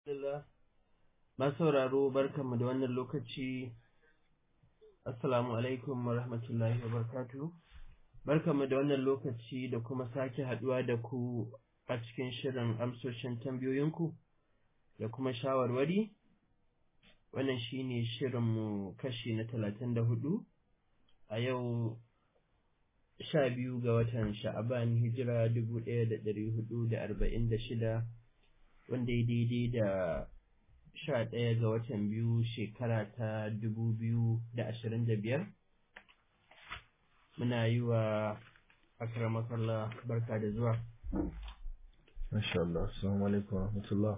Alhamdulillah. Masu sauraro barkanmu da wannan lokaci. Assalamu alaikum wa rahmatullahi wa barakatuh. Barkanmu da wannan lokaci da kuma sake haduwa da ku a cikin shirin amsoshin tambayoyinku da kuma shawarwari. Wannan shine shirinmu kashi na talatin da hudu a yau sha biyu ga watan sha'aban hijira dubu ɗaya da ɗari hudu da arba'in da shida wanda ya daidai da sha ɗaya ga watan biyu shekara ta dubu biyu da ashirin da biyar muna yi wa akramakallah barka da zuwa Masha Allah, Assalamu alaikum wa rahmatullah.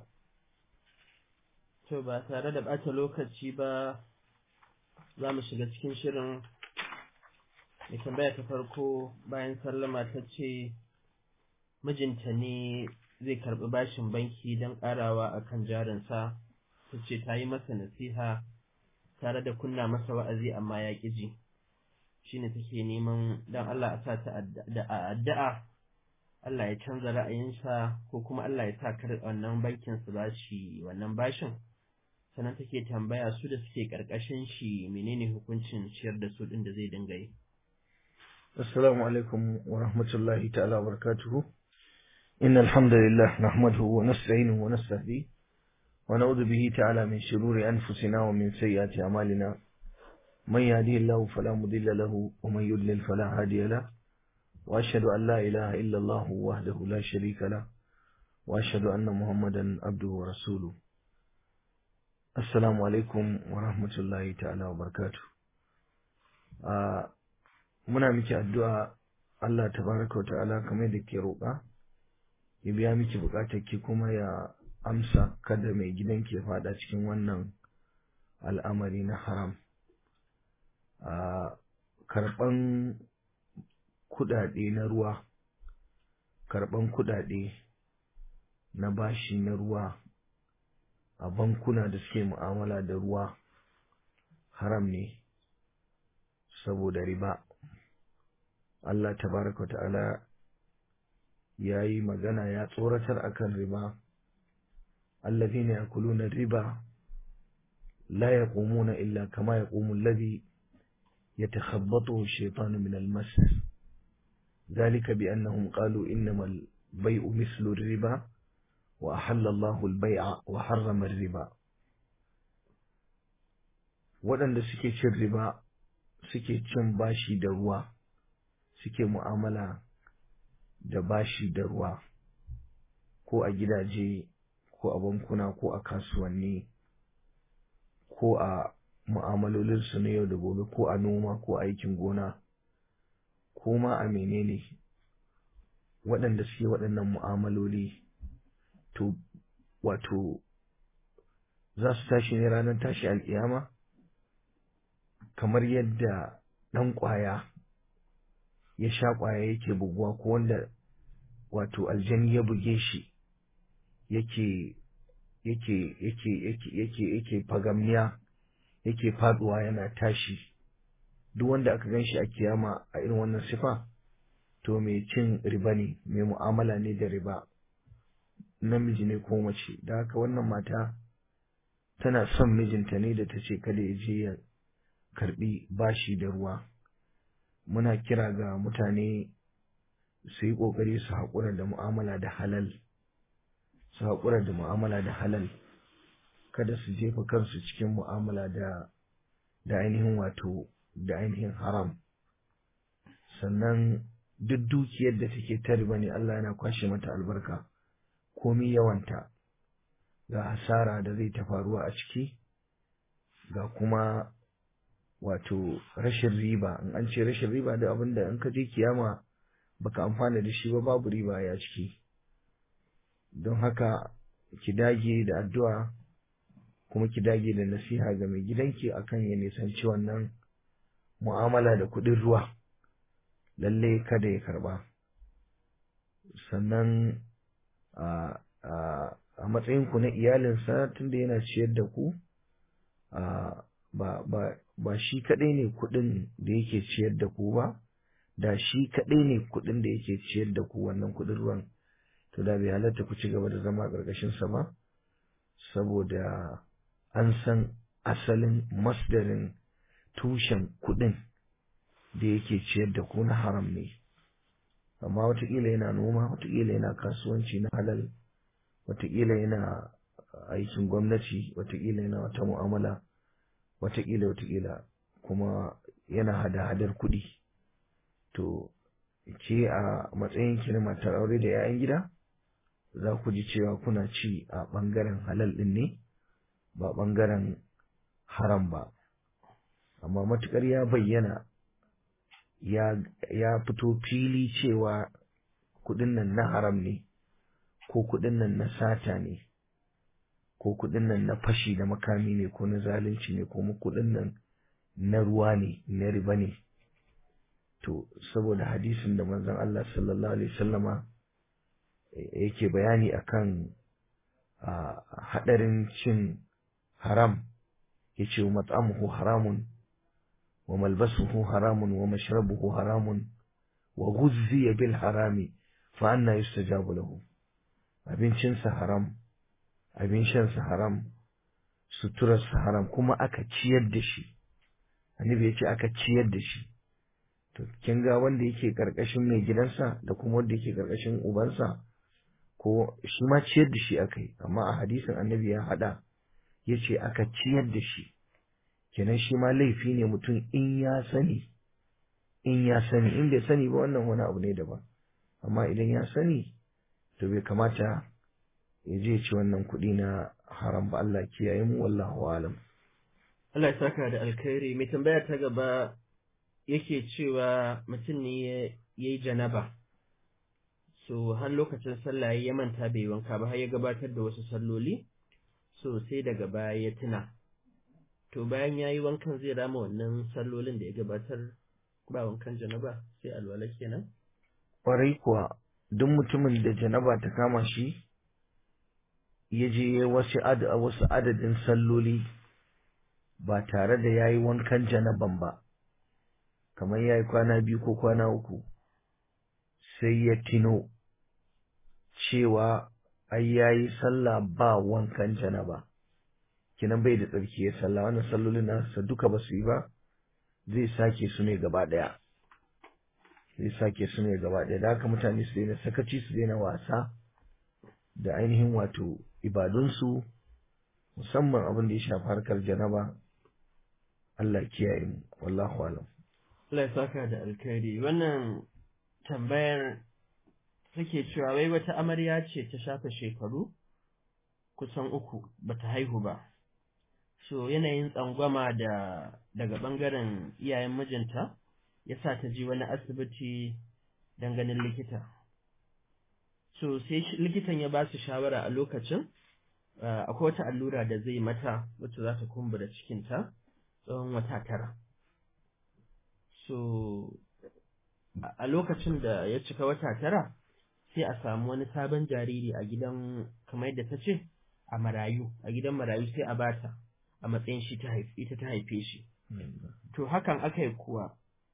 to ba tare da ɓata lokaci ba za mu shiga cikin shirin mai tambaya ta farko bayan sallama ta ce mijinta ne zai karɓi bashin banki don ƙarawa a kan jarinsa ta ce ta yi masa nasiha tare da kunna masa wa'azi amma ya ƙi ji shi ne take neman don Allah a sa ta da addu'a Allah ya canza ra'ayinsa ko kuma Allah ya sa kar wannan bankin su ba shi wannan bashin sannan take tambaya su da suke ƙarƙashin shi menene hukuncin ciyar da su ɗin da zai dinga yi Assalamu alaikum wa rahmatullahi ta'ala wa barakatuhu. إن الحمد لله نحمده ونستعينه ونستهديه ونعوذ به تعالى من شرور أنفسنا ومن سيئات أعمالنا من يهديه الله فلا مضل له ومن يضلل فلا هادي له وأشهد أن لا إله إلا الله وحده لا شريك له وأشهد أن محمدا عبده ورسوله السلام عليكم ورحمة الله تعالى وبركاته آه muna miki addu'a Allah tabaraka wa ta'ala kamar da ke roƙa ya biya miki buƙatar ki kuma ya amsa kada mai gidan ke fada cikin wannan al'amari na haram a karɓan kuɗaɗe na ruwa karɓan kuɗaɗe na bashi na ruwa a bankuna da suke mu'amala da ruwa haram ne saboda riba Allah tabaraka ta'ala ya yi magana ya tsoratar akan riba allazina yakuluna riba la yaqumuna illa kama yaqumu alladhi yatakhabbathu ash-shaytanu min al-mas ذلك بأنهم قالوا إنما البيع مثل الربا وأحل الله البيع وحرم الربا waɗanda suke cin riba suke cin bashi da ruwa suke mu'amala da bashi da ruwa ko a gidaje ko a bankuna ko a kasuwanni ko a mu'amalolinsu na yau da gobe ko a noma ko aikin gona ko ma a menene waɗanda suke waɗannan mu'amaloli to wato za su tashi ne ranar tashi alƙiyama kamar yadda ɗan ƙwaya ya sha ƙwaya yake buguwa ko wanda wato aljani ya buge shi yake yake yake yake yake yake fagamniya yake faduwa yana tashi duk wanda aka gan shi a kiyama a irin wannan sifa to mai cin riba ne mai mu'amala ne da riba namiji ne ko mace da haka wannan mata tana son mijinta ne da ta ce kada ya je ya karbi bashi da ruwa muna kira ga mutane su yi ƙoƙari su haƙura da mu'amala da halal su haƙura da mu'amala da halal kada su jefa kansu cikin mu'amala da da ainihin wato da ainihin haram sannan duk dukiyar da take ta riba ne Allah yana kwashe mata albarka komi yawanta ga hasara da zai ta faruwa a ciki ga kuma wato rashin riba in an ce rashin riba da abin da in ka je kiyama baka amfana da shi ba babu riba ya ciki don haka ki dage da addu'a kuma ki dage da nasiha ga mai gidanki akan ya nisanci wannan mu'amala da kuɗin ruwa lalle kada ya karba sannan a a matsayinku na iyalinsa tunda yana ciyar da ku ba ba ba shi kaɗai ne kuɗin da yake ciyar da ku ba da shi kaɗai ne kuɗin da yake ciyar da ku wannan kuɗin ruwan to da bai halatta ku ci gaba da zama a ƙarƙashin sa ba saboda an san asalin masdarin tushen kuɗin da yake ciyar da ku na haram ne amma watakila yana noma watakila yana kasuwanci na halal watakila yana aikin gwamnati watakila yana wata mu'amala watakila watakila kuma yana hada-hadar kuɗi to ke a matsayin ki na matar aure da 'ya'yan gida za ku ji cewa kuna ci a ɓangaren halal ɗin ne ba ɓangaren haram ba amma matukar ya bayyana ya, ya fito fili cewa kuɗin nan na haram ne ko kuɗin nan na sata ne ko kuɗin nan na fashi da makami ne ko na zalunci ne ko kuɗin nan na ruwa ne na riba ne to saboda hadisin da manzon Allah sallallahu alaihi wasallama yake bayani akan hadarin cin haram yace mat'amuhu haramun wa malbasuhu haramun wa mashrabuhu haramun wa ghuzziya bil harami fa anna yustajabu lahu abincinsa haram abin shansa haram suturarsa haram kuma aka ciyar da shi annabi ya ce aka ciyar da shi to kin ga wanda yake karkashin mai gidansa da kuma wanda yake karkashin ubansa ko shi ma ciyar da shi aka yi amma a hadisin annabi ya hada ya ce aka ciyar da shi kenan shi ma laifi ne mutum in ya sani in ya sani in bai sani ba wannan wani abu ne daban amma idan ya sani to bai kamata ya je ci wannan kuɗi na haram ba Allah kiyaye mu wallahu alam Allah ya saka da alkhairi mai tambaya ta gaba yake cewa mutum ne ya yi janaba so har lokacin sallah ya manta bai wanka ba har ya gabatar da wasu salloli so sai daga baya ya tuna to bayan ya yi wankan zai rama wannan sallolin da ya gabatar ba wankan janaba sai alwala kenan ƙwarai kuwa duk mutumin da janaba ta kama shi ya je wasu wasu adadin salloli ba tare da ya yi wankan janaban ba kamar ya yi kwana biyu ko kwana uku sai ya tino cewa ai ya yi sallah ba wankan janaba kinan bai da tsarki ya sallah wannan sallolin nasa duka ba su yi ba zai sake su ne gaba ɗaya zai sake su ne gaba ɗaya da haka mutane su daina sakaci su daina wasa da ainihin wato ibadunsu musamman abin da ya shafi harkar janaba Allah kiyaye mu wallahu alam Allah ya saka da alkhairi wannan tambayar take cewa wai wata amarya ce ta shafa shekaru kusan uku bata haihu ba so yanayin tsangwama da daga bangaren iyayen mijinta yasa ta ji wani asibiti don ganin likita so sai likitan ya ba su shawara a lokacin akwai wata allura da zai mata wacce za ta kumbura cikinta tsawon wata tara so a lokacin da ya cika wata tara sai a samu wani sabon jariri a gidan kamar yadda ta ce a marayu a gidan marayu sai a bata a matsayin shi ita ta haife shi to hakan aka yi kuwa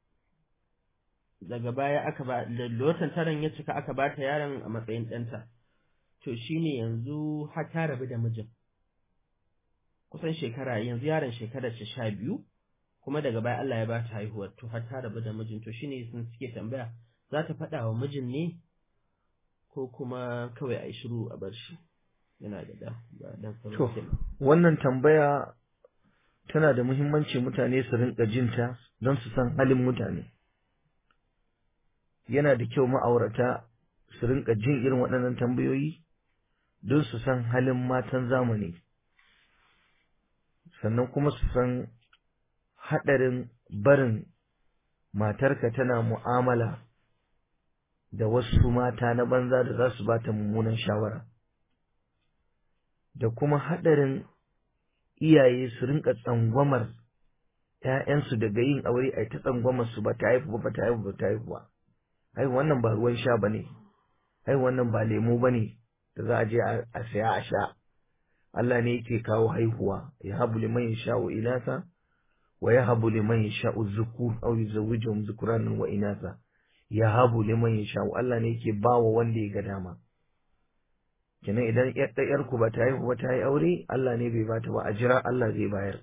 daga baya aka ba da lotan taron ya cika aka bata yaron a matsayin ɗanta to shine yanzu har ta rabu da mijin kusan shekara yanzu yaron shekarar ta sha biyu kuma daga baya Allah ya ba ta haihuwar to har ta rabu da mijin to shine sun suke tambaya za ta faɗa wa mijin ne ko kuma kawai a yi shiru a bar shi yana da da ba dan to wannan tambaya tana da muhimmanci mutane su rinka jinta don su san halin mutane yana da kyau ma'aurata su rinka jin irin waɗannan tambayoyi don su san halin matan zamani sannan kuma su san haɗarin barin matarka tana mu'amala da wasu mata na banza da za su ba ta mummunan shawara da kuma haɗarin iyaye su rinka tsangwamar ‘ya'yansu daga yin aure a ta tsangwamar su ba ta haifu ba ta haifu ba ta haifu ba ai wannan ba ruwan sha ba ne ai wannan ba lemo ba ne da za a je a saya a sha Allah ne yake kawo haihuwa ya habu liman yasha'u inasa wa ya habu liman yasha'u zukur aw yuzawwijuhum zukuranan wa inasa ya habu liman yasha'u Allah ne yake bawa wanda ya ga dama kenan idan yar ku ba ta haihu ba ta yi aure Allah ne bai bata ba a jira Allah zai bayar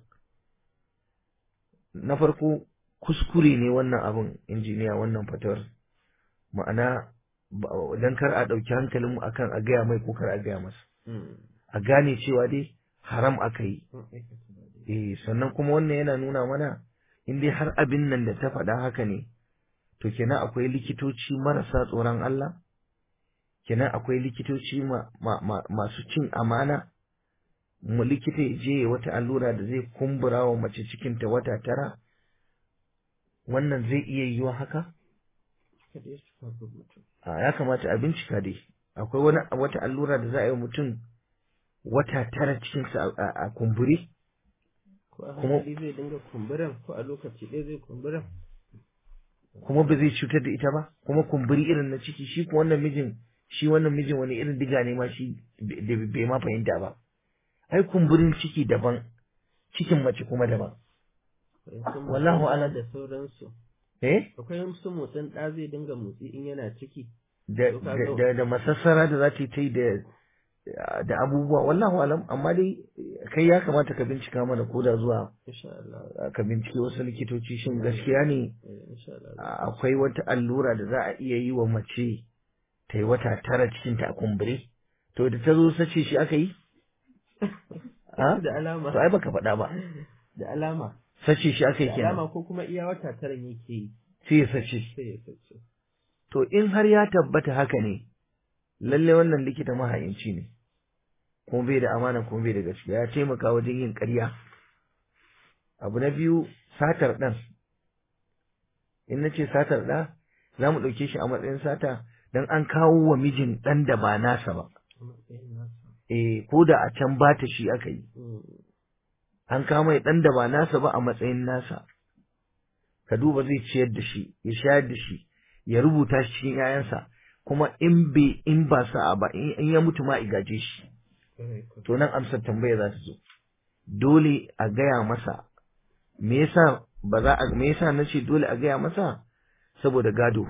na farko kuskure ne wannan abin injiniya wannan fatawar ma'ana dan kar a ɗauki hankalinmu akan a gaya mai ko kar a gaya masa a gane cewa dai haram aka yi eh sannan kuma wannan yana nuna mana in dai har abin nan da ta faɗa haka ne to kenan akwai likitoci marasa tsoron Allah kenan akwai likitoci masu cin amana mu likita ya je wata allura da zai kumbura wa mace cikinta wata tara wannan zai iya yiwa haka a ya kamata a bincika dai akwai wani wata allura da za a yi mutum wata tara cikinsa a kumburi ko a hankali zai dinga kumburan ko a lokaci ɗaya zai kumburan kuma ba zai cutar da ita ba kuma kumburi irin na ciki shi ko wannan mijin shi wannan mijin wani irin diga ne ma shi da bai ma fahimta ba ai kumburin ciki daban cikin mace kuma daban wallahu alam da sauransu eh akwai su motsin ɗa zai dinga motsi in yana ciki da da da masassara da za ta yi da da abubuwa wallahu alam amma dai kai ya kamata ka bincika mana ko da zuwa ka bincike wasu likitoci shin gaskiya ne akwai wata allura da za a iya yi wa mace ta yi wata tara cikin ta a kumbure to da ta zo sace shi aka yi da alama to ai baka faɗa ba da alama sace shi aka yi da kenan alama ko kuma iya wata tara yake yi sai ya sace sai ya sace to in har ya tabbata haka ne lalle wannan likita mahayinci ne kuma bai da amana kuma bai da gaskiya ya taimaka wajen yin ƙarya abu na biyu satar ɗan in na ce satar ɗa za mu ɗauke shi a matsayin sata don an kawo wa mijin ɗan da ba nasa ba eh ko da a can ba ta shi aka yi an kawo mai ɗan da ba nasa ba a matsayin nasa ka duba zai ciyar da shi ya shayar da shi ya rubuta shi cikin 'ya'yansa kuma in bai in ba sa'a ba in ya mutu ma igaje shi to nan amsar tambaya za ta zo dole a gaya masa me yasa ba za a me yasa nace dole a gaya masa saboda gado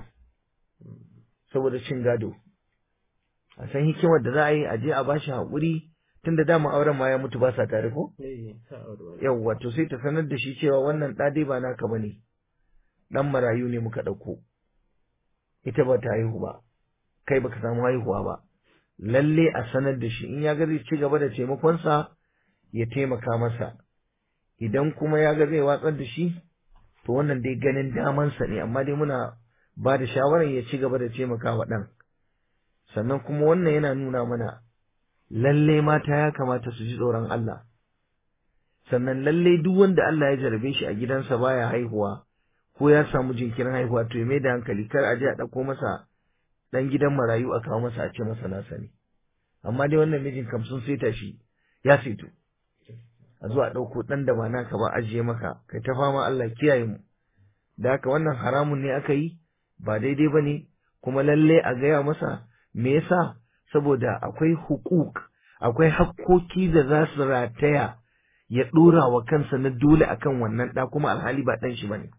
saboda cin gado a san hikimar da za a yi a je a bashi haƙuri tunda dama auren ma ya mutu ba sa tare ko yawwa to sai ta sanar da shi cewa wannan ɗa dai ba naka bane dan marayu ne muka ɗauko ita ba ta haihu ba kai baka samu haihuwa ba lalle a sanar da shi in ya ga zai ci gaba da taimakonsa ya taimaka masa idan kuma ya ga zai watsar da shi to wannan dai ganin damansa ne amma dai muna ba da shawarar ya ci gaba da taimaka wa ɗan sannan kuma wannan yana nuna mana lalle mata ya kamata su ji tsoron Allah sannan lalle duk wanda Allah ya jarabe shi a gidansa baya haihuwa ko ya samu jinkirin haihuwa to ya mai da hankali kar a je a ɗauko masa ɗan gidan marayu a kawo masa a ce masa nasa ne amma dai wannan mijin kam sun saita shi ya saito a zuwa ɗauko ɗan da ba naka ba ajiye maka kai ta fama Allah kiyaye mu da haka wannan haramun ne aka yi ba daidai ba ne kuma lalle a gaya masa me yasa saboda akwai hukuk akwai hakkoki da za su rataya ya ɗora wa kansa na dole akan wannan ɗa kuma alhali ba ɗan shi ba ne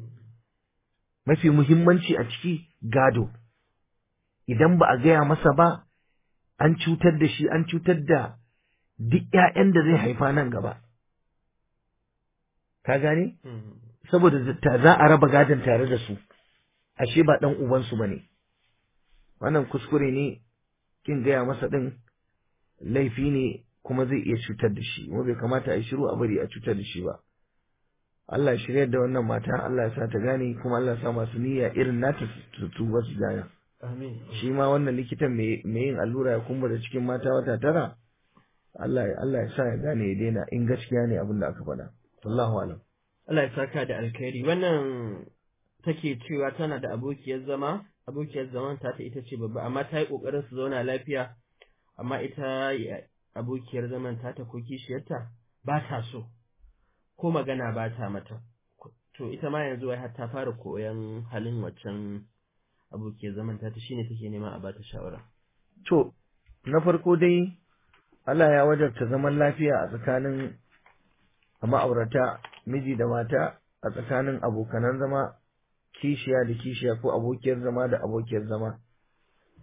mafi muhimmanci a ciki gado idan ba a gaya masa ba an cutar da shi an cutar da duk ‘ya'yan da zai haifa nan gaba. Ka gane? Saboda za a raba gadon tare da su, ashe ba ɗan ubansu ba ne. Wannan kuskure ne, kin gaya masa ɗin laifi ne kuma zai iya cutar da shi, kuma bai kamata a yi shiru a bari a cutar da shi ba. Allah shirya da wannan mata, Allah ya sa ta gane kuma Allah ya sa masu niyya irin nata su tuba su gane. Shi ma wannan likitan mai yin allura ya kumbura cikin mata wata tara, Allah Allah ya sa ya gane ya daina in gaskiya ne abin da aka faɗa. Wallahu alam. Allah ya saka da alkhairi. Wannan take cewa tana da abokiyar zama, abokiyar zaman ta ita ce babba, amma ta yi ƙoƙarin su zauna lafiya, amma ita abokiyar zaman ta ta ko kishiyarta ba ta so, ko magana ba ta mata. To ita ma yanzu wai har ta fara koyon halin waccan abokiyar zaman ta shine take nema a bata shawara. To, na farko dai Allah ya wajabta zaman lafiya a tsakanin ma'aurata miji da mata a tsakanin abokanan zama kishiya da kishiya ko abokiyar zama da abokiyar zama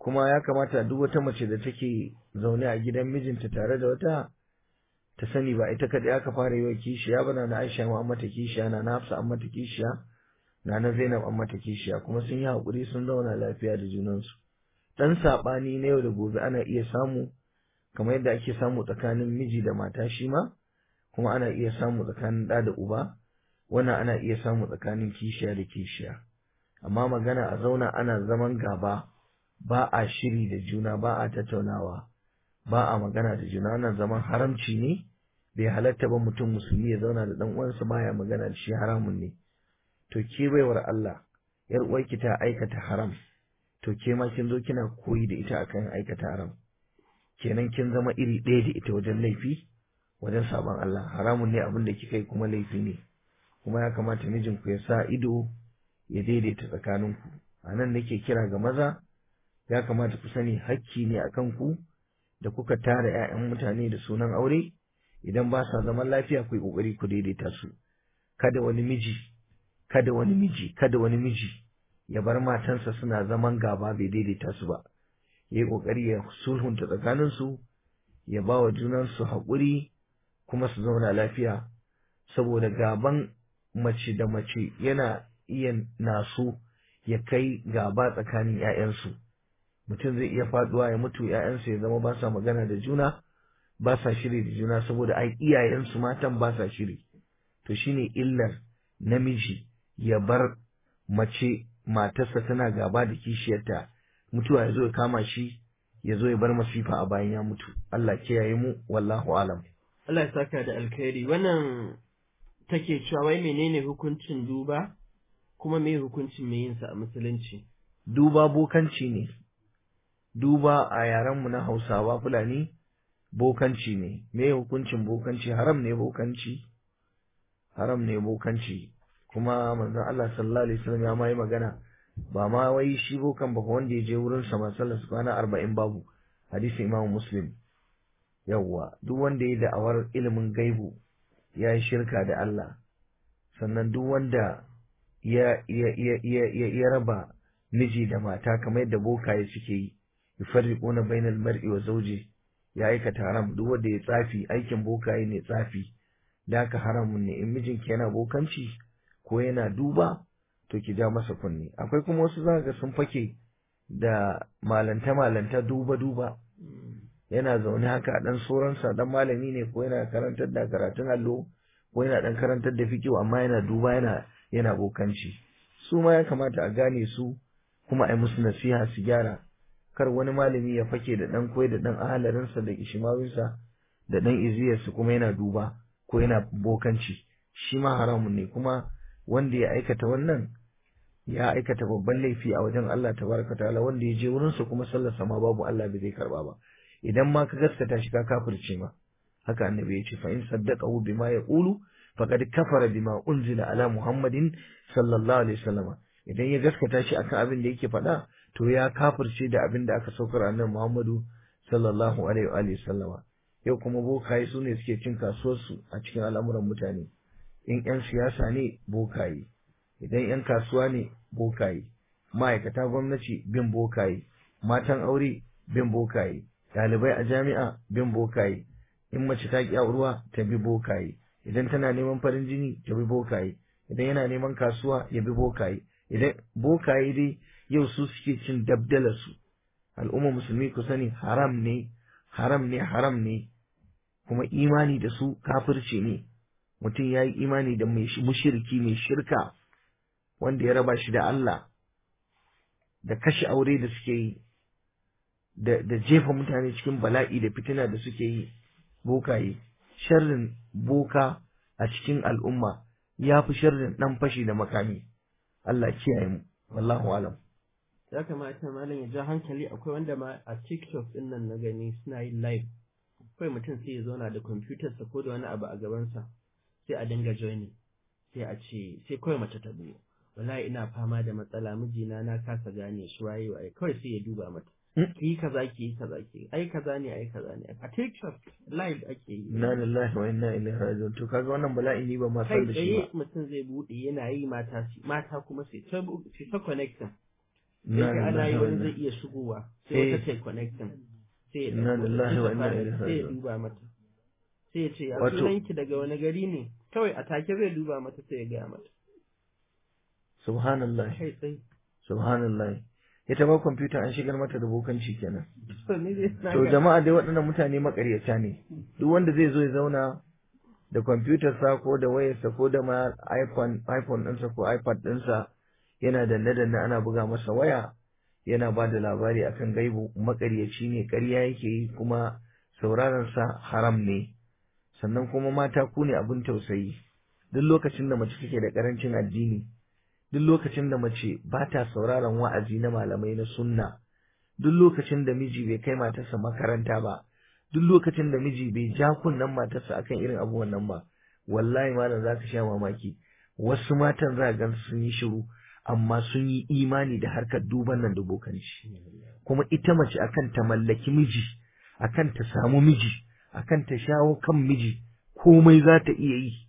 kuma ya kamata duk wata mace da take zaune a gidan mijinta tare da wata ta sani ba ita kaɗai aka fara yi wa kishiya ba na Aisha ma an mata kishiya na Hafsa an mata kishiya na na Zainab an mata kishiya kuma sun yi haƙuri sun zauna lafiya da junansu dan saɓani na yau da gobe ana iya samu kamar yadda ake samu tsakanin miji da mata shi ma kuma ana iya samu tsakanin ɗa da uba wannan ana iya samu tsakanin kishiya da kishiya amma magana a zauna ana zaman gaba ba a shiri da juna ba a tattaunawa ba a magana da juna wannan zaman haramci ne bai halatta ba mutum musulmi ya zauna da dan uwansa baya magana da shi haramun ne to ke baiwar Allah yar uwarki ta aikata haram to ke ma kin zo kina koyi da ita akan aikata haram kenan kin zama iri ɗaya da ita wajen laifi wajen sabon Allah haramun ne abin da kika yi kuma laifi ne kuma ya kamata mijinku ya sa ido ya daidaita tsakaninku a nan nake kira ga maza ya kamata ku sani hakki ne a kanku da kuka tara 'ya'yan mutane da sunan aure idan ba sa zaman lafiya ku yi ƙoƙari ku daidaita su kada wani miji kada wani miji kada wani miji ya bar matansa suna zaman gaba bai daidaita su ba ya yi ƙoƙari ya sulhunta tsakaninsu ya ba wa junansu haƙuri kuma su zauna lafiya saboda gaban mace da mace yana iya naso ya kai gaba tsakanin 'ya'yansu mutum zai iya faduwa ya mutu 'ya'yansu ya zama ba sa magana da juna ba sa shiri da juna saboda ai iyayensu matan ba sa shiri to shine illar namiji ya bar mace matarsa tana gaba da kishiyarta mutuwa ya zo ya kama shi ya zo ya bar masifa a bayan ya mutu Allah kiyaye mu wallahu alam Allah ya saka da alkhairi wannan take cewa wai menene hukuncin duba kuma me hukuncin me yinsa a musulunci duba bokanci ne duba a yarenmu na Hausawa Fulani bokanci ne me hukuncin bokanci haram ne bokanci haram ne bokanci kuma manzon Allah sallallahu alaihi wasallam ya mai magana ba ma wai shi bokan ba wanda ya je wurin sa masallar su kwana 40 babu hadisi Imam Muslim yawwa duk wanda ya da'awar ilimin gaibu ya yi shirka da Allah sannan duk wanda ya ya ya ya ya raba miji da mata kamar yadda bokaye suke yi yufarriquna bainal mar'i wa zawji ya aikata haram duk wanda ya tsafi aikin bokaye ne tsafi da haka haramun ne in mijinki yana bokanci ko yana duba to ki ja masa kunne akwai kuma wasu za ga sun fake da malanta malanta duba duba yana zaune haka a dan sauransa dan malami ne ko yana karantar da karatun allo ko yana dan karantar da fikihu amma yana duba yana yana bokanci su ma ya kamata a gane su kuma a yi musu nasiha su gyara kar wani malami ya fake da dan koyi da dan ahalarinsa da ishimawinsa da dan iziyarsa kuma yana duba ko yana bokanci shi ma haramun ne kuma wanda ya aikata wannan ya aikata babban laifi a wajen Allah tabaraka ta'ala wanda ya je wurin sa kuma sallar ma babu Allah bai zai karba ba idan ma ka gaskata shi ka kafirce ma haka annabi ya ce fa in saddaqahu bima yaqulu faqad kafara bima unzila ala muhammadin sallallahu alaihi wasallam idan ya gaskata shi akan abin da yake faɗa to ya kafirce da abin da aka saukar annabi Muhammadu sallallahu alaihi wa alihi sallama yau kuma bokaye su ne suke cin kasuwarsu a cikin al'amuran mutane in 'yan siyasa ne bokaye idan 'yan kasuwa ne bokaye ma'aikata gwamnati bin bokaye matan aure bin bokaye ɗalibai a jami'a bin bokaye in mace ta ƙi ruwa ta bi bokaye idan tana neman farin jini ta bi bokaye idan yana neman kasuwa ya bi bokaye idan bokaye dai yau su suke cin dabdalarsu al'umma musulmi ku sani haram ne haram ne haram ne kuma imani da su kafirci ne mutum ya yi imani da mai mushirki mai shirka wanda ya raba shi da Allah da kashe aure da suke yi da jefa mutane cikin bala'i da fitina da suke yi bokaye sharrin boka a cikin al'umma ya fi sharrin ɗan fashi da makami Allah kiyaye mu wallahu alam ya kamata malam ya ja hankali akwai wanda ma a TikTok din nan na gani suna yin live kawai mutum sai ya zauna da kwamfutar sa ko da wani abu a gabansa sai a dinga joining sai a ce sai kawai mace ta buɗe wallahi ina fama da matsala mijina na kasa gane shi waye waye kawai sai ya duba mata ki yi kaza ki yi kaza ki ai kaza ne ai kaza ne a TikTok live ake yi inna lillahi wa inna ilaihi raji'un to kaga wannan bala'i ni ba ma san da shi kai ba mutum zai buɗe yana yi mata mata kuma sai ta sai ta connection sai ga ana yi wani zai iya shigowa sai wata ta connecting sai ya Inna lillahi wa inna ilaihi sai ya raji'un. duba mata sai ya ce ya Wato- sunanki daga wani gari ne kawai a take zai duba mata sai ya gaya mata subhanallah kai tsaye subhanallah ita ba kwamfuta an shigar mata da bokanci kenan to ni dai na to ga- jama'a dai waɗannan mutane makaryata ne duk wanda zai zo ya zauna da kwamfutarsa ko da wayarsa ko da ma iPhone iPhone ɗinsa ko iPad ɗinsa yana danne danne ana buga masa waya yana ba da labari akan gaibu makaryaci ne ƙarya yake yi kuma sauraron sa haram ne sannan kuma mata ku ne abin tausayi duk lokacin da mace take da ƙarancin addini duk lokacin da mace ba ta sauraron wa'azi na malamai na sunna duk lokacin da miji bai kai matarsa makaranta ba duk lokacin da miji bai ja kunnen matarsa akan irin abubuwan nan ba wallahi malam za ka sha mamaki wasu matan za gan sun yi shiru amma sun yi imani da harkar duban nan da bokanci kuma ita mace akan ta mallaki miji akan ta samu miji akan ta shawo kan miji komai za ta iya yi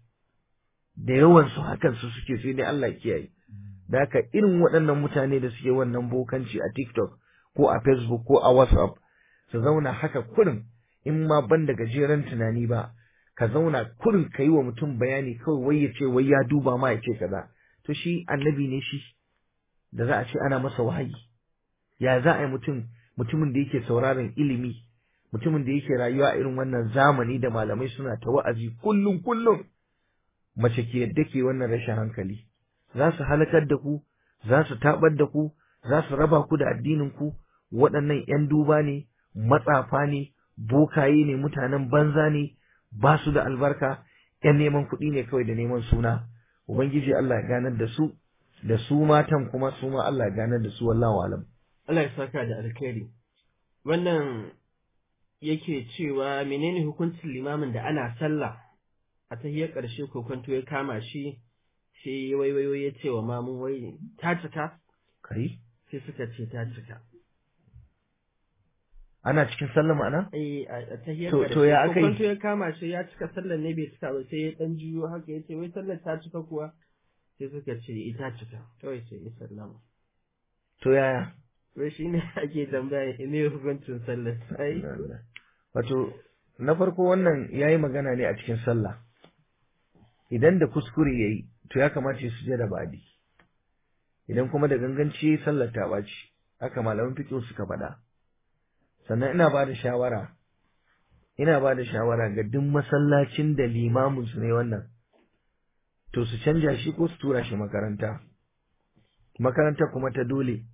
da yawan su hakan su suke sai dai Allah ya kiyaye da haka irin waɗannan mutane da suke wannan bokanci a TikTok ko a Facebook ko a WhatsApp su zauna haka kurin in ma ban da gajeren tunani ba ka zauna kurin ka yi wa mutum bayani kawai wai ya ce wai ya duba ma ya ce kaza to shi annabi ne shi da za a ce ana masa wahayi ya za a yi mutum mutumin da yake sauraron ilimi mutumin da yake rayuwa a irin wannan zamani da malamai suna ta wa'azi kullum kullum mace ke yadda ke wannan rashin hankali za su halakar da ku za su tabar da ku za su raba ku da addinin ku waɗannan ‘yan duba ne matsafa ne bokaye ne mutanen banza ne ba su da albarka ‘yan neman kuɗi ne kawai da neman suna ubangiji Allah ya ganar da su da su matan kuma su ma Allah ya ganar da su wallahu alam Allah ya saka da alkhairi wannan yake cewa menene hukuncin limamin da ana sallah a tahiyar ƙarshe kokonto ya kama shi sai ya waiwayo ya ce wa mamun wai ta cika kai sai suka ce ta cika ana cikin sallah ma'ana eh a a tahiyar To- ƙarshe to ya aka yi? kokonto ya kama shi ya cika sallar ne bai cika ba sai ya dan juyo haka ya ce wai sallar ta cika kuwa sai suka ce ita cika kawai sai ya sallama to yaya wai shi ne ake tambaya ne hukuncin sallar sai wato na farko wannan yayi magana ne a cikin sallah idan da kuskure yayi to ya kamata ya sujada ba'di idan kuma da ganganci sallar ta ɓaci haka malaman fiqh suka faɗa sannan ina ba da shawara ina ba da shawara ga duk masallacin da limamin su ne wannan to su canja shi ko su tura shi makaranta makaranta kuma ta dole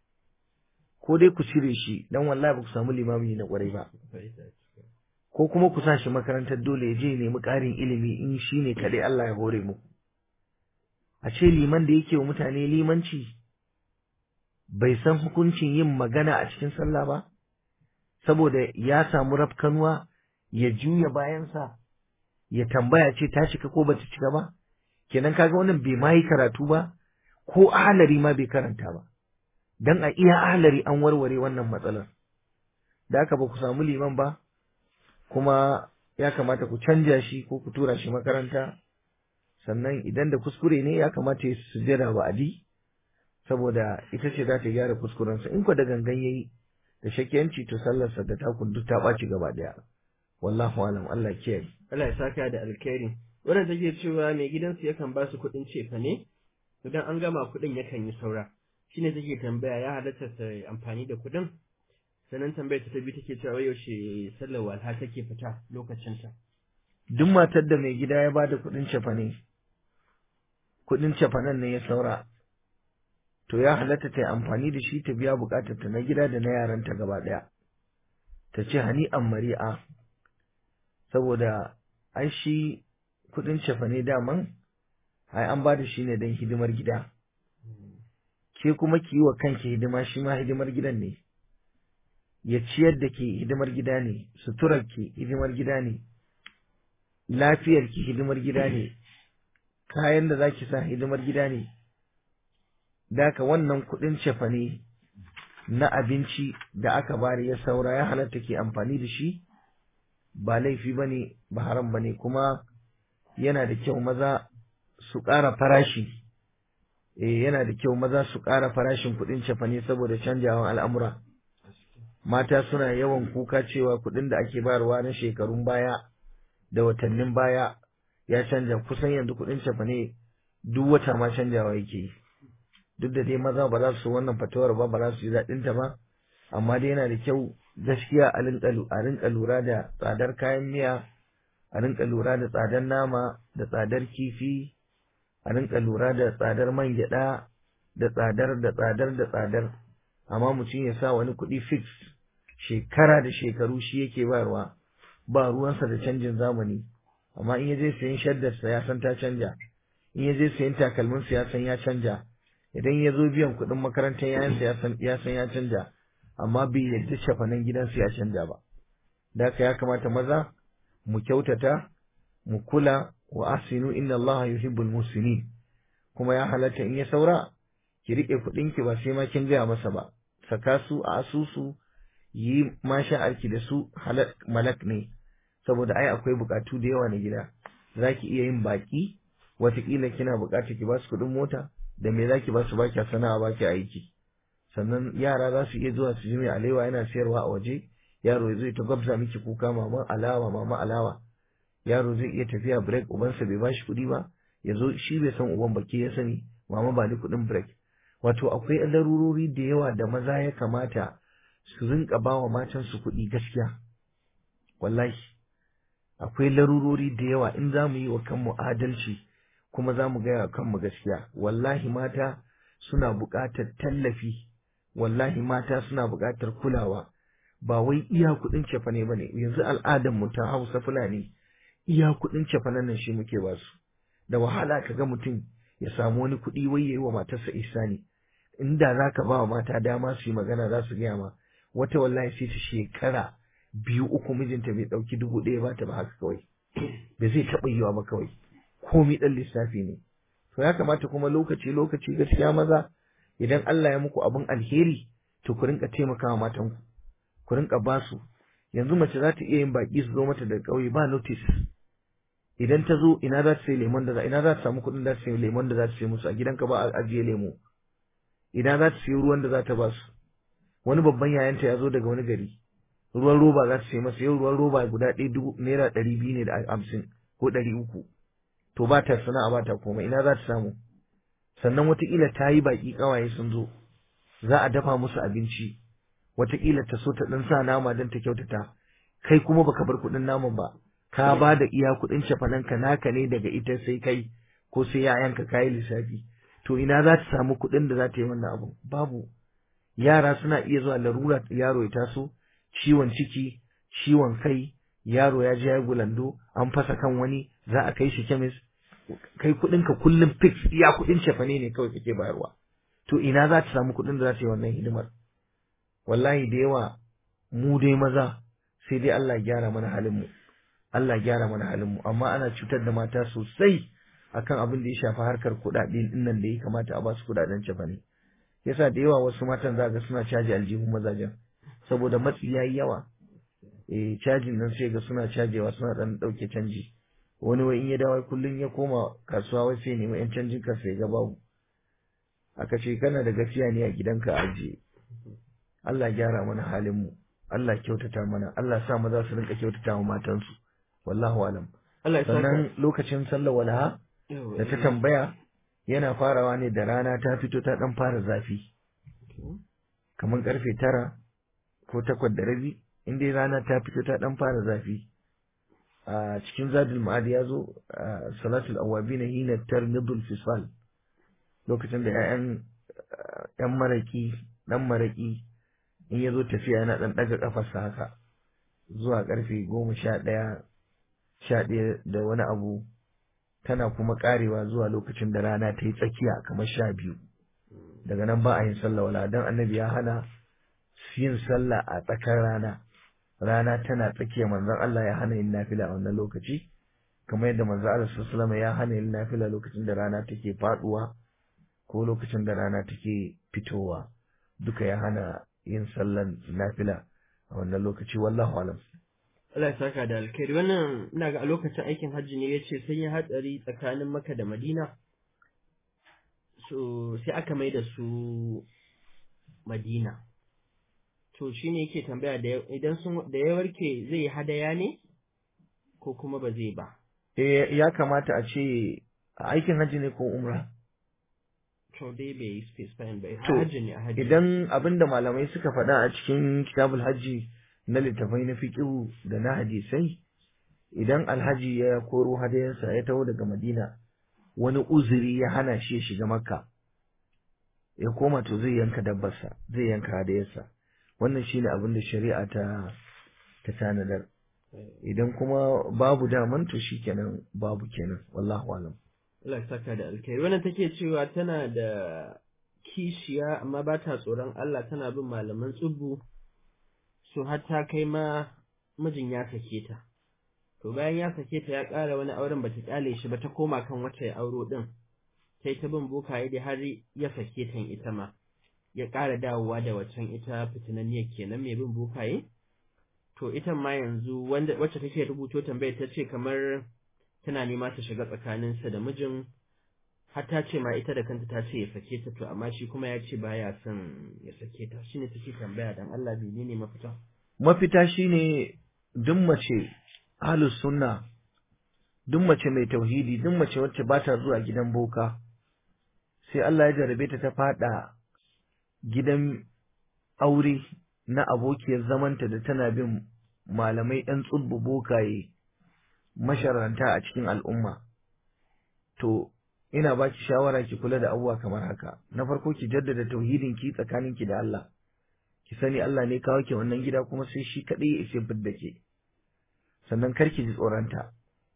ko dai ku cire shi dan wallahi ba ku samu limami na kwarai ba ko kuma ku sa shi makarantar dole ya je ya nemi ƙarin ilimi in shi ne kaɗai Allah ya hore mu a ce liman da yake wa mutane limanci bai san hukuncin yin magana a cikin sallah ba saboda ya samu rafkanuwa ya juya bayansa ya tambaya ce ta cika ko bata cika ba kenan kaga wannan bai ma yi karatu ba ko ahalari ma bai karanta ba dan a iya ahalari an warware wannan matsalar da haka ba ku samu liman ba kuma ya kamata ku canja shi ko ku tura shi makaranta sannan idan da kuskure ne ya kamata ya sujjada ba'adi saboda ita ce za ta gyara kuskurensa in ko da gangan yayi da shakiyanci to sallarsa da takun duk ta ɓaci gaba ɗaya wallahu alam Allah kiyaye Allah ya saka da alkhairi wannan take cewa mai gidansu yakan ba su kuɗin cefa ne idan an gama kuɗin yakan yi saura shine take tambaya ya halatta ta yi amfani da kuɗin sannan tambayar ta biyu take cewa wai yaushe sallar walha take fita lokacin ta duk matar da mai gida ya bada kuɗin cefane kuɗin cefanen ne ya saura to ya halatta ta yi amfani da shi ta biya buƙatar ta na gida da na yaranta gaba ɗaya ta ce hani an mari'a saboda ai shi kuɗin cefane daman ai an ba da shi ne don hidimar gida ke kuma ki yi wa kanki hidima shi ma hidimar gidan ne ya ciyar da ke hidimar gida ne suturar ki hidimar gida ne lafiyar ki hidimar gida ne kayan da zaki sa hidimar gida ne daka wannan kuɗin cefane na abinci da aka bari ya saura ya halatta ke amfani da shi ba laifi bane ba haram bane kuma yana da kyau maza su ƙara farashi eh yana da kyau maza su ƙara farashin kuɗin cefane saboda canjawan al'amura mata suna yawan kuka cewa kuɗin da ake bayarwa na shekarun baya da watannin baya ya canja kusan yanzu kuɗin cefane duk wata ma canjawa yake yi duk da dai maza ba za su wannan fatawar ba ba za su ji daɗin ta ba amma dai yana da kyau gaskiya a rinka lura da tsadar kayan miya a rinka lura da tsadar nama da tsadar kifi a rinka lura da tsadar man gyaɗa da tsadar da tsadar da tsadar amma mutum ya sa wani kuɗi fix shekara da shekaru shi yake bayarwa ba ruwansa da canjin zamani amma in ya je sayan shaddarsa ya san ta canja in ya je sayan takalminsa ya san ya canja idan ya zo biyan kuɗin makarantar yayansa ya san ya san ya canja amma bai yadda shafanan gidansa ya canja ba da haka ya kamata maza mu kyautata mu kula wa asinu inna Allah yuhibbul musinin kuma ya halatta in ya saura ki rike kuɗin ki ba sai ma kin gaya masa ba saka su a asusu yi masha'arki da su halak malak ne saboda ai akwai bukatu da yawa na gida zaki iya yin baki watakila kina bukatar ki ba su kuɗin mota da me zaki ba su ba ki sana'a ba ki aiki sannan yara za su iya zuwa su ji mai alewa yana sayarwa a waje yaro zai ta gwabza miki kuka mama alawa mama alawa yaro zai iya tafiya break ubansa bai bashi kuɗi ba ya zo shi bai san uban baki ya sani mama ba ni kuɗin break wato akwai larurori da yawa da maza ya kamata su rinka ba wa matansu kuɗi gaskiya wallahi akwai larurori da yawa in za mu yi wa kanmu adalci kuma za mu gaya wa kanmu gaskiya wallahi mata suna buƙatar tallafi wallahi mata suna buƙatar kulawa ba wai iya kuɗin cefane ba ne yanzu al'adar mu ta hausa fulani iya kuɗin cefanen nan shi muke ba su da wahala ka ga mutum ya samu wani kuɗi wai ya yi wa matarsa isani inda za ka ba wa mata dama su yi magana za su gaya ma wata wallahi sai ta shekara biyu uku mijinta bai ɗauki dubu ɗaya ba ta ba haka kawai ba zai taɓa yiwa ba kawai komi ɗan lissafi ne to ya kamata kuma lokaci lokaci gaskiya maza idan Allah ya muku abin alheri to ku rinka taimakawa matanku ku rinka ba su yanzu mace za ta iya yin baki su zo mata da ƙauye ba notice idan ta zo ina za ta sai lemon da za ina za ta samu kuɗin da ta sai lemon da za ta sai musu a gidanka ba a ajiye lemo ina za ta sai ruwan da za ta ba su wani babban yayanta ya zo daga wani gari ruwan roba za ta sai masa yau ruwan roba guda ɗaya dubu naira ɗari biyu ne da hamsin ko ɗari uku to ba ta sana'a ba ta komai ina za ta samu sannan wataƙila ta yi baƙi ƙawaye sun zo za a dafa musu abinci wataƙila ta so ta ɗan sa nama don ta kyautata kai kuma baka bar kuɗin naman ba ka ba da iya kuɗin cefanenka naka ne daga ita sai kai ko sai yayanka kayi lissafi to ina za ta samu kuɗin da za ta yi wannan abu babu yara suna iya zuwa larura yaro ya taso ciwon ciki ciwon kai yaro ya je ya gulando an fasa kan wani za a kai shi kemis kai kuɗinka kullum fix iya kuɗin cefane ne kawai kake bayarwa to ina za ta samu kuɗin da za ta yi wannan hidimar wallahi da yawa mu dai maza sai dai Allah gyara mana halin mu Allah gyara mana halin mu amma ana cutar da mata sosai akan abin da ya shafi harkar kuɗaɗe din nan da ya kamata a ba su kuɗaɗen cefane yasa da yawa wasu matan za ga suna caji aljihun mazajen saboda matsi yayi yawa eh cajin nan sai ga suna cajewa suna dan dauke canji wani wai in ya dawo kullun ya koma kasuwa wai sai nemi yan canjin ka sai ga babu aka ce kana da gaskiya ne a gidanka ajiye Allah gyara mana halin mu Allah kyautata mana Allah sa maza su rinka kyautata wa matansu wallahu alam Allah ya sannan saka lokacin sallar walaha da ta tambaya yana farawa ne da rana ta fito ta dan fara zafi kamar karfe tara ko takwas da rabi in dai rana ta fito ta dan fara zafi a cikin zadul ma'ad ya zo a salatul awabina hina tarmidul fisal lokacin da 'ya'yan yan maraki dan maraki in ya zo tafiya yana dan daga kafarsa haka zuwa karfe goma sha ɗaya sha ɗaya da wani abu tana kuma karewa zuwa lokacin da rana ta yi tsakiya kamar sha biyu daga nan ba a yin sallah wala dan annabi ya hana yin sallah a tsakar rana rana tana tsakiya manzon Allah ya hana yin nafila a wannan lokaci kamar yadda manzon Allah sallallahu alaihi ya hana yin nafila lokacin da rana take faduwa ko lokacin da rana take fitowa duka ya hana yin sallan nafila a wannan lokaci wallahu alam Allah ya saka da alkhairi wannan ina ga a lokacin aikin hajji ne yace sun yi hatsari tsakanin Makka da Madina to sai aka mai da su madina to shine yake tambaya da ya- idan sun da ya warke zai yi hadaya ne ko kuma ba zai ba eh ya kamata a ce a aikin hajji ne ko umra to dai bai yi specifying ba To, hajji ne a hajji idan abinda malamai suka faɗa a cikin kitabul hajji na littafai na fiqhu da na hadisai idan alhaji ya koro hadayensa ya taho daga madina wani uzuri ya hana shi ya shiga makka ya koma to zai yanka dabbarsa zai yanka hadayarsa wannan shine abin da shari'a ta ta tanadar idan kuma babu daman to shikenan babu kenan wallahu alam Allah ya saka da alkhairi wannan take cewa tana da kishiya amma ba ta tsoron Allah tana bin malaman tsubbu so har ta kai ma mijin ya sake ta to bayan ya sake ta ya ƙara wani auren bata kyale shi ba ta koma kan wata ya auro din sai ta bin bokaye da har ya sake ta ita ma ya ƙara dawowa da waccan ita fitinanniyar kenan mai bin bokaye to ita ma yanzu wanda wacce take rubuto tambayar ta ce kamar tana nema ta shiga tsakaninsa da mijin har ta ce ma ita da kanta ta ce ya sake ta to amma shi kuma ya ce baya son ya sake ta shine take tambaya dan Allah menene mafita mafita shine duk mace ahlus sunna duk mace mai tauhidi duk mace wacce ba ta zuwa gidan boka sai Allah ya jarabe ta ta fada gidan aure na abokiyar zamanta da tana bin malamai ɗan tsubbu bokaye masharanta a cikin al'umma to ina baki shawara ki kula da abubuwa kamar haka na farko ki jaddada tauhidin ki tsakanin ki da Allah ki sani Allah ne kawo ki wannan gida kuma sai shi kadai ya ishe fidda ke sannan kar ki ji tsoronta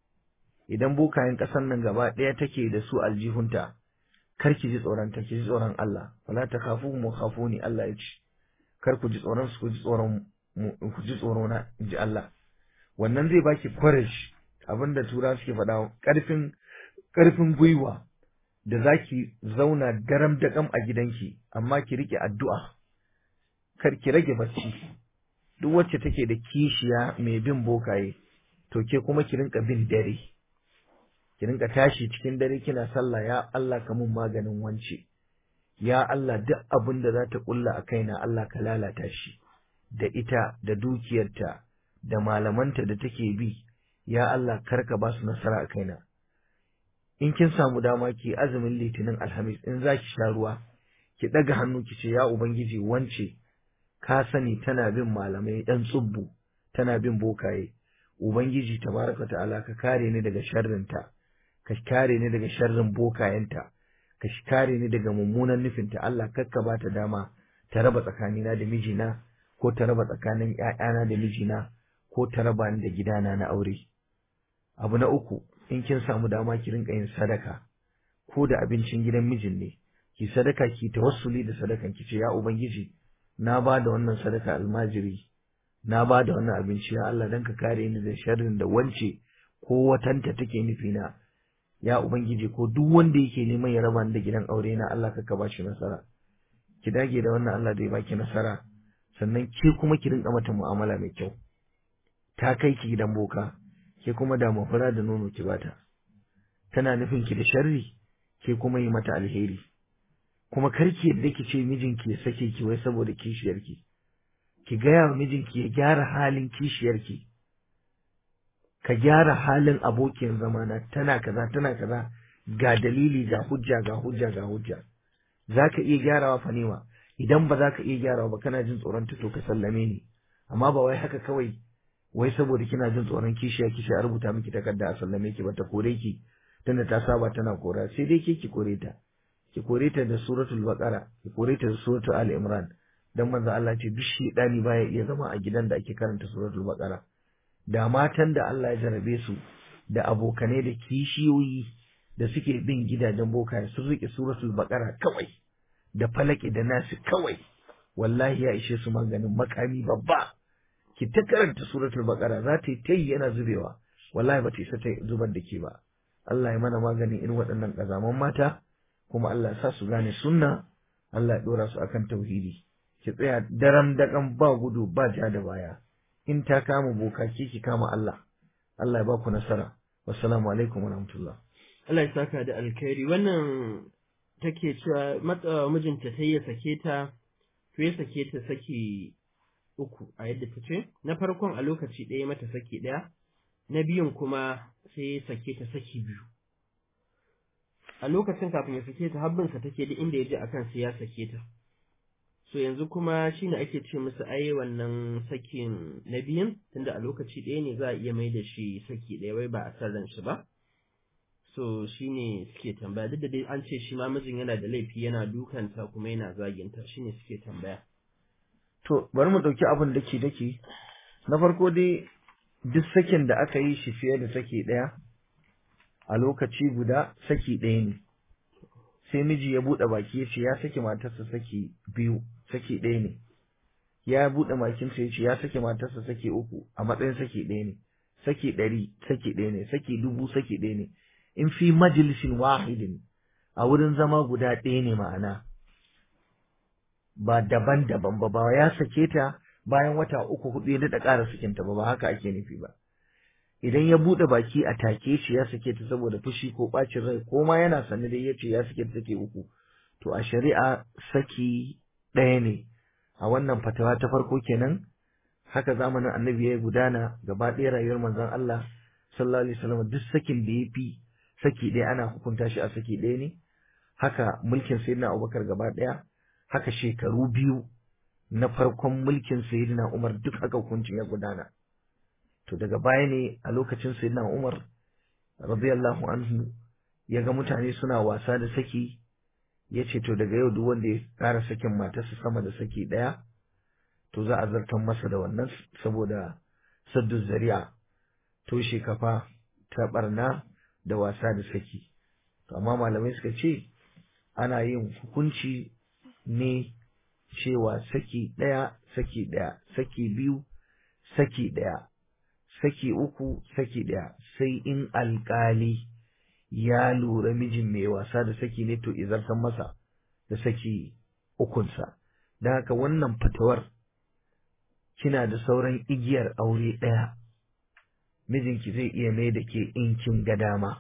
idan bokayen ƙasar nan gaba ɗaya take da su aljihunta kar ki ji tsoronta ki ji tsoron Allah wala ta khafu mu khafuni Allah ya ce kar ku ji tsoron su ku ji tsoron mu ku ji tsoro na in ji Allah wannan zai baki courage abinda tura suke faɗa ƙarfin ƙarfin gwiwa da zaki zauna daram da kam a gidanki amma ki rike addu'a kar ki rage bacci duk wacce take da kishiya mai bin bokaye to ke kuma ki rinka bin dare ki rinka tashi cikin dare kina sallah ya Allah ka mun maganin wance ya Allah duk abin da za ta kulla a kaina Allah ka lalata shi da ita da dukiyarta da malamanta da take bi ya Allah karka ba su nasara a kaina in kin samu dama ki azumin litinin alhamis in za ki sha ruwa ki ɗaga hannu ki ce ya ubangiji wance ka sani tana bin malamai ɗan tsubbu tana bin bokaye ubangiji tabaraka ta'ala ka kare ni daga sharrinta ka kare ni daga sharrin bokayenta ka kare ni daga mummunan nufinta Allah kakka ba ta dama ta raba tsakanina da mijina ko ta raba tsakanin ƴaƴana da mijina ko ta raba ni da gidana na aure abu na uku in kin samu dama ki rinka yin sadaka ko da abincin gidan mijin ne ki sadaka ki tawassuli da sadakan ki ce ya ubangiji na ba da wannan sadaka almajiri na ba da wannan abinci ya Allah dan ka kare ni da sharrin da wance ko watanta take nufi na ya ubangiji ko duk wanda yake neman ya raba ni da gidan aure na Allah ka ba shi nasara ki dage da wannan Allah zai baki nasara sannan ke kuma ki rinka mata mu'amala mai kyau ta kai ki gidan boka ke kuma da mafura da nono ki bata tana nufin ki da sharri ke kuma yi mata alheri kuma karki yadda ki ce mijinki ya sake ki wai saboda kishiyarki ki gaya wa mijinki ya gyara halin kishiyarki ka gyara halin abokin zamana tana kaza tana kaza ga dalili ga hujja ga hujja ga hujja za ka iya gyarawa fanima idan ba za ka iya gyarawa ba kana jin tsoron to ka sallame ni amma ba wai haka kawai wai saboda kina jin tsoron kishiya kishiya a rubuta miki takarda a sallame ki ba ta kore ki tunda ta saba tana kora sai dai ke ki kore ta ki kore ta da suratul baqara ki kore ta da suratul ali imran dan manzo Allah ce duk shedani baya iya zama a gidan da ake karanta suratul baqara da matan da Allah ya jarabe su da abokanai da kishiyoyi da suke bin gidajen bokaye sun rike suratul baqara kawai da falaki da nasi kawai wallahi ya ishe su maganin makami babba ki ta karanta suratul baqara za ta yi tayi yana zubewa wallahi ba ta isa ta zubar da ke ba Allah ya mana maganin irin waɗannan ƙazaman mata kuma Allah ya sa su gane sunna Allah ya ɗora su akan tauhidi ki tsaya daram daƙan ba gudu ba ja da baya in ta kama boka ki ki kama Allah Allah ya ba ku nasara wassalamu alaikum wa rahmatullah Allah ya saka da alkhairi wannan take cewa matsawa mijinta sai ya sake ta to ya sake ta saki uku a yadda ta ce na farkon a lokaci ɗaya mata saki ɗaya na biyun kuma sai ya sake ta saki biyu a lokacin kafin ya sake ta habbinsa take duk inda ya ji akan sai ya sake ta so yanzu kuma shine ake ce musu ai wannan sakin na biyun tunda a lokaci ɗaya ne za a iya mai da shi saki ɗaya wai ba a san ran shi ba so shine suke tambaya duk da dai an ce shi ma mijin yana da laifi yana dukanta kuma yana zaginta shine suke tambaya to bari mu ɗauki abin dake dake na farko dai duk sakin da aka yi shi fiye da saki ɗaya a lokaci guda saki ɗaya ne sai miji ya buɗe baki ya ce ya saki matarsa saki biyu saki ɗaya ne ya buɗe bakinsa ya ce ya saki matarsa saki uku a matsayin saki ɗaya ne saki ɗari saki ɗaya ne saki dubu saki ɗaya ne in fi majalisin wahidin a wurin zama guda ɗaya ne ma'ana ba daban-daban ba ba ya sake ta bayan wata uku hudu ya daɗa ƙara sakinta ba ba haka ake nufi ba idan ya buɗe baki a take shi ya sake ta saboda fushi ko ɓacin rai ko ma yana sane dai ya ce ya sake ta sake uku to a shari'a saki ɗaya ne a wannan fatawa ta farko kenan haka zamanin annabi ya gudana gaba ɗaya rayuwar manzon Allah sallallahu alaihi wasallam duk sakin da ya fi saki ɗaya ana hukunta shi a saki ɗaya ne haka mulkin sayyidina Abubakar gaba ɗaya haka shekaru biyu na farkon mulkin sayyidina Umar duk haka hukuncin ya gudana to daga baya ne a lokacin sayyidina Umar radiyallahu anhu ya ga mutane suna wasa da saki ya ce to daga yau duk wanda ya ƙara sakin matarsa sama da saki ɗaya to za a zartar masa da wannan saboda saddu zari'a toshe kafa ta barna da wasa da saki to amma malamai suka ce ana yin hukunci ne cewa saki ɗaya saki ɗaya saki biyu saki ɗaya saki uku saki ɗaya sai in alƙali ya lura mijin mai wasa da saki ne to izartan masa da saki ukunsa da haka wannan fatawar kina da sauran igiyar aure ɗaya mijinki zai iya mai da ke in kin ga dama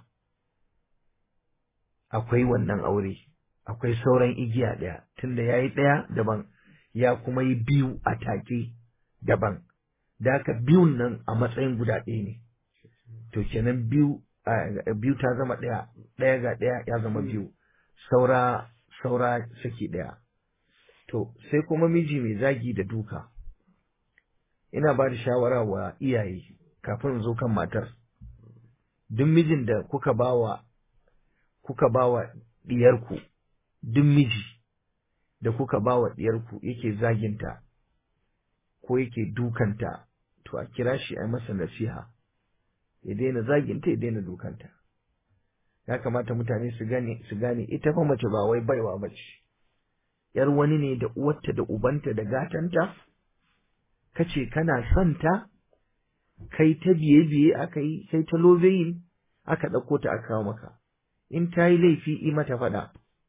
akwai wannan aure akwai sauran igiya ɗaya tunda ya yi ɗaya daban ya kuma yi biyu a take daban da haka biyun nan a matsayin guda ɗaya ne to kenan biyu biyu ta zama ɗaya ɗaya ga ɗaya ya zama biyu saura saura saki ɗaya to sai kuma miji mai zagi da duka ina ba da shawara wa iyaye kafin zo kan matar duk mijin da kuka bawa kuka bawa diyarku duk miji da kuka bawa diyarku yake zaginta ko yake dukanta to a kira shi a masa nasiha ya daina zaginta ya daina dukanta ya kamata mutane su gane su gane ita fa mace ba wai baiwa bace yar wani ne da uwarta da ubanta da gatanta kace kana son ta kai ta biye biye aka yi sai ta lobeyin aka ɗauko ta aka kawo maka in ta yi laifi yi mata faɗa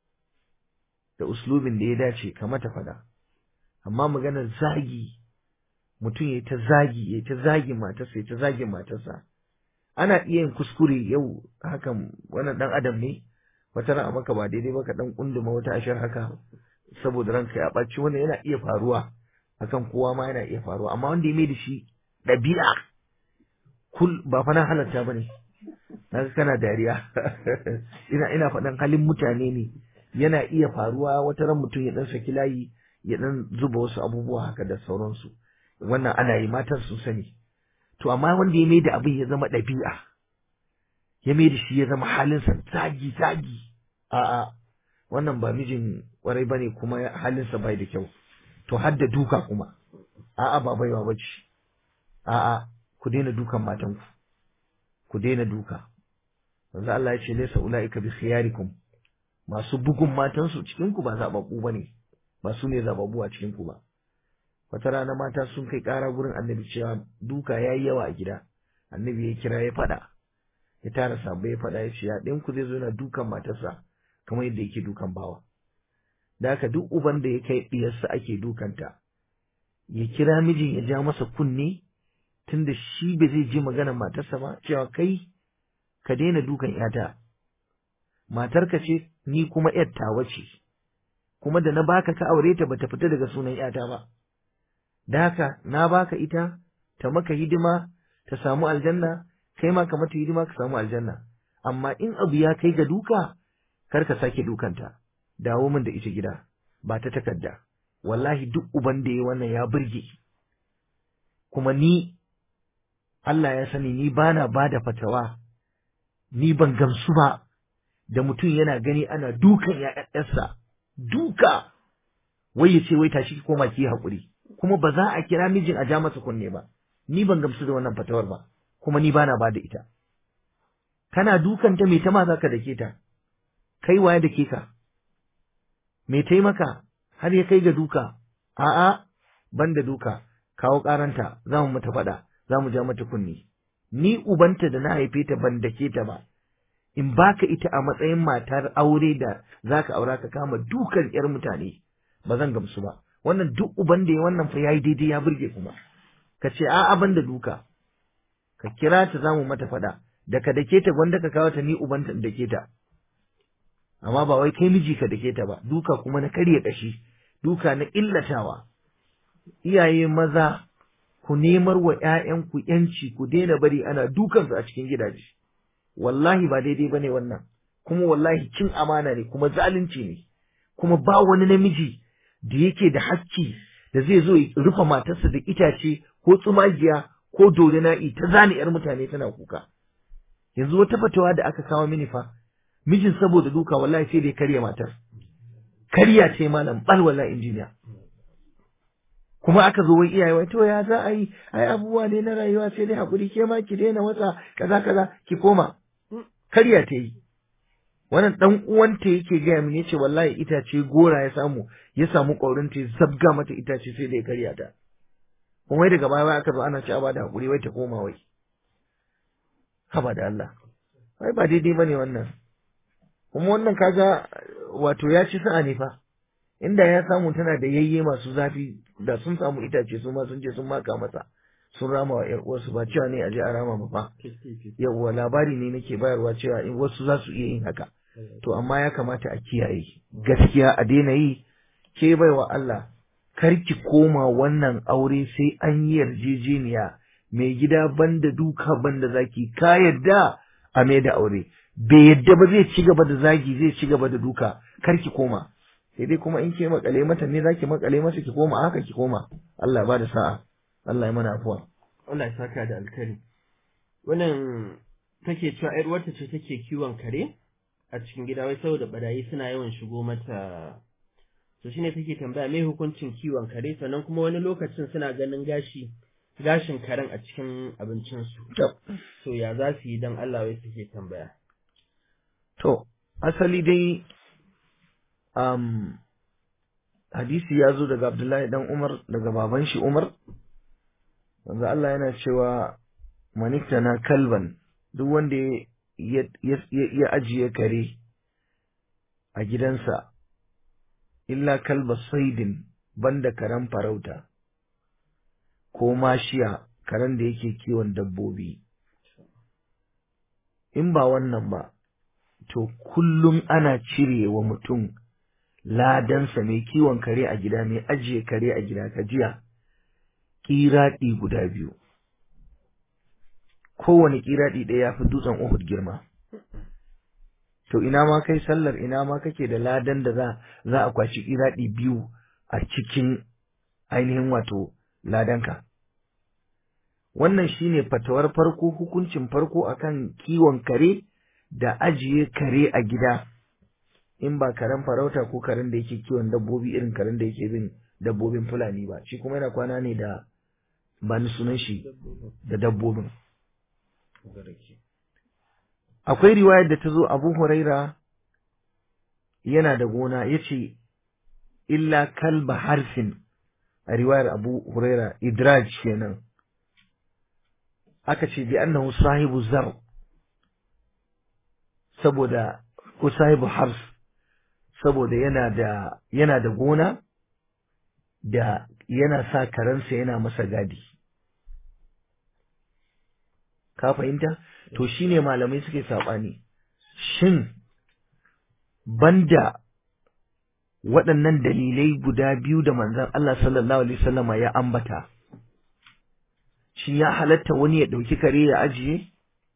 da uslubin da ya dace ka mata faɗa amma maganar zagi mutum ya ta zagi ya ta zagi matarsa ya ta zagi matarsa ana iya yin kuskure yau hakan wannan dan adam ne wata ran a maka ba daidai ba ka dan kunduma wata ashar haka saboda ranka ya ɓaci wannan yana iya faruwa akan kowa ma yana iya faruwa amma wanda ya mai da shi ɗabi'a kul ba fa na halatta bane naga kana dariya ina ina faɗan halin mutane ne yana iya faruwa wata ran mutum ya dan saki layi ya dan zuba wasu abubuwa haka da sauransu wannan ana yi matan sun sani to amma wanda ya mai da abin ya zama ɗabi'a ya mai da shi ya zama halinsa zagi zagi a'a wannan ba mijin kwarai bane kuma halinsa bai da kyau to har da duka kuma a'a ba baiwa bace a'a ku daina dukan matanku ku daina duka manzo Allah ya ce laysa ulaika bi khiyarikum masu bugun matansu cikin ku ba zababbu bane ba su ne zababbu a cikin ku ba wata rana mata sun kai ƙara gurin annabi cewa duka yayi yawa a gida annabi ya kira ya fada ya tara sabbai ya fada ya ce ya ɗayan ku zai zo yana dukan matarsa kamar yadda yake dukan bawa da haka duk uban da ya kai ɗiyarsa ake dukanta ya kira mijin ya ja masa kunne tunda shi ba zai ji maganar matarsa ba cewa kai ka daina dukan yata matarka ce ni kuma ‘yar tawa ce, kuma da na baka ka aure ta bata fita daga sunan ‘yata ba, da haka na baka ita ta maka hidima ta samu aljanna, kai ma ka mata hidima ka samu aljanna, amma in abu ya kai ga duka, kar ka sake dukanta, dawo min da ita gida, ba ta takarda, wallahi duk uban da ya wannan ya burge, kuma ni Allah ya sani ni bana ba da fatawa, ni ban gamsu ba. da mutum yana gani ana dukan ‘ya'yansa, duka, wai ya ce wai tashi ki koma ki haƙuri, kuma ba za a kira mijin a ja masa kunne ba, ni ban gamsu da wannan fatawar ba, kuma ni bana ba da ita. Kana dukan ta me ta ma za ka dake ta, kai waye da ke ka, me taimaka har ya kai ga duka, a'a, ban da duka, kawo ƙaranta, za mu mata faɗa, za mu ja mata kunne. Ni ubanta da na haife ta ban dake ta ba, in baka ita a matsayin matar aure da zaka aura ka kama dukan yar mutane ba zan gamsu ba wannan duk uban da ya wannan fa yayi daidai ya burge kuma ka ce a'a ban da duka ka kira ta zamu mata fada da ka dake ta gwanda ka kawo ta ni uban ta dake ta amma ba wai kai miji ka dake ta ba duka kuma na karya kashi duka na illatawa iyaye maza ku nemar wa ƴaƴanku yanci ku daina bari ana dukansu a cikin gidaje wallahi ba daidai bane wannan kuma wallahi cin amana ne kuma zalunci ne kuma ba wani namiji da yake da hakki da zai zo ya rufe matarsa da itace ko tsumagiya ko na'i ta zane yar mutane tana kuka yanzu wata fatawa da aka kawo mini fa mijin saboda duka wallahi sai da ya karya matar karya ce malam bal wallahi injiniya kuma aka zo wai iyaye wai to ya za a yi ai abubuwa ne na rayuwa sai dai hakuri ke ma ki daina wasa kaza kaza ki koma karya ta yi wannan dan uwanta yake gaya min yace wallahi itace gora ya samu ya samu ƙaurin ta zabga mata itace sai da ya karya ta kuma wai daga baya aka zo ana ci ba da hakuri wai ta koma wai haba da Allah wai ba daidai bane wannan kuma wannan kaga wato ya ci sa'a ne fa inda ya samu tana da yayye masu zafi da sun samu itace su ma sun je sun maka masa sun rama wa ƴar uwarsu ba cewa ne a je a rama ba fa yawwa labari ne nake bayarwa cewa in wasu za su iya yin haka to amma ya kamata a kiyaye gaskiya a daina yi ke baiwa Allah kar ki koma wannan aure sai an yi yarjejeniya mai gida banda duka banda zaki ka yadda a mai da aure bai yadda ba zai ci gaba da zagi zai ci gaba da duka kar ki koma sai dai kuma in ke makale mata ne zaki makale masa ki koma haka ki koma Allah ya bada sa'a Allah ya mana afuwa Allah ya saka da alkari wannan take cewa ƴar wata ce take kiwon kare a cikin gida wai saboda barayi suna yawan shigo mata to shine take tambaya me hukuncin kiwon kare sannan kuma wani lokacin suna ganin gashi gashin karen a cikin abincin su to ya za su yi dan Allah wai suke tambaya to asali dai um, hadisi ya zo daga Abdullahi dan Umar daga baban shi Umar wanda Allah yana cewa manikta na kalban duk wanda ya ajiye kare a gidansa illa kalba saidin banda karen farauta ko mashiya karen da yake kiwon dabbobi in ba wannan ba to kullum ana cire wa mutum ladansa mai kiwon kare a gida mai ajiye kare a gida ka jiya ƙiraɗi guda biyu kowane ƙiraɗi ɗaya ya fi dutsen Uhud girma to ina ma kai sallar ina ma kake da ladan da za za a kwashi ƙiraɗi biyu a cikin ainihin wato ladanka wannan shine fatawar farko hukuncin farko akan kiwon kare da ajiye kare a gida in ba karen farauta ko karen da yake kiwon dabbobi irin karen da yake bin dabbobin fulani ba shi kuma yana kwana ne da ba ni sunan shi da dabbobin akwai riwayar da ta zo abu huraira yana da gona ya ce illa kalba harfin a riwayar abu huraira idraj kenan aka ce bi annahu sahibu zar saboda ko sahibu harf saboda yana da yana da gona da yana sa karansa yana masa gadi ka fahimta to shine malamai suke saɓani shin banda waɗannan dalilai guda biyu da manzon Allah sallallahu alaihi wasallama ya ambata shi ya halatta wani ya ɗauki kare ya ajiye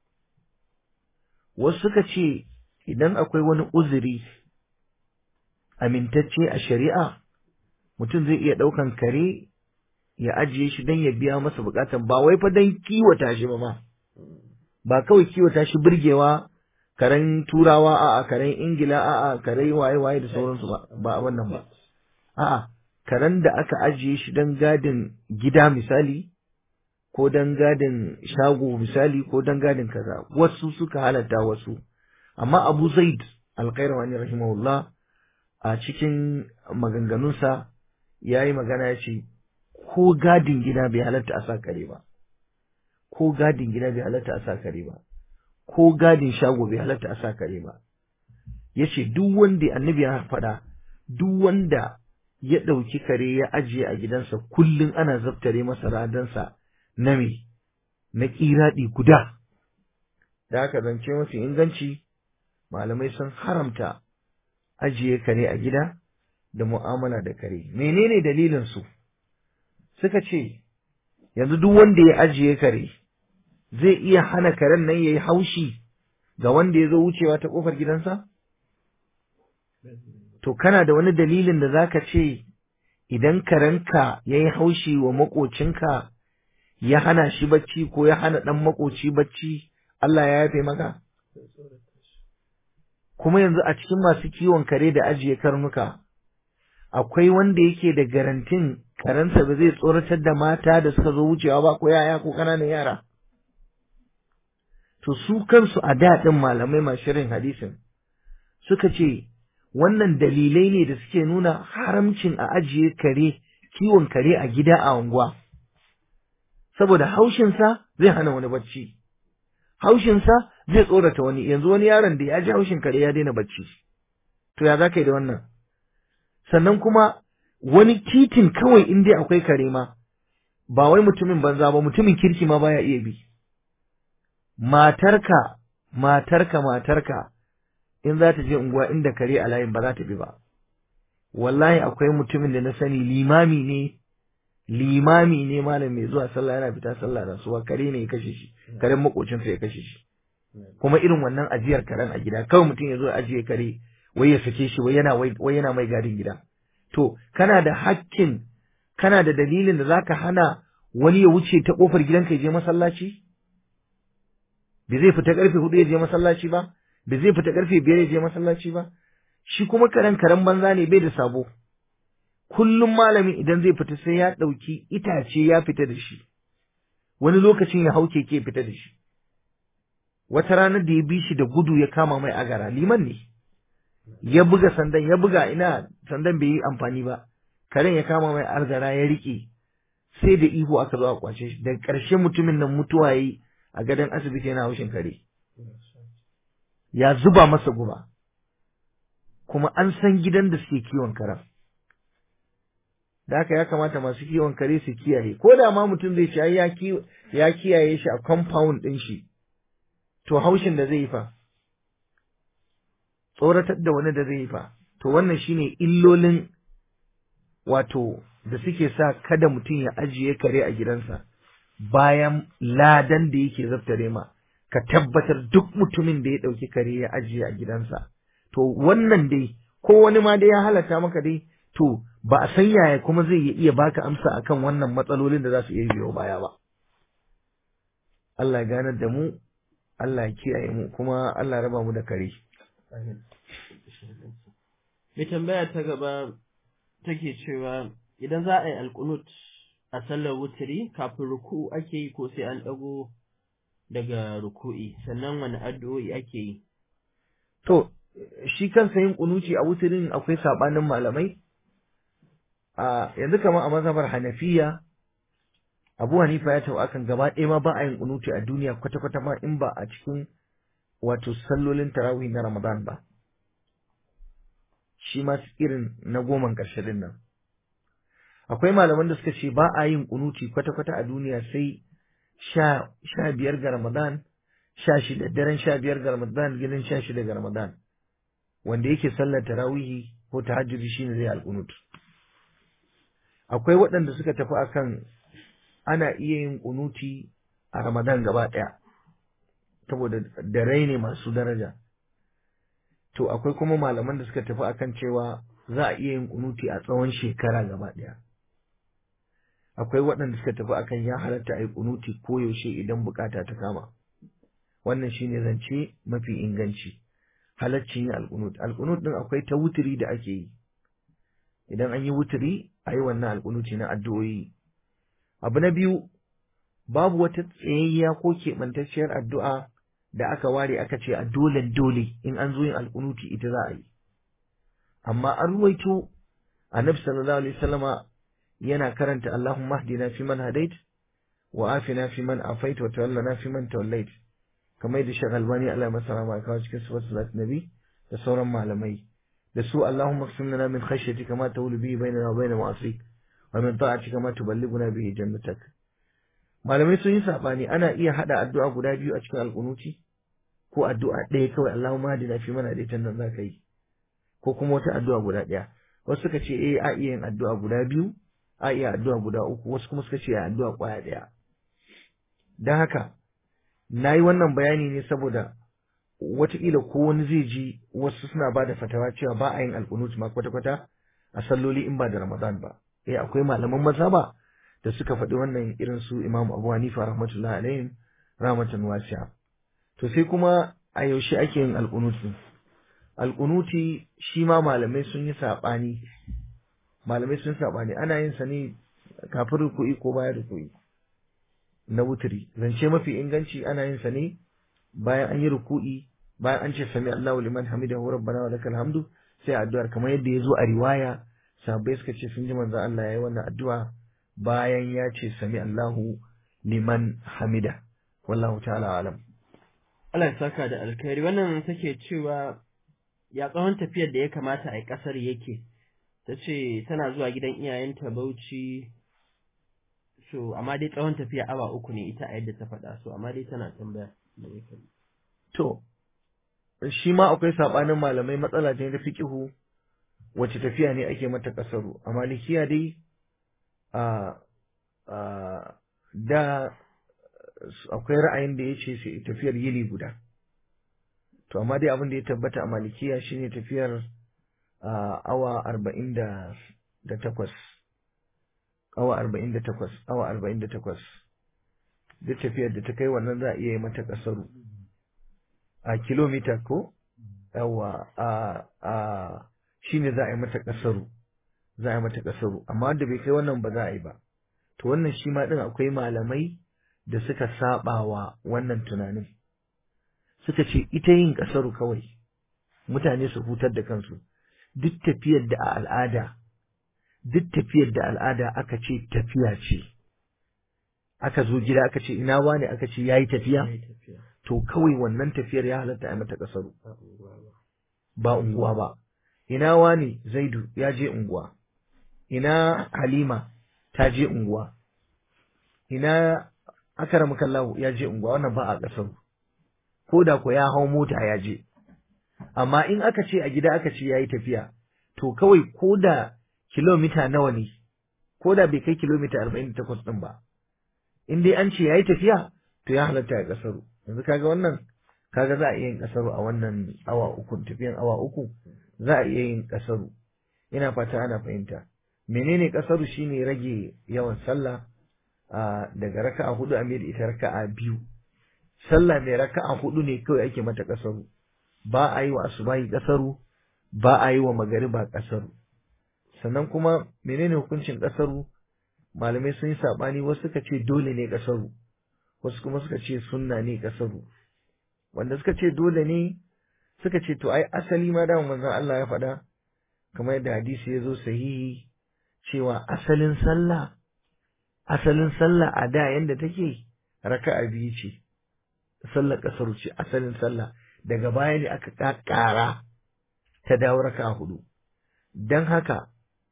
wasu suka ce idan akwai wani uzuri amintacce a shari'a mutum zai iya ɗaukan kare ya ajiye shi don ya biya masa bukatan ba wai fa don kiwata shi ba ma ba kawai kiwata shi birgewa karen turawa a'a karen ingila a'a karen waye waye da sauransu ba ba wannan ba a'a karen da aka ajiye shi don gadin gida misali ko don gadin shago misali ko don gadin kaza wasu suka halatta wasu amma abu zaid alkairawani rahimahullah a cikin maganganunsa ya yi magana ya ce ko gadin gida bai halatta a sa kare ba ko gadin gida bai halatta a sa kare ba ko gadin shago bai halatta a sa kare ba ya ce duk wanda annabi ya faɗa duk wanda ya ɗauki kare ya ajiye a gidansa kullum ana zaftare masa radansa na me na ƙiraɗi guda da haka zance mafi inganci malamai sun haramta ajiye kare a gida da mu'amala da kare menene dalilin su suka ce yanzu duk wanda ya ajiye kare zai iya hana karen nan yayi haushi ga wanda ya zo wucewa ta kofar gidansa to kana da wani dalilin da zaka ce idan karenka yayi haushi wa makocinka ya hana shi bacci ko ya hana dan makoci bacci Allah ya yafe maka kuma yanzu a cikin masu kiwon kare da ajiye karnuka akwai wanda yake da garantin karensa ba zai tsoratar da mata da suka zo wucewa ba ko yaya ko ƙananan yara to su kansu a daɗin malamai masu shirin hadisin suka ce wannan dalilai ne da suke nuna haramcin a ajiye kare kiwon kare a gida a unguwa saboda haushinsa zai hana wani bacci haushinsa zai tsorata wani yanzu wani yaron da ya ji haushin kare ya daina bacci to ya za ka yi da wannan sannan kuma wani titin kawai in dai akwai kare ma ba wai mutumin banza ba mutumin kirki ma baya iya bi matarka matarka matarka in za ta je unguwa inda kare a layin ba za ta bi ba wallahi akwai mutumin da na sani limami ne limami ne malam mai zuwa sallah yana fita sallah da suwa kare ne ya kashe shi karen makocinsa ya kashe shi kuma irin wannan ajiyar karen a gida kawai mutum ya zo ya ajiye kare wai ya sake shi wai yana wai yana mai gadin gida to kana da hakkin kana da dalilin da zaka hana wani ya wuce ta kofar gidanka ya je masallaci bai zai fita karfe hudu ya je masallaci ba bai zai fita karfe biyar ya je masallaci ba shi kuma karen karen banza ne bai da sabo kullum malami idan zai fita sai ya ɗauki itace ya fita da shi wani lokacin ya hau keke fita da shi wata ranar da ya bi shi da gudu ya kama mai agara liman ne ya buga sandan ya buga ina sandan bai yi amfani ba karen ya kama mai agara ya rike sai da ihu aka zo a kwace shi daga ƙarshe mutumin nan mutuwa yi a gadon asibiti yana haushin kare ya zuba masa guba kuma an san gidan da suke kiwon karen da haka ya kamata masu kiwon kare su kiyaye ko da ma mutum zai ce ya kiyaye shi a compound ɗin shi to haushin da zai yi fa tsoratar da wani da zai yi fa to wannan shine illolin wato da suke sa kada mutum ya ajiye kare a gidansa bayan ladan da yake zaftare ma ka tabbatar duk mutumin da ya ɗauki kare ya ajiye a gidansa to wannan dai ko wani ma dai ya halatta maka dai to ba a san yaya kuma zai iya baka amsa akan wannan matsalolin da za su iya biyo baya ba Allah ya ganar da mu Allah ya kiyaye mu kuma Allah ya raba mu da kare mai tambaya ta gaba take cewa idan za a yi alkunut a sallar wuturi kafin ruku ake yi ko sai an ɗago daga ruku'i sannan wani addu'o'i ake yi to shi kansa yin kunuci a wuturin akwai sabanin malamai a yanzu kamar a mazhabar Hanafiya Abu Hanifa ya taɓa akan gaba ɗaya ma ba a yin kunuti a duniya kwata-kwata ma in ba a cikin wato sallolin tarawih na Ramadan ba shi ma irin na goman ƙarshe din nan akwai malaman da suka ce ba a yin kunuti kwata-kwata a duniya sai sha sha biyar ga Ramadan sha shida daren sha biyar ga Ramadan gidan sha shida ga Ramadan wanda yake sallar tarawihi ko tahajjudi shine zai alqunut akwai waɗanda suka tafi akan ana iya yin kunuti a Ramadan gaba ɗaya saboda dare ne masu daraja to akwai kuma malaman da suka tafi akan cewa za a iya yin kunuti a tsawon shekara gaba ɗaya akwai waɗanda suka tafi akan ya halatta a yi kunuti koyaushe idan bukata ta kama wannan shine zance mafi inganci halaccin yin alkunut alkunut din akwai ta wuturi da ake yi idan an yi wuturi a yi wannan alkunuti na addu'o'i abu na biyu babu wata tsayayya ko keɓantacciyar addu'a da aka ware aka ce a dole dole in an zo yin alkunuti ita za a yi amma an ruwaito annabi sallallahu alaihi wasallama yana karanta Allahumma hdina fi man hadait wa afina fi man afait wa tawallana fi man tawallait kamar da Sheikh Albani Allah masa rahama kawo cikin sifar salat nabi da sauran malamai da su Allahumma qsim lana min khashyatika ma tawlu bihi bainana wa bain ma'asik wa min ta'atika ma tuballighuna bihi jannatak malamai sun yi sabani ana iya hada addu'a guda biyu a cikin alkunuti ko addu'a ɗaya kawai Allahumma hadina fi man hadaitan nan zaka yi ko kuma wata addu'a guda ɗaya wasu suka ce eh a iya yin addu'a guda biyu a iya addu'a guda uku wasu kuma suka ce a addu'a kwaya ɗaya don haka na yi wannan bayani ne saboda wataƙila ko wani zai ji wasu suna ba da fatawa cewa ba a yin alƙunut ma kwata-kwata a salloli in ba da ramadan ba eh akwai malaman mazhaba da suka faɗi wannan irin su imam abu hanifa rahmatullahi alaihim rahmatan wasi'a to sai kuma a yaushe ake yin alƙunut alƙunuti shi ma malamai sun yi saɓani malamai sun saɓani ana yin sa ne kafin ruku'i ko bayan ruku'i na wuturi zance mafi inganci ana yin sa ne bayan an yi ruku'i bayan an ce sami Allahu liman hamidahu rabbana wa lakal hamdu sai addu'ar kamar yadda ya zo a riwaya sahabbai suka ce sun ji manzo Allah yayi wannan addu'a bayan ya ce sami Allahu liman hamida wallahu ta'ala alam Allah ya saka da alkhairi wannan take cewa ya tsawon tafiyar da ya kamata a yi ƙasar yake ta ce tana zuwa gidan iyayenta Bauchi so amma dai tsawon tafiya awa uku ne ita a yadda ta faɗa so amma dai tana tambaya to shi ma akwai sabanin malamai matsala ce ta fiqihu wace tafiya ne ake mata kasaru a malikiya dai a a da akwai ra'ayin da yace sai tafiyar yini guda to amma dai abin da ya tabbata a malikiya shine tafiyar awa arba'in da takwas awa arba'in da takwas awa arba'in da takwas duk tafiyar da ta kai wannan za a iya yi mata kasaru a kilomita ko yawa a a shine za a yi mata kasaru za a yi mata kasaru amma wanda bai kai wannan ba za a yi ba to wannan shi ma din akwai malamai da suka saba wa wannan tunanin suka ce ita yin kasaru kawai mutane su hutar da kansu duk tafiyar da a al'ada duk tafiyar da al'ada aka ce tafiya ce aka zo gida aka ce ina wane aka ce yayi tafiya to kawai wannan tafiyar ya halatta a mata kasaru ba unguwa ba ina wane zaidu ya je unguwa ina halima ta je unguwa ina akaram kallahu ya je unguwa wannan ba a kasaru ko da ko ya hau mota ya je amma in aka ce a gida aka ce yayi tafiya to kawai ko da kilomita nawa ne ko da bai kai kilomita 48 din ba in dai an ce yayi tafiya to ya halatta ya kasaru yanzu kaga wannan kaga za a iya yin kasaru a wannan awa uku tafiyan awa uku za a iya yin kasaru ina fata ana fahimta menene kasaru shine rage yawan sallah daga raka'a hudu a mai ita raka'a biyu sallah mai raka'a hudu ne kawai ake mata kasaru ba a yi wa asubahi kasaru ba a yi wa magariba kasaru sannan kuma menene hukuncin kasaru malamai sun yi sabani wasu suka ce dole ne kasaru wasu kuma suka ce sunna ne kasaru wanda suka ce dole ne suka ce to ai asali ma da manzon Allah ya faɗa kamar yadda hadisi ya zo sahihi cewa asalin sallah asalin sallah a da yanda take raka'a biyu ce sallar kasaru ce asalin sallah daga baya ne aka ƙara ta dawo raka'a hudu don haka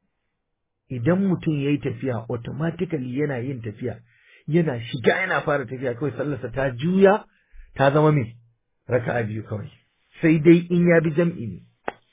idan mutum ya yi tafiya automatically yana yin tafiya yana shiga yana fara tafiya kawai sallarsa ta juya ta zama mai raka'a biyu kawai sai dai in ya bi jam'i ne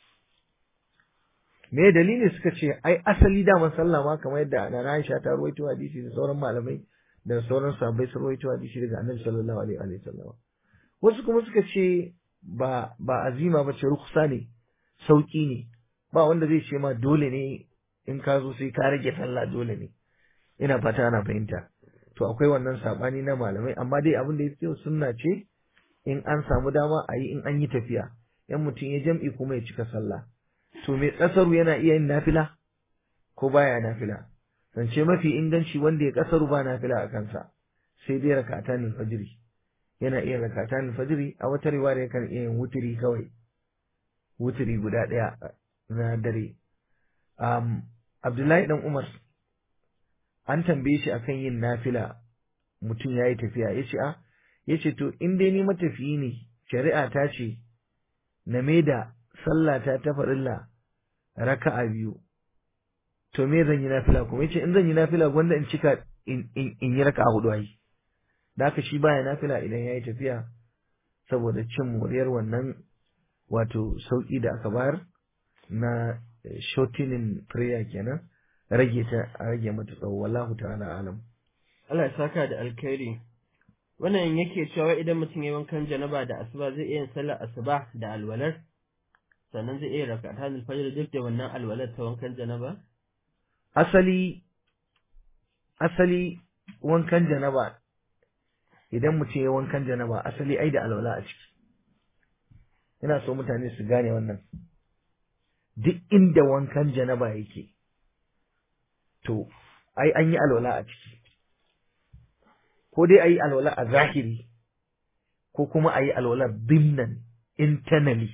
me dalili suka ce ai asali daman sallah ma kamar yadda Nana Aisha ta ruwaito hadisi da sauran malamai da sauran sahabbai sun ruwaito hadisi daga Annabi sallallahu alaihi wa sallam wasu kuma suka ce ba ba azima ba ce rukhsa ne sauki ne ba wanda zai ce ma dole ne in ka zo sai ka rage sallah dole ne ina fata ana fahimta to akwai wannan sabani na malamai amma dai abin da ya fi sunna ce in an samu dama a yi in an yi tafiya yan mutum ya jam'i kuma ya cika sallah to mai kasaru yana iya yin nafila ko baya nafila zance mafi inganci wanda ya kasaru ba nafila a kansa sai dai rakatan fajiri yana iya rakatan fajiri a wata riwaya yakan iya yin wutiri kawai wutiri guda ɗaya na dare um, Abdullahi dan Umar an tambaye shi akan yin nafila mutum ya yi tafiya ya ce a ya ce to in dai ni matafiyi ne shari'a ta ce na me da sallata ta farilla raka'a biyu to me zan yi nafila kuma ya ce in zan yi nafila gwanda in cika in yi raka'a hudu ai da haka shi baya nafila idan ya yi tafiya saboda cin moriyar wannan wato sauki da aka bayar na shortening prayer kenan rage ta a rage mata tsawo wallahu ta'ala alam Allah ya saka da alkhairi wannan yake cewa idan mutum ya wankan janaba da asuba zai iya yin sallar asuba da alwalar sannan zai iya raka ta fajr duk da wannan alwalar ta wankan janaba asali asali wankan janaba idan mutum ya wankan janaba asali ai da alwala a ciki ina so mutane su gane wannan duk inda wankan janaba yake to ai an yi alwala a ciki ko dai a yi alwala a zahiri ko kuma a yi alwala dimnan internally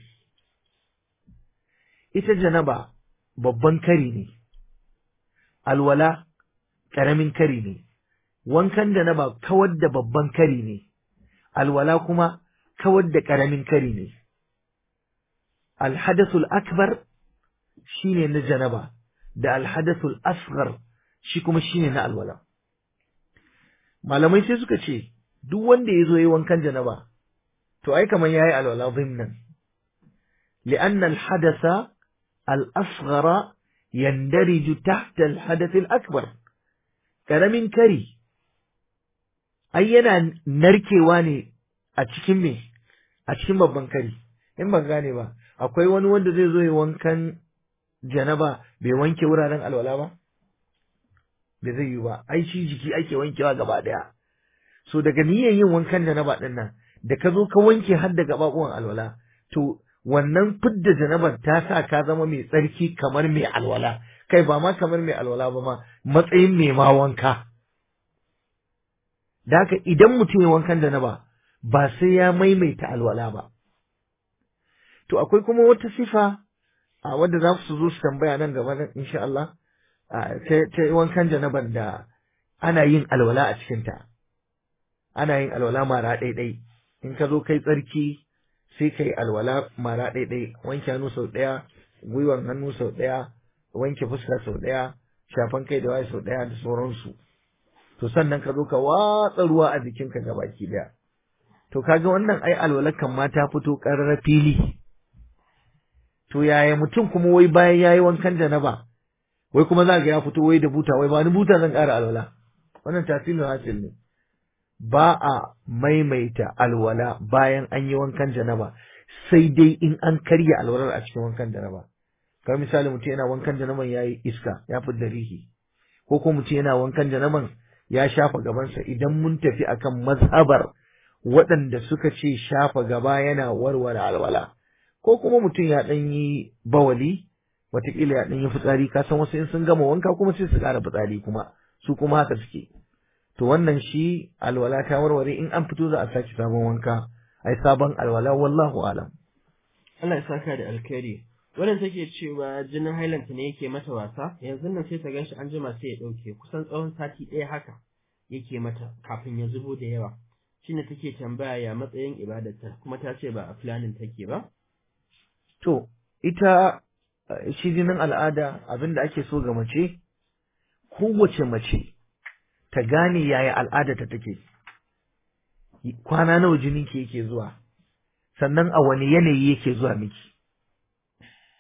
ita janaba babban kari ne alwala ƙaramin kari ne wankan janaba kawar da babban kari ne alwala kuma kawar da ƙaramin kari ne alhadasul akbar shine na janaba da alhadasul asghar shi kuma shine na alwala malamai sai suka ce duk wanda ya zo yi wankan janaba to ai kamar yayi alwala dhimnan لأن الحدث الأصغر يندرج تحت الحدث الأكبر karamin kari ai yana narkewa ne a cikin me a cikin babban kari in ban gane ba akwai wani wanda zai zo ya wankan janaba bai wanke wuraren alwala ba bai zai yi ba ai shi jiki ake wankewa gaba daya so daga niyyar yin wankan janaba din nan da ka zo ka wanke har da gababuwan alwala to wannan fidda janabar ta sa ka zama mai tsarki kamar mai alwala kai ba ma kamar mai alwala ba ma matsayin mai ma wanka da haka idan mutum ya wankan janaba ba sai ya maimaita alwala ba to akwai kuma wata sifa a wadda za su zo su tambaya nan gaba nan insha Allah ta wankan janaban da ana yin alwala a cikinta ana yin alwala mara ɗaiɗai in ka zo kai tsarki sai kai alwala mara ɗaiɗai wanke hannu sau ɗaya gwiwan hannu sau ɗaya wanke fuska sau ɗaya shafan kai da waye sau ɗaya da sauransu to sannan ka zo ka watsa ruwa a jikinka gabaki ɗaya to kaga wannan ai alwalakan ma ta fito ƙarara fili to yaya mutum kuma wai bayan yayi wankan janaba wai kuma za ga ya fito wai da buta wai ba ni buta zan ƙara alwala wannan tasirin hasil ne ba a maimaita alwala bayan an yi wankan janaba sai dai in an karya alwalar a cikin wankan janaba kamar misali mutum yana wankan janaban ya yi iska ya fi rihi ko kuma mutum yana wankan janaban ya shafa gabansa idan mun tafi akan mazhabar waɗanda suka ce shafa gaba yana warware alwala ko kuma mutum ya ɗan yi bawali watakila ya ɗan yi fitsari ka san wasu in sun gama wanka kuma sai su ƙara fitsari kuma su kuma haka suke to wannan shi alwala ta warware in an fito za a sake sabon wanka ai sabon alwala wallahu alam Allah ya saka da alkhairi wannan take cewa jinin hailanta ne yake mata wasa yanzu nan sai ta ganshi an jima sai ya dauke kusan tsawon sati ɗaya haka yake mata kafin ya zubo da yawa shine take tambaya ya matsayin ibadarta kuma ta ce ba a planin take ba to ita shi jinin al'ada abinda ake so ga mace kowace mace ta gane yaya al'adarta take kwana nawa jininki yake zuwa sannan a wani yanayi yake zuwa miki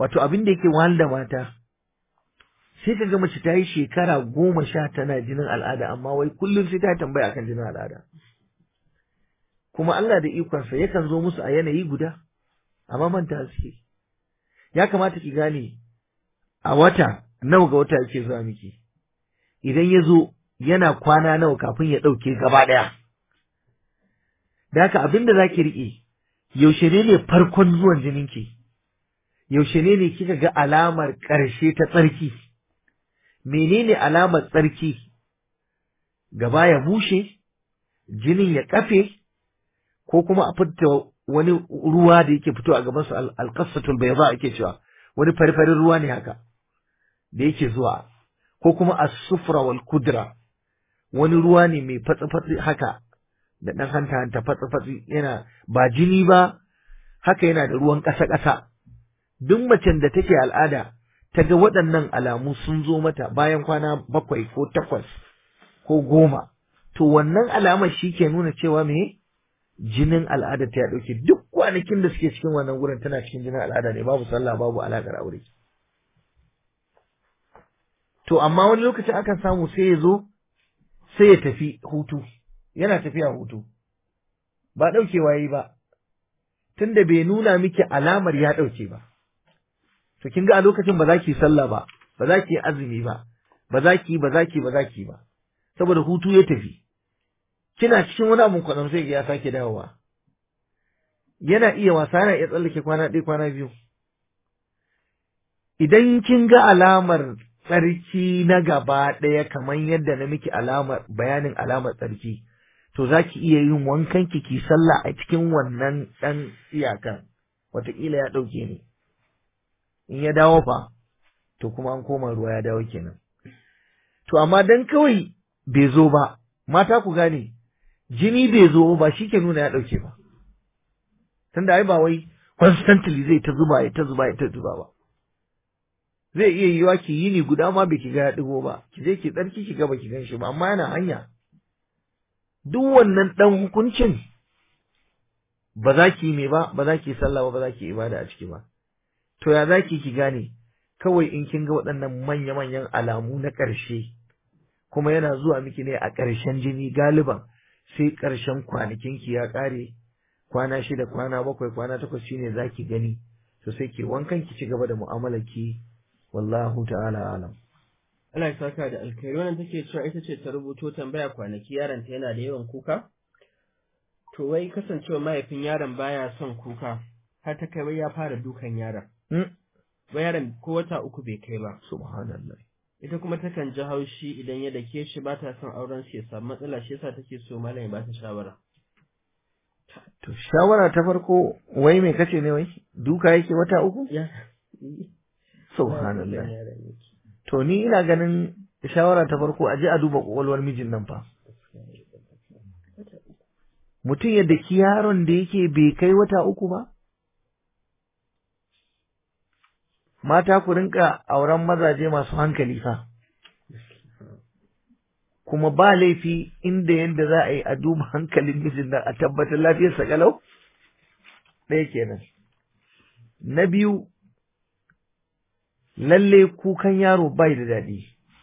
wato abin da yake wahal da mata sai ka ga mace ta yi shekara goma sha tana jinin al'ada amma wai kullum sai ta tambaya akan jinin al'ada kuma Allah da ikonsa yakan zo musu a yanayi guda amma manta suke ya kamata ki gane a wata nawa ga wata yake zuwa miki idan ya zo yana kwana nawa kafin ya ɗauke gaba ɗaya da haka abin da za ki riƙe yaushe ne ne farkon zuwan jininki yaushe ne ne kika ga alamar ƙarshe ta tsarki menene alamar tsarki gaba ya bushe jinin ya kafe ko kuma a fita wani ruwa da yake fito a gaban su alqasatul bayda ake cewa wani farfarin ruwa ne haka da yake zuwa ko kuma as-sufra wal kudra wani ruwa ne mai fatsi-fatsi haka da ɗan hanta hanta fatsi-fatsi yana ba jini ba haka yana da ruwan ƙasa-ƙasa duk macen da take al'ada ta ga waɗannan alamu sun zo mata bayan kwana bakwai ko takwas ko goma to wannan alamar shi ke nuna cewa me jinin al'ada ta ya ɗauke duk kwanakin da suke cikin wannan gurin tana cikin jinin al'ada ne babu sallah babu alaƙar aure to amma wani lokacin akan samu sai ya zo sai ya tafi hutu yana tafiya hutu ba ɗaukewa yi ba tunda bai nuna miki alamar ya ɗauke ba to kin ga a lokacin ba za ki sallah ba ba za ki azumi ba ba za ki ba za ki ba za ki ba saboda hutu ya tafi kina cikin wani abun kwanan sai ya sake dawowa yana iya wasa yana iya tsallake kwana ɗaya kwana biyu idan kin ga alamar tsarki na gaba ɗaya kamar yadda na miki alamar bayanin alamar tsarki to za ki iya yin wankan ki ki sallah a cikin wannan ɗan iyakan wataƙila ya ɗauke ne in ya dawo fa to kuma an koma ruwa ya dawo kenan to amma dan kawai bai zo ba mata ku gane jini bai zo ba shi ke nuna ya ɗauke ba tunda ai ba wai constantly zai ta zuba ya ta zuba ya ta zuba ba zai iya yiwa ki yini guda ma bai ki ga ya ɗigo ba ki je ki tsarki ki ga ba ki gan shi ba amma yana hanya duk wannan ɗan hukuncin ba za ki me ba ba za ki sallah ba ba za ki ibada a ciki ba to ya za ki ki gane kawai in kin ga waɗannan manya-manyan alamu na ƙarshe kuma yana zuwa miki ne a ƙarshen jini galiban sai ƙarshen kwanakinki ya ƙare kwana shida kwana bakwai kwana takwas shine za ki gani to sai ki wankan ki ci gaba da mu'amalar ki wallahu ta'ala alam Allah ya saka da alkhairi wannan take cewa ita ce ta rubuto tambaya kwanaki yaron ta yana da yawan kuka to wai kasancewa mahaifin yaron baya son kuka har ta kai wai ya fara dukan yaron wai yaron ko wata uku bai kai ba subhanallah ita kuma takan ji haushi idan ya dake shi ba ta son auren shi ya samu matsala shi yasa take so malam ya ba ta shawara to shawara ta farko wai me kace ne wai duka yake wata uku ya subhanallah to ni ina ganin shawara ta farko a je a duba kwakwalwar mijin nan fa mutum ya daki yaron da yake bai kai wata uku ba mata ku rinka auren mazaje masu hankali fa kuma ba laifi inda yadda za a yi a duba hankalin mijin nan a tabbatar lafiyarsa kalau ɗaya kenan na biyu lalle kukan yaro bai da daɗi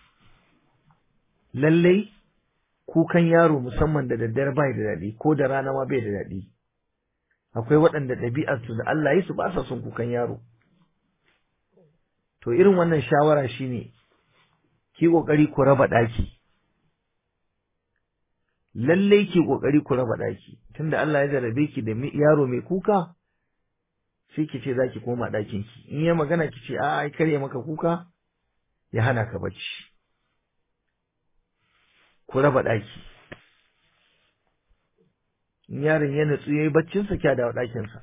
lalle kukan yaro musamman da daddare bai da daɗi ko da rana ma bai da daɗi akwai waɗanda ɗabi'arsu da Allah yi su ba sa son kukan yaro to irin wannan shawara shine ki kokari ku raba ɗaki lalle ki kokari ku raba ɗaki tunda Allah ya jarabe ki da yaro mai kuka sai ki ce zaki koma ɗakin ki in ya magana ki ce a'a ai kare maka kuka ya hana ka bacci ku raba ɗaki in yaron ya natsu yayi baccin sa kya dawo ɗakin sa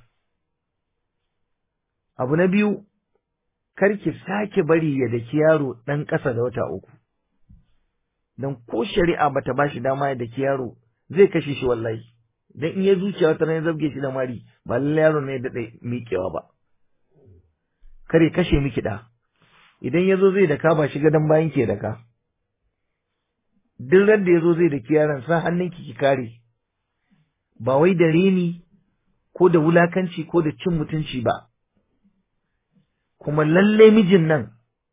abu na biyu kar ki sake bari ya daki yaro ɗan ƙasa da wata uku dan ko shari'a bata bashi dama ya daki yaro zai kashe shi wallahi dan in ya zuciya wata ya zabge shi da mari ba lalle yaro ne da miƙewa ba kare kashe miki da idan ya zo zai daka ba shi gadon bayan ke daka duk ran da ya zo zai daki yaron sa hannun ki ki kare ba wai da reni ko da wulakanci ko da cin mutunci ba kuma lalle mijin nan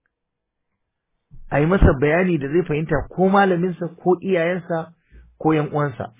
a yi masa bayani da zai fahimta ko malaminsa ko iyayensa ko yan uwansa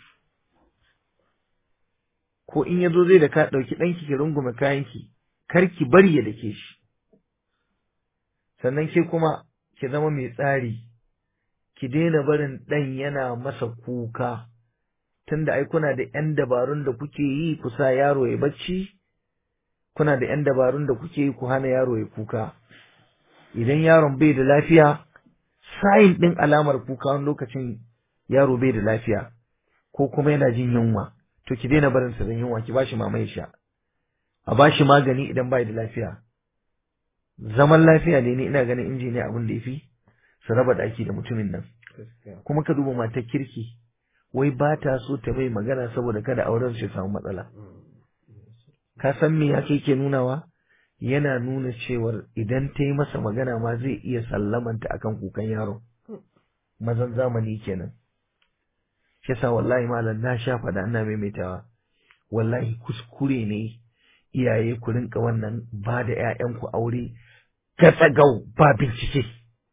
ko in ya zo zai da ka ɗauki ɗanki ki rungume kayanki kar ki bari ya dake shi sannan ke kuma ki zama mai tsari ki daina barin ɗan yana masa kuka tunda ai kuna da ‘yan dabarun da kuke yi ku sa yaro ya bacci kuna da ‘yan dabarun da kuke yi ku hana yaro ya kuka idan yaron bai da lafiya sayin ɗin alamar kuka wani lokacin yaro bai da lafiya ko kuma yana jin yunwa to ki daina barin sa da yunwa ki bashi mama ya sha a bashi magani idan bai da lafiya zaman lafiya ne ni ina ganin inji ne abin da yafi su raba daki da mutumin nan kuma ka duba matar kirki wai ba ta so ta mai magana saboda kada auren shi samu matsala ka san me yake ke nunawa yana nuna cewar idan ta yi masa magana ma zai iya sallamanta akan kukan yaro mazan zamani kenan shi yasa wallahi malam na sha faɗa ina maimaitawa wallahi kuskure ne iyaye ku rinka wannan ba da ƴaƴanku aure gatsagau ba bincike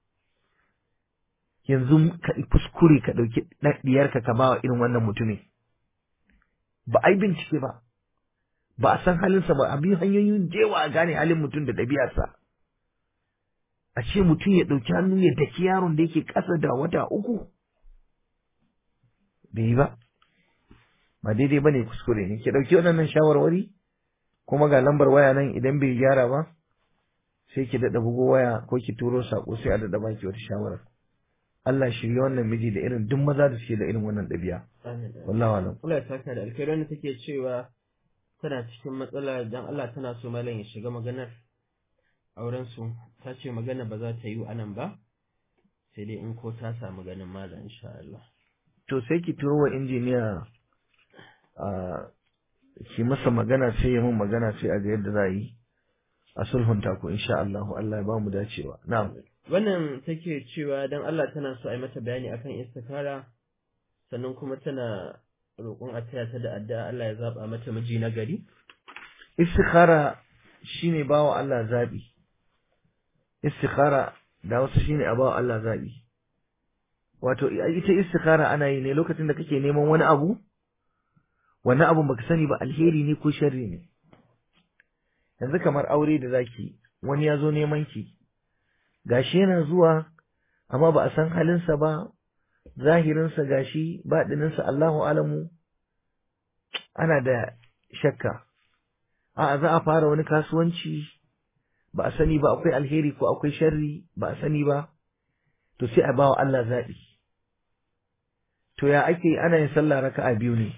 yanzu ka kuskure ka ɗauki ɗiyarka ka ba wa irin wannan mutumin ba a yi bincike ba ba a san halinsa ba a biyu hanyoyin jewa a gane halin mutum da ɗabi'arsa a ce mutum ya ɗauki hannu ya daki yaron da yake ƙasa da wata uku bai yi ba ba daidai ba ne kuskure ne ki ɗauki waɗannan shawarwari kuma ga lambar waya nan idan bai gyara ba sai ki daɗa bugo waya ko ki turo saƙo sai a daɗa baki wata shawara Allah shirye wannan miji da irin duk maza da suke da irin wannan ɗabi'a wallahi alam Allah ya saka da alkhairi wanda take cewa tana cikin matsala dan Allah tana so malam ya shiga maganar auren su ta ce magana ba za ta yi anan ba sai dai in ko ta samu ganin malam insha Allah to sai ki turo wa injiniya a ki masa magana sai ya mun magana sai a ga yadda za a yi a sulhunta ku insha Allah Allah ya ba mu dacewa na'am wannan take cewa dan Allah tana so a yi mata bayani akan istikara sannan kuma tana roƙon a taya ta da addu'a Allah ya zaba mata miji na gari istikhara shine bawa Allah zabi istikhara da wasu shine a bawa Allah zabi wato ita istikhara ana yi ne lokacin da kake neman wani abu wannan abun baka sani ba alheri ne ko sharri ne yanzu kamar aure da zaki wani ya zo neman ki gashi yana zuwa amma ba a san halinsa ba zahirinsa gashi baɗininsa Allahu alamu ana da shakka a za a fara wani kasuwanci ba a sani ba akwai alheri ko akwai sharri ba a sani ba to sai a bawa Allah zaɓi to ya ake ana yin sallah raka'a biyu ne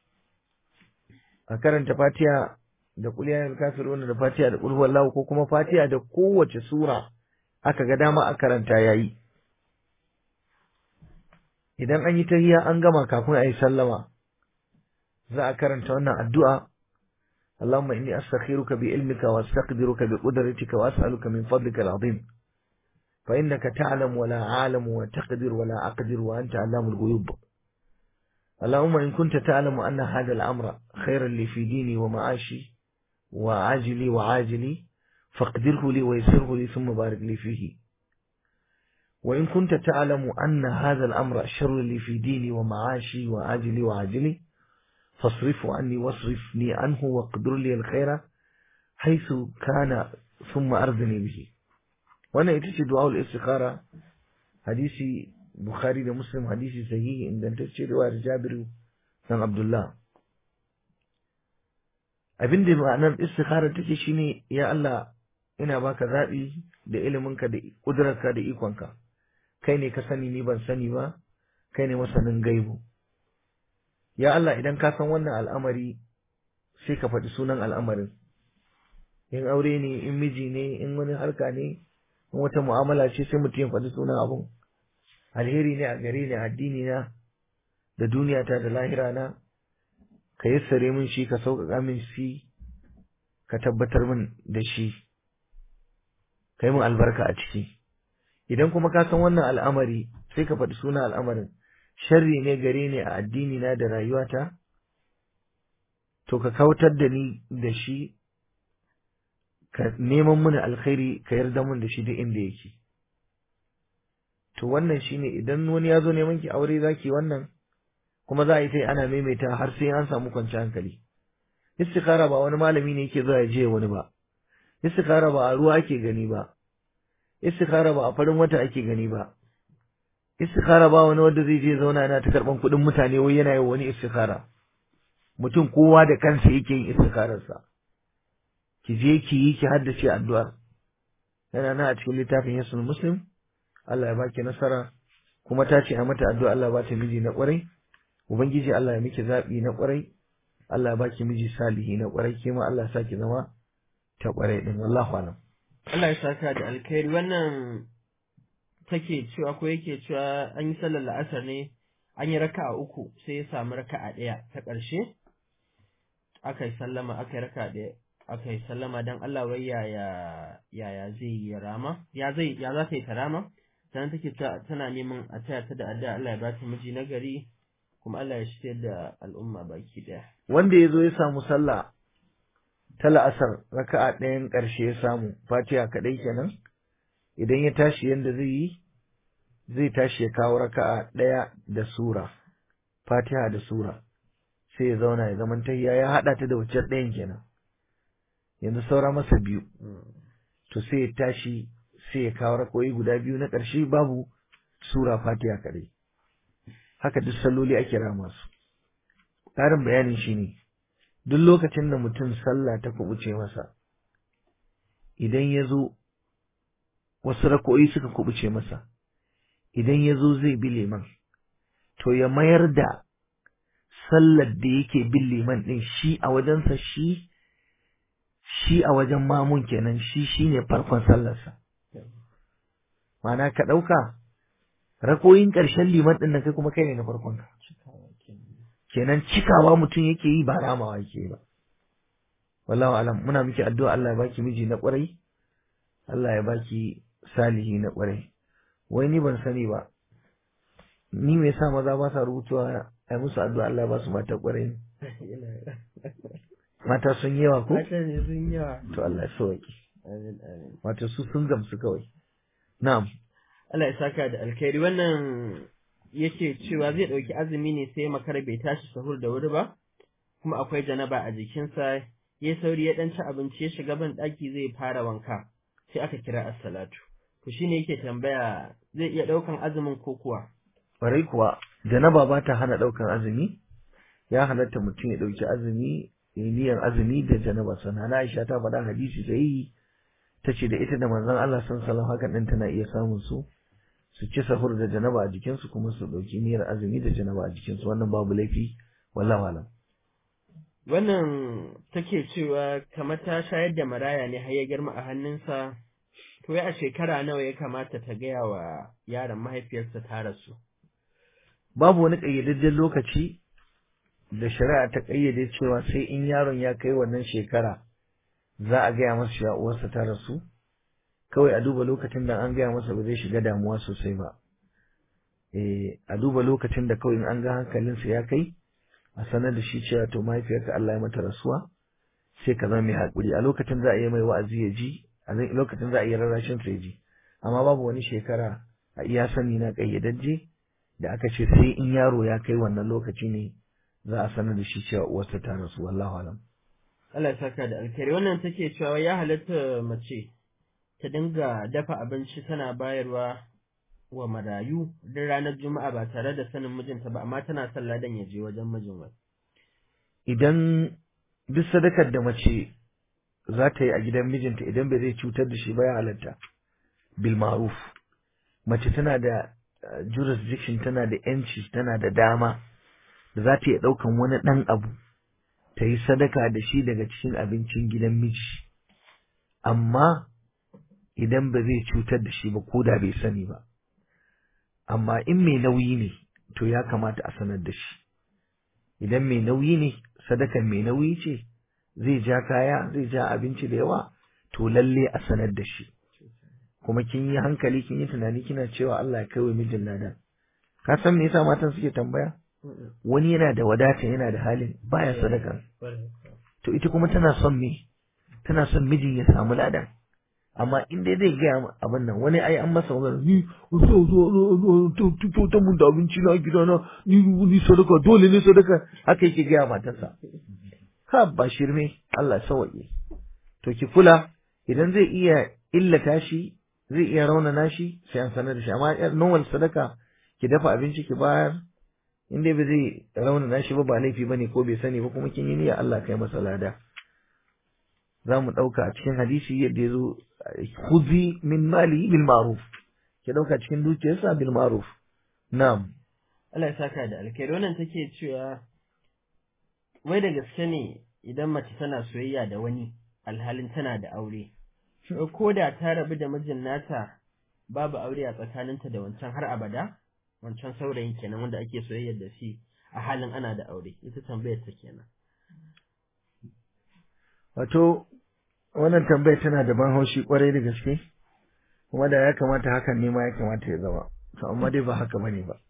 a karanta fatiha da kuliyar kafirun da fatiha da kulhu wallahu ko kuma fatiha da kowace sura aka ga dama a karanta yayi idan an yi tahiyya an gama kafin a yi sallama za a karanta wannan addu'a اللهم إني أستخيرك بعلمك وأستقدرك بقدرتك وأسألك من فضلك العظيم فإنك تعلم ولا أعلم وتقدر ولا أقدر وأنت علام الغيوب اللهم إن كنت تعلم أن هذا الأمر خيرا لي في ديني ومعاشي وعاجلي وعاجلي فاقدره لي ويسره لي ثم بارك لي فيه وإن كنت تعلم أن هذا الأمر شر لي في ديني ومعاشي وعاجلي وعاجلي فاصرفه عني واصرفني عنه واقدر لي الخير حيث كان ثم أرضني به وانا اتشي دعاء الاستخارة حديثي بخاري da muslim hadisi sahihi ingantacce riwayar jabiru dan abdullah abin da ma'anar istikhara take shine ya Allah ina baka zaɓi da iliminka da ƙudurarka da ikonka kai ne ka sani ni ban sani ba kai ne masanin gaibu ya Allah idan ka san wannan al'amari sai ka faɗi sunan al'amarin in aure ne in miji ne in wani harka ne in wata mu'amala ce sai mutum ya faɗi sunan abun alheri ne a gare ni addini na da duniyata da lahira na ka yassare min shi ka sauƙaƙa min shi ka tabbatar min da shi ka yi min albarka a ciki idan kuma ka san wannan al'amari sai ka faɗi sunan al'amarin sharri ne gare ni a addini na da rayuwata to ka kautar da ni da shi ka neman mini alkhairi ka yarda mun da shi duk inda yake to wannan shine idan wani ya zo neman ki aure zaki wannan kuma za a yi sai ana maimaita har sai an samu kwanciyar hankali istikhara ba wani malami ne yake zuwa ya je wani ba istikhara ba a ruwa ake gani ba istikhara ba a farin wata ake gani ba istikhara ba wani wanda zai je zauna yana ta karban kuɗin mutane wai yana yin wani istikhara mutum kowa da kansa yake yin istikhararsa ki je ki yi ki haddace addu'ar yana nan a cikin littafin yasul muslim Allah ya baki nasara kuma ta ce a mata addu'a Allah ba ta miji na kwarai ubangiji Allah ya miki zabi na kwarai Allah ya baki miji salihi na kwarai ke ma Allah ya saki zama ta kwarai din wallahu alam Allah ya saka da alkhairi wannan take cewa ko yake cewa an yi sallar la'asar ne an yi raka'a uku sai ya samu raka'a ɗaya ta ƙarshe aka yi sallama aka yi raka'a ɗaya aka yi sallama don Allah wai yaya yaya zai yi rama ya zai ya za ta yi ta rama sannan take tana neman a taya ta da addu'a Allah ya ba ta miji na gari kuma Allah ya shirya da al'umma baki ɗaya wanda ya zo ya samu sallah ta la'asar raka'a ɗayan ƙarshe ya samu fatiha kaɗai kenan idan ya tashi yadda zai yi zai tashi ya kawo raka'a ɗaya da sura fatiha da sura sai ya zauna ya zaman tahiya ya haɗa ta da wacce ɗayan kenan yanzu saura masa biyu to sai ya tashi sai ya kawo rakoyi guda biyu na ƙarshe babu sura fatiha kaɗai haka duk salloli ake rama su ƙarin bayanin shi ne duk lokacin da mutum sallah ta kubuce masa idan ya zo wasu rako'i suka kubuce masa idan ya zo zai bi liman to ya mayar da sallar da yake bin liman ɗin shi a wajensa shi shi a wajen mamun kenan shi shine farkon sallarsa ma'ana ka ɗauka rakoyin ƙarshen liman ɗin nan kai kuma kai ne na farkon ka kenan cikawa mutum yake yi ba ramawa yake yi ba wallahu alam muna miki addu'a Allah ya baki miji na ƙwarai Allah ya baki salihi na ƙwarai wai ni ban sani ba ni me yasa maza ba sa rubutuwa ai musu addu'a Allah ya ba su mata ƙwarai ne mata sun yawa ko mata ne sun yawa to Allah ya sauki amin amin wato su sun gamsu kawai na'am Allah ya saka da alkhairi wannan yake cewa zai ɗauki azumi ne sai makara bai tashi sahur da wuri ba kuma akwai janaba a jikinsa ya sauri ya ɗan ci abinci ya shiga ban ɗaki zai fara wanka sai aka kira as-salatu to shine yake tambaya zai iya ɗaukan azumin ko kuwa Ƙwarai kuwa janaba ba ta hana ɗaukan azumi ya halatta mutum ya ɗauki azumi ya yi niyyar azumi da janaba sana na Aisha ta faɗa hadisi sai ta ce da ita da manzon Allah san salam hakan ɗin tana iya samun su su ci sahur da janaba a jikinsu kuma su ɗauki niyyar azumi da janaba a jikinsu wannan babu laifi wallahu alam wannan take cewa kamar ta shayar da maraya ne har ya girma a hannunsa to ya a shekara nawa ya kamata ta gaya wa yaron mahaifiyarsa ta rasu babu wani ƙayyadajjen lokaci da shari'a ta ƙayyade cewa sai in yaron ya kai wannan shekara za a gaya masa cewa uwarsa ta rasu kawai a duba lokacin da an gaya masa ba zai shiga damuwa sosai ba eh a duba lokacin da kawai in an ga hankalinsa ya kai a sanar da shi cewa to mahaifiyarka Allah ya mata rasuwa sai ka zama mai haƙuri a lokacin za a yi mai wa'azi ya ji a lokacin za a yi rarrashin sa ya ji amma babu wani shekara a iya sani na ƙayyadajje da aka ce sai in yaro ya kai wannan lokaci ne za a sanar da shi cewa uwarsa ta rasu wallahu alam Allah ya saka da alkhairi wannan take cewa ya halatta mace ta dinga dafa abinci tana bayarwa wa marayu duk ranar juma'a ba tare da sanin mijinta ba amma tana son ladan ya je wajen mijin wai idan duk sadakar da mace za ta yi a gidan mijinta idan bai zai cutar da shi ba ya halatta bil ma'ruf mace tana da jurisdiction tana da yanci tana da dama da za ta iya ɗaukan wani ɗan abu ta yi sadaka da shi daga cikin abincin gidan miji amma idan ba zai cutar da shi ba ko da bai sani ba amma in mai nauyi ne to ya kamata a sanar da shi idan mai nauyi ne sadakan mai nauyi ce zai ja kaya zai ja abinci da yawa to lalle a sanar da shi kuma kin yi hankali kin yi tunani kina cewa Allah ya kaiwa mijin ladan ka san me yasa matan suke tambaya wani yana da wadata yana da halin baya sadaka to ita kuma tana son me tana son mijin ya samu ladan amma in dai zai gaya abin nan wani ai an masa magana ni so so to ta mun da abinci na gida na ni ni sadaka dole ne sadaka haka yake gaya matarsa ka ba shirme Allah sawaye to ki kula idan zai iya illata shi zai iya raunana shi sai an sanar da shi amma yar normal sadaka ki dafa abinci ki bayar in dai ba zai raunana shi ba ba laifi bane ko bai sani ba kuma kin yi niyya Allah kai masa lada za mu ɗauka a cikin hadisi yadda ya zo khudhi min mali bil ma'ruf ki ɗauka cikin dukiyarsa bil ma'ruf na'am Allah ya saka da alkhairi wannan take cewa wai da gaske ne idan mace tana soyayya da wani alhalin tana da aure ko da ta rabu da mijin nata babu aure a tsakaninta da wancan har abada wancan saurayin kenan wanda ake soyayya da shi a halin ana da aure ita tambayar ta kenan wato wannan tambayar tana da ban haushi kwarai da gaske kuma da ya kamata hakan ne ma ya kamata ya zama to amma dai ba haka bane ba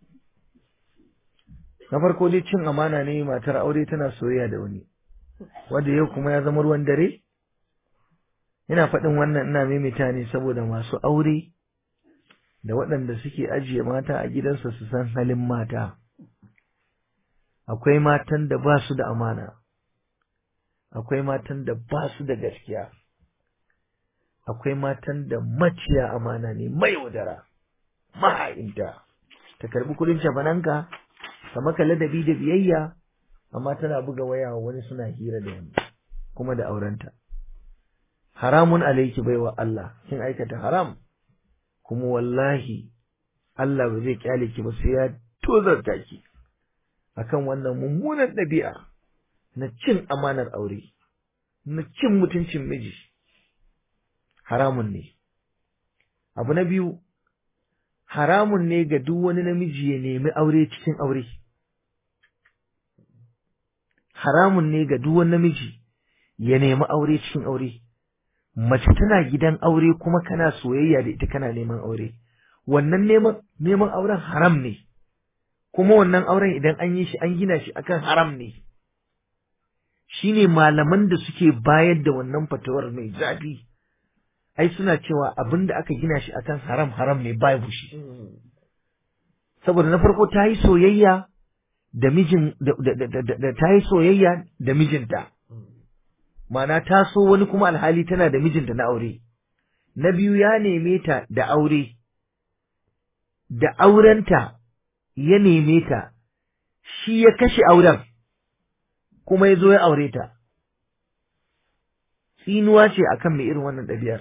na farko dai cin amana ne matar aure tana soyayya da wani wanda yau kuma ya zama ruwan dare ina faɗin wannan ina maimaita ne saboda masu aure da waɗanda suke ajiye mata a gidansa su san halin mata akwai matan da ba su da amana akwai matan da ba su da gaskiya akwai matan da maciya amana ne mai wadara maha'inta ta karbi kudin shafananka ka maka ladabi da biyayya amma tana buga waya wani suna hira da wani kuma da aurenta haramun alaiki baiwa Allah kin aikata haram kuma wallahi Allah ba zai kyale ki ba sai ya tozarta ki akan wannan mummunan ɗabi'a na cin amanar aure na cin mutuncin miji haramun ne abu na biyu haramun ne ga duk wani namiji ya nemi aure cikin aure haramun ne ga duk wani namiji ya nemi aure cikin aure mace tana gidan aure kuma kana soyayya da ita kana neman aure wannan neman neman auren haram ne kuma wannan auren idan an yi shi an gina shi akan haram ne shine malaman da suke bayar da wannan fatawar mai zafi ai suna cewa abin da aka gina shi akan haram haram ne babu shi saboda na farko ta yi soyayya da mijin da ta yi soyayya da mijinta Mana ta so wani kuma alhali tana da mijinta na aure. Na biyu ya neme ta da aure, da aurenta ya neme ta, shi ya kashe auren, kuma ya zo ya aure ta. Tsinuwa ce akan mai irin wannan ɗabi'ar.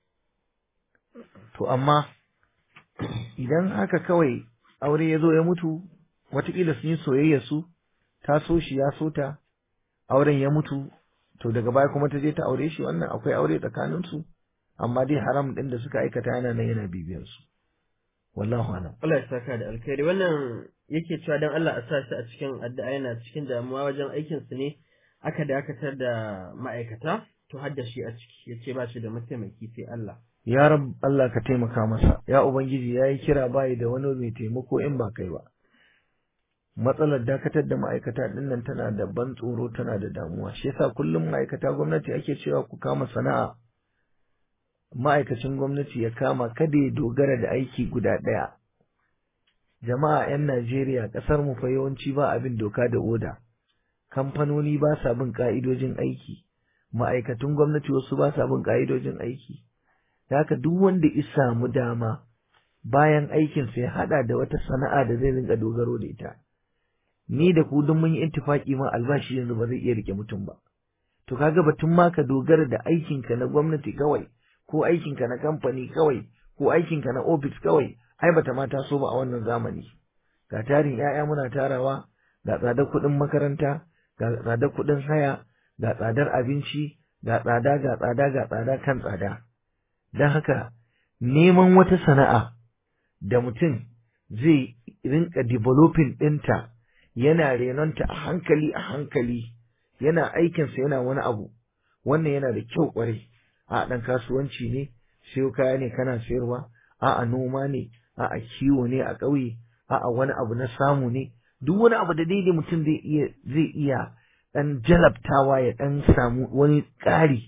To, amma, idan haka kawai aure ya zo ya mutu, watakila sun yi soyayya su, ta so shi ya so ta, auren ya mutu, to daga baya kuma ta je ta aure shi wannan akwai aure tsakanin su amma dai haram din da suka aikata yana nan yana bibiyar su wallahu alam Allah ya saka da alkhairi wannan yake cewa dan Allah a sa shi a cikin addu'a yana cikin damuwa wajen aikin su ne aka dakatar da ma'aikata to har da shi a ciki yace ba shi da mataimaki sai Allah ya rab Allah ka taimaka masa ya ubangiji yayi kira bai da wani mai taimako in ba kai ba matsalar dakatar da ma'aikata ɗin nan tana da ban tsoro tana da damuwa shi yasa kullum ma'aikata gwamnati ake cewa ku kama sana'a ma'aikacin gwamnati ya kama kada ya dogara da aiki guda ɗaya jama'a 'yan Najeriya ƙasar mu fa yawanci ba abin doka da oda kamfanoni ba sa bin ka'idojin aiki ma'aikatun gwamnati wasu ba sa bin ka'idojin aiki da haka duk wanda ya samu dama bayan aikinsa ya haɗa da wata sana'a da zai rinka dogaro da ita ni da ku duk mun yi ittifaki ma albashi yanzu ba zai iya rike mutum ba to kaga batun ma ka dogara da aikinka na gwamnati kawai ko aikinka na kamfani kawai ko aikinka na ofis kawai ai bata ma taso ba a wannan zamani ga tarin 'ya'ya muna tarawa ga tsadar kuɗin makaranta ga tsadar kuɗin haya ga tsadar abinci ga tsada ga tsada ga tsada kan tsada don haka neman wata sana'a da mutum zai rinka developing ɗinta yana renonta a hankali a hankali yana aikinsa yana wani abu wannan yana da kyau kwarai a ɗan kasuwanci ne sayo kaya ne kana sayarwa a a noma ne a a kiwo ne a ƙauye a a wani abu na samu ne duk wani abu da daidai mutum zai iya zai iya ɗan jalabtawa ya ɗan samu wani ƙari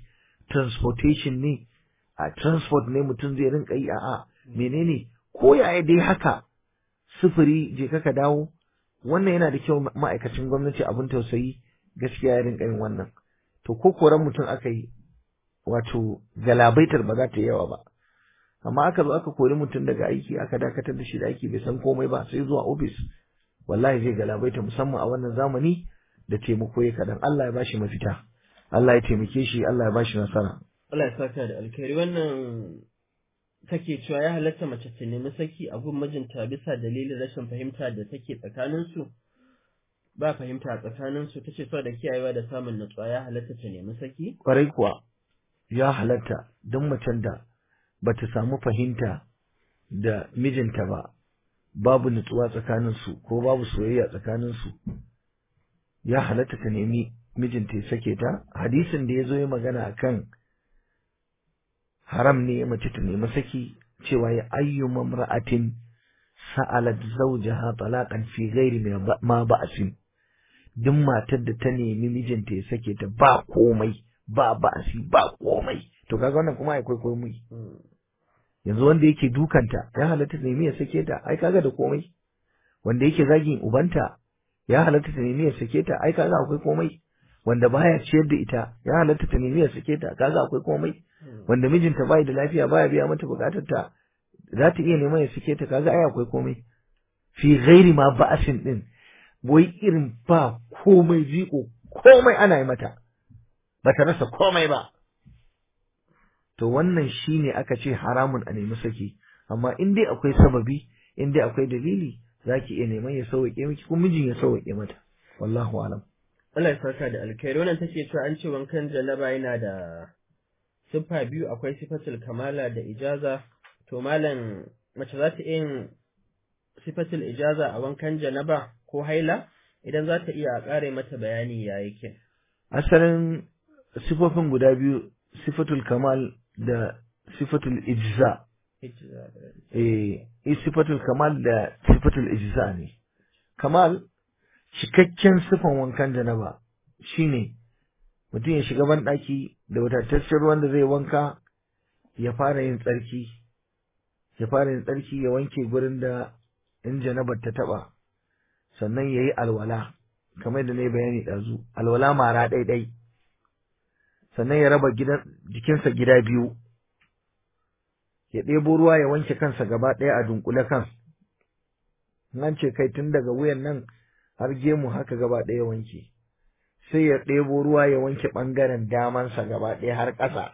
transportation ne a transport ne mutum zai rinka yi a'a menene ko yaya dai haka sufuri je ka dawo wannan yana da kyau ma'aikacin gwamnati abin tausayi gaskiya ya rinka yin wannan to ko koran mutum aka yi wato galabaitar ba za ta yi yawa ba amma aka zo aka kori mutum daga aiki aka dakatar da shi da aiki bai san komai ba sai zuwa ofis wallahi zai galabaita musamman a wannan zamani da taimako ya kadan Allah ya bashi mafita Allah ya taimake shi Allah ya bashi nasara Allah ya saka da alkhairi wannan take cewa ya halatta mace ta nemi saki a gun mijinta bisa dalilin rashin fahimta da take tsakaninsu ba fahimta a tsakaninsu ta ce da kiyayewa da samun natsuwa ya halatta ta nemi saki kwarai kuwa ya halatta don macen da bata samu fahimta da mijinta ba babu nutsuwa tsakaninsu ko babu soyayya tsakaninsu ya halatta ta nemi mijinta ya sake ta hadisin da ya zo ya magana akan haram ne mace ta nemi saki cewa ya ayyu mamra'atin sa'alat zawjaha talaqan fi ghairi ma ba'sin duk matar da ta nemi mijinta ya sake ta ba komai ba ba'asi ba komai to kaga wannan kuma akwai komai yanzu wanda yake dukanta ya halatta ta nemi ya sake ta ai kaga da komai wanda yake zagin ubanta ya halatta ta nemi ya sake ta ai kaga akwai komai wanda baya ciyar da ita ya halatta ta nemi ya sake ta kaga akwai komai wanda mijinta bai da lafiya baya biya mata bukatar ta za ta iya neman ya sake ta kaga ai akwai komai fi ghairi ma ba'asin din wai irin ba komai jiko komai ana yi mata bata rasa komai ba to wannan shine aka ce haramun a nemi saki amma in dai akwai sababi in dai akwai dalili zaki iya neman ya sauke miki ko mijin ya sauke mata wallahu alam Allah ya saka da alkhairi wannan take cewa an ce wankan janaba yana da siffa biyu akwai sifatul kamala da ijaza to malam mace za ta yin sifatul ijaza a wankan janaba ko haila idan za ta iya ƙare mata bayani ya yake asalin sifofin guda biyu sifatul kamal da sifatul ijza eh sifatul kamal da sifatul ijza ne kamal cikakken sifan wankan janaba shine mutum ya shiga ban daki da wadataccen ruwan da zai wanka ya fara yin tsarki ya fara yin tsarki ya wanke gurin da in janabar ta taba sannan yayi alwala kamar da nayi bayani dazu alwala mara ɗaiɗai sannan ya raba jikinsa gida biyu ya ɗebo ruwa ya wanke kansa gaba ɗaya a dunkule kan nan ce kai tun daga wuyan nan har gemu haka gaba ɗaya wanke sai ya ɗebo ruwa ya wanke ɓangaren damansa gaba ɗaya har ƙasa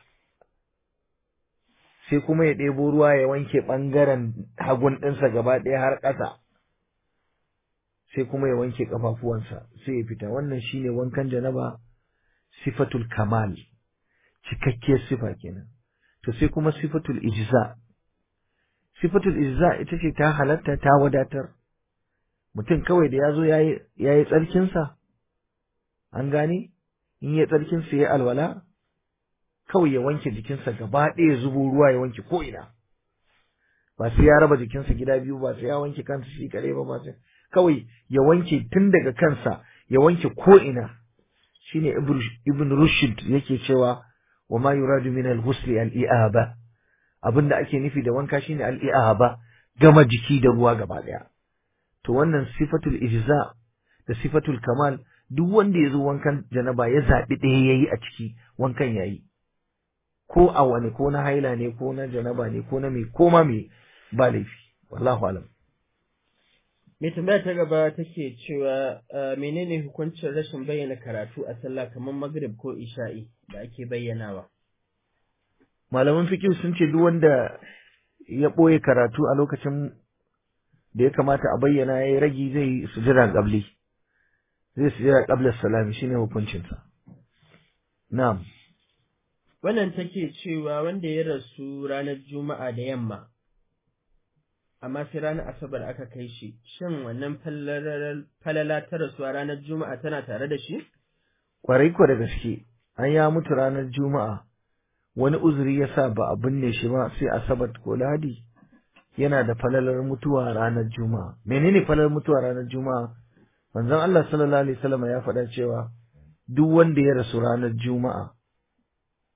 sai kuma ya ɗebo ruwa ya wanke ɓangaren hagun ɗinsa gaba ɗaya har ƙasa sai kuma ya wanke ƙafafuwansa sai ya fita wannan shine wankan janaba sifatul kamal cikakkiyar sifa kenan to sai kuma sifatul ijza sifatul ijza ita ce ta halatta ta wadatar mutum kawai da ya zo ya yi tsarkinsa an gane in ya tsarkinsa ya alwala kawai ya wanke jikinsa gaba ɗaya zubo ruwa ya wanke ko'ina ba sai ya raba jikinsa gida biyu ba sai ya wanke kansa shi kare ba ba sai kawai ya wanke tun daga kansa ya wanke ko'ina shine ibn rushd yake cewa wa ma yuradu min al-ghusl al-i'aba abinda ake nufi da wanka shine al-i'aba gama jiki da ruwa gaba daya to wannan sifatul ijza da sifatul kamal duk wanda ya zo wankan janaba ya zabi ɗaya yayi a ciki wankan yayi ko a wani ko na haila ne ko na janaba ne ko na me ko ma me ba laifi wallahu alam Mai tambaya ta gaba take cewa menene hukuncin rashin bayyana karatu a sallah kamar Maghrib ko Isha'i da ake bayyanawa? Malaman fikir sun ce duk wanda ya ɓoye karatu a lokacin da ya kamata a bayyana ya yi ragi zai sujira ƙabli. Zai sujira ƙablar salami shine hukuncinsa. Na'am. Wannan take cewa wanda ya rasu ranar Juma'a da yamma amma sai ranar Asabar aka kai shi, shin wannan falala ta rasuwa ranar Juma'a tana tare da shi? Kwarai ko da gaske, an ya mutu ranar Juma'a, wani uzuri ya sa ba a binne shi ba sai Asabar ko Ladi yana da falalar mutuwa ranar Juma'a. Menene falalar mutuwa ranar Juma'a? Manzon Allah sallallahu alaihi wasallam ya faɗa cewa duk wanda ya rasu ranar Juma'a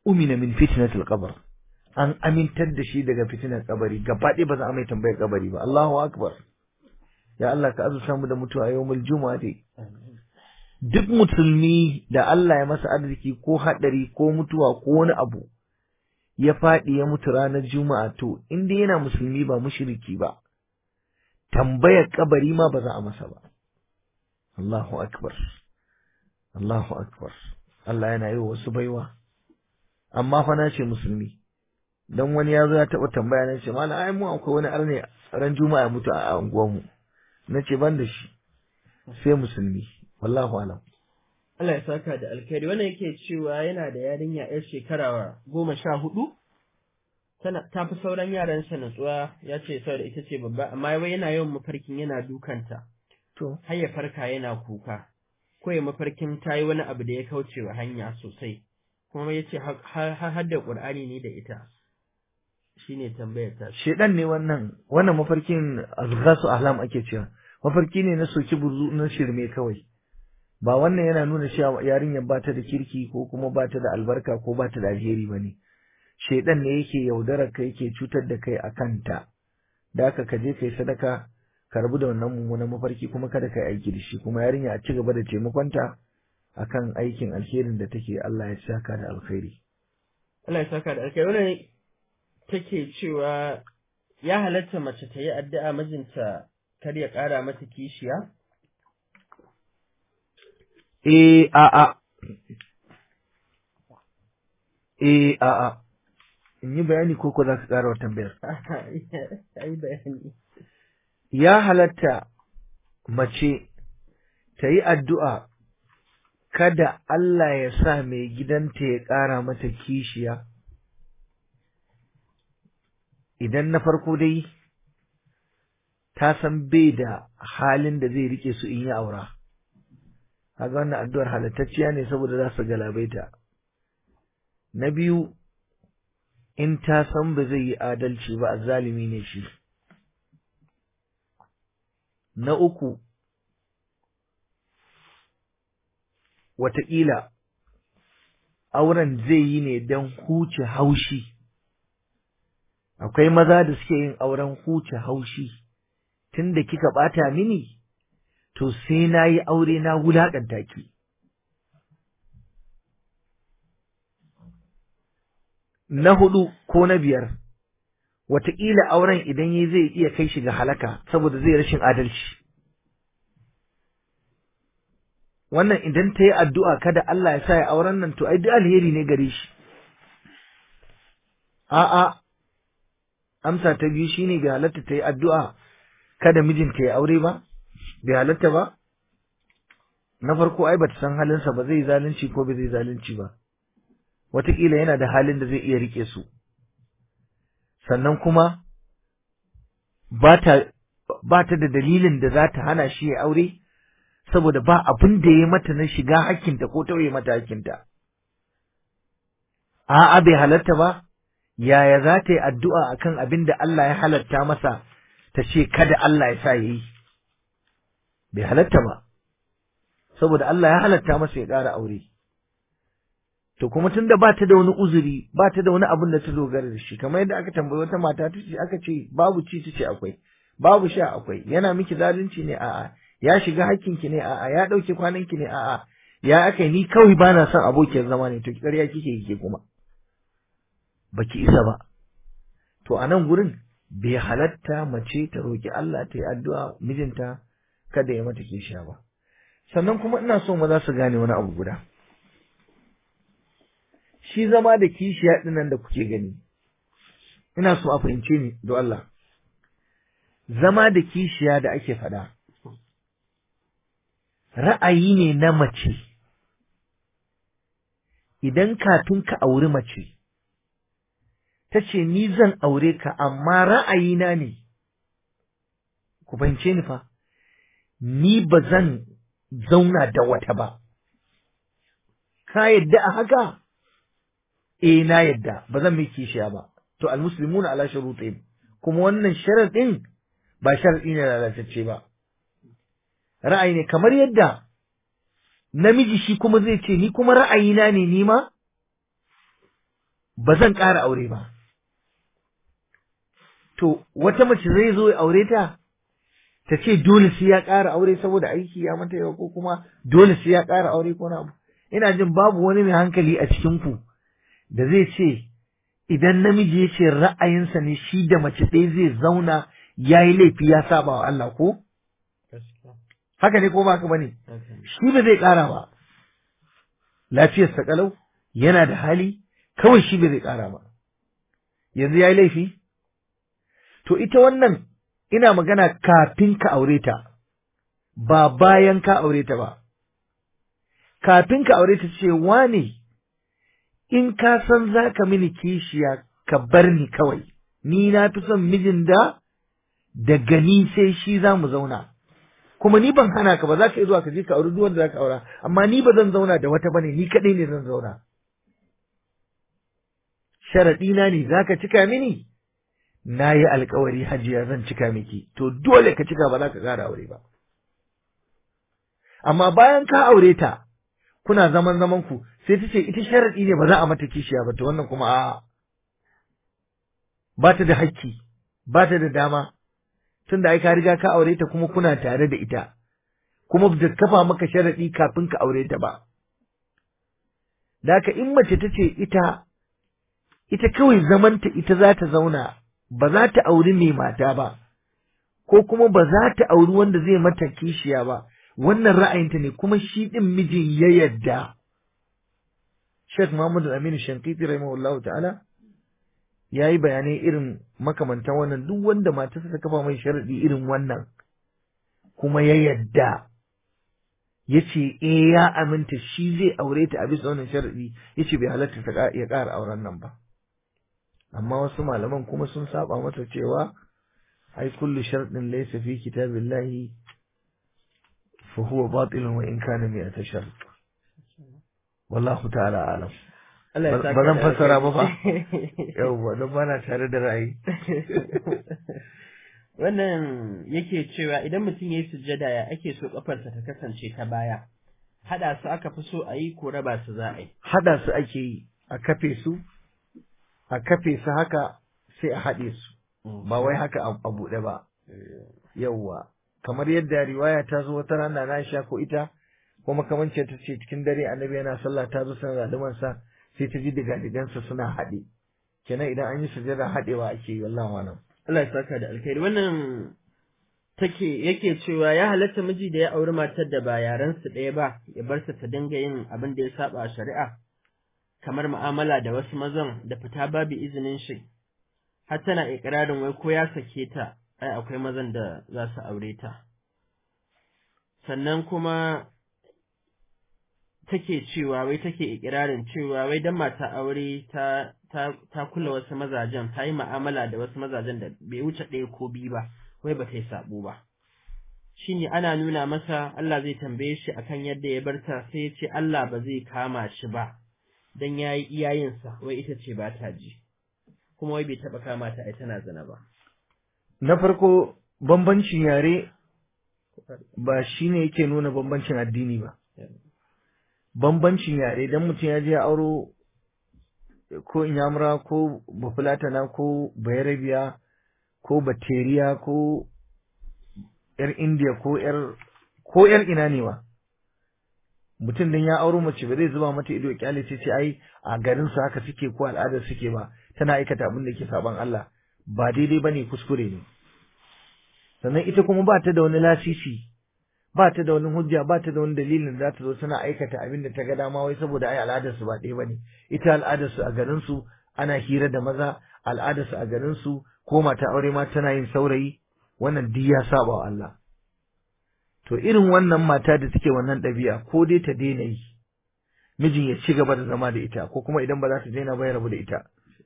umina min fitnatil qabr an amintar da shi daga fitinar kabari gaba ɗaya ba za a mai tambayar kabari ba Allahu akbar ya Allah ka azurta mu da mutuwa yawmul juma'a dai duk musulmi da Allah ya masa arziki ko haɗari ko mutuwa ko wani abu ya faɗi ya mutu ranar juma'a to inda yana musulmi ba mushriki ba tambayar kabari ma ba za a masa ba Allahu akbar Allahu akbar Allah yana yi wa wasu baiwa amma fa na ce musulmi dan wani ya zo ya taɓa tambaya na ce malam ai mu akwai wani arne ran juma'a ya mutu a unguwarmu na ce ban da shi sai musulmi wallahu alam Allah ya saka da alkhairi wannan yake cewa yana da yarinya yar shekara goma sha hudu tana ta fi sauran yaran sa natsuwa ya ce saboda ita ce babba amma wai yana yawan mafarkin yana dukanta to har ya farka yana kuka ko ya mafarkin ta yi wani abu da ya kauce wa hanya sosai kuma ya ce har da ƙur'ani ne da ita shine tambayar ta shedan ne wannan wannan mafarkin azghasu ahlam ake cewa mafarki ne na soki buzu na shirme kawai ba wannan yana nuna cewa yarinyar ba ta da kirki ko kuma ba ta da albarka ko ba ta da alheri ba ne shedan ne yake yaudarar ka yake cutar da kai a kanta da haka ka je kai sadaka ka rabu da wannan mummunan mafarki kuma kada ka yi aiki da shi kuma yarinya a ci gaba da taimakonta akan aikin alherin da take Allah ya saka da alkhairi Allah ya saka da alkhairi wannan take cewa ya halatta mace ta yi addu'a mijinta kar ya ƙara mata kishiya? Eh a'a Eh a'a in yi bayani ko ko za ka ƙara wa tambayar Ai bayani. ya halatta mace ta yi addu'a kada Allah ya sa mai gidanta ya ƙara mata kishiya idan na farko dai ta san bai da halin da zai rike su in yi aura kaga wannan addu'ar halattacciya ne saboda za su galabaita na biyu in ta san ba zai yi adalci ba zalimi ne shi na uku wataƙila auren zai yi ne don huce haushi akwai maza da suke yin auren huce haushi tunda kika ɓata mini to sai na yi aure na wulaƙanta ki na hudu ko na biyar wataƙila auren idan yi zai iya kai shi ga halaka saboda zai rashin adalci wannan idan ta yi addu'a kada Allah ya sa ya auren nan to ai duk alheri ne gare shi a'a amsa ta biyu shine bai halatta ta yi addu'a kada mijinta ya aure ba bai halatta ba na farko ai bata san halinsa ba zai zalunci ko bai zai zalunci ba wataƙila yana da halin da zai iya rike su sannan kuma ba ta da dalilin da za ta hana shi ya aure saboda ba abin da ya mata na shiga hakkinta ko tauye mata hakkinta a'a bai halatta ba yaya za ta yi addu'a akan abin da Allah ya halatta masa ta ce kada Allah ya sa ya yi bai halatta ba saboda Allah ya halatta masa ya ƙara aure to kuma tunda ba ta da wani uzuri ba ta da wani abin da ta dogara da shi kamar yadda aka tambayi wata mata ta ce aka ce babu ci ta ce akwai babu sha akwai yana miki zalunci ne a'a ya shiga hakkinki ne a'a ya ɗauke kwananki ne a'a ya aka ni kawai ba na son abokiyar zama ne to ƙarya kike yi ke kuma baki isa ba to a nan gurin bai halatta mace ta roki Allah ta yi addu'a mijinta kada ya mata kishiya ba sannan kuma ina so maza su gane wani abu guda shi zama da kishiya ɗinnan da kuke gani ina so a fahimce ni don Allah zama da kishiya da ake faɗa ra'ayi ne na mace idan kafin ka auri mace ta ce ni zan aure ka amma ra'ayina ne ku fahimce ni fa ni ba zan zauna da wata ba ka yadda a haka eh na yadda ba zan mai kishiya ba to almuslimuna ala shurutihim kuma wannan sharadin ba sharadi ne lalatacce ba ra'ayi ne kamar yadda namiji shi kuma zai ce ni kuma ra'ayina ne ni ma ba zan ƙara aure ba to wata mace zai zo ya aure ta ta ce dole sai ya ƙara aure saboda aiki ya mata yawa ko kuma dole sai ya ƙara aure ko na abu ina jin babu wani mai hankali a cikin ku da zai ce idan namiji ya ce ra'ayinsa ne shi da mace ɗaya zai zauna ya yi laifi ya saba wa Allah ko gaskiya haka ne ko ba haka bane haka ne. shi ba zai ƙara ba lafiyarsa kalau yana da hali kawai shi ba zai ƙara ba yanzu ya yi laifi to ita wannan ina magana kafin ka aure ta ba bayan ka aure ta ba kafin ka aure ta ce wane in ka san za ka mini kishiya ka bar ni kawai ni na fi son mijin da daga ni sai shi za mu zauna kuma ni ban hana ka ba za ka iya zuwa ka je ka auri duk wanda za ka aura amma ni ba zan zauna da wata bane ni kaɗai ne zan zauna sharaɗina ne za ka cika mini na yi alkawari hajiya zan cika miki to dole ka cika ba za ka ƙara aure ba amma bayan ka aure ta kuna zaman zaman ku sai ta ce ita sharaɗi ne ba za a mata kishiya ba to wannan kuma a'a ba ta da hakki ba ta da dama tunda ai ka riga ka aure ta kuma kuna tare da ita kuma da kafa maka sharaɗi kafin ka aure ta ba da haka in mace ta ce ita ita kawai zamanta ita za ta zauna ba za ta auri mai mata ba ko kuma ba za ta auri wanda zai mata kishiya ba wannan ra'ayinta ne kuma shi ɗin mijin ya yadda Sheikh Muhammad Aminu Shankiti rahimahullahu ta'ala ya yi bayanai irin makamantan wannan duk wanda matarsa ta kafa mai sharaɗi irin wannan kuma ya yadda ya ce eh ya aminta shi zai aure ta a bisa wannan sharaɗi ya ce bai halatta ta ya ƙara auren nan ba amma wasu malaman kuma sun saba masa cewa ai kullu sharɗin laysa fi kitabillahi fa huwa batilun wa in kana mi'ata shart wallahu ta'ala alam Allah ya Ba- saka ba zan da fassara ba fa. alkhairi. yawwa don bana tare da ra'ayi Wannan yake cewa idan mutum ya yi sujjada ya ake so kafarsa ta kasance ta baya. Haɗa su aka fi so a yi ko raba su za a yi. hada su ake yi a kafe su a kafe su haka sai a haɗe su ba wai haka a a buɗe ba yawwa kamar yadda riwaya ta zo wata rana na sha ko ita ko makamancin ta ce cikin dare annabi yana sallah ta zo sana da sa sai ta ji diga digansa suna haɗe kenan idan an yi sujada haɗewa ake yi wallahi malam Allah ya saka da alkhairi. Wannan take yake cewa ya halatta miji da ya auri matar da ba yaran su ɗaya ba ya bar ta ta dinga yin abin da ya saba a shari'a kamar mu'amala da wasu mazan da fita babu izinin shi har tana ikirarin wai ko ya sake ta ai akwai mazan da za su aure ta sannan kuma take cewa wai take ikirarin cewa wai dan mata aure ta ta ta kula wasu mazajen ta yi mu'amala da wasu mazajen da bai wuce ɗaya ko biyu ba wai ba ta yi sabo ba shine ana nuna masa Allah zai tambaye shi akan yadda ya barta sai ya ce Allah ba zai kama shi ba dan yayi iyayensa wai ita ce ba ta ji kuma wai bai taba kama ta ai tana zina ba na farko bambancin yare ba shine yake nuna bambancin addini ba bambancin yare dan mutum ya je ya auro ko inyamura ko bafulatana ko bayarabiya ko bateriya ko yar indiya ko yar ko yar ina ne ba mutum dan ya auro mace ba zai zuba mata ido ya kyale ce ce ai a garin su haka suke ko al'adar suke ba tana aikata abin da ke saban Allah ba daidai bane kuskure ne sannan ita kuma ba ta da wani lasisi ba ta da wani hujja ba ta da wani dalilin da za ta zo tana aikata abin da ta ga dama wai saboda ai al'adar su ba ɗaya bane ita al'adar su a garin su ana hira da maza al'adar su a garin su ko mata aure ma tana yin saurayi wannan duk ya saba wa Allah to irin wannan mata da take wannan ɗabi'a ko dai ta daina yi mijin ya ci gaba da zama da ita ko kuma idan ba za ta daina ba ya rabu da ita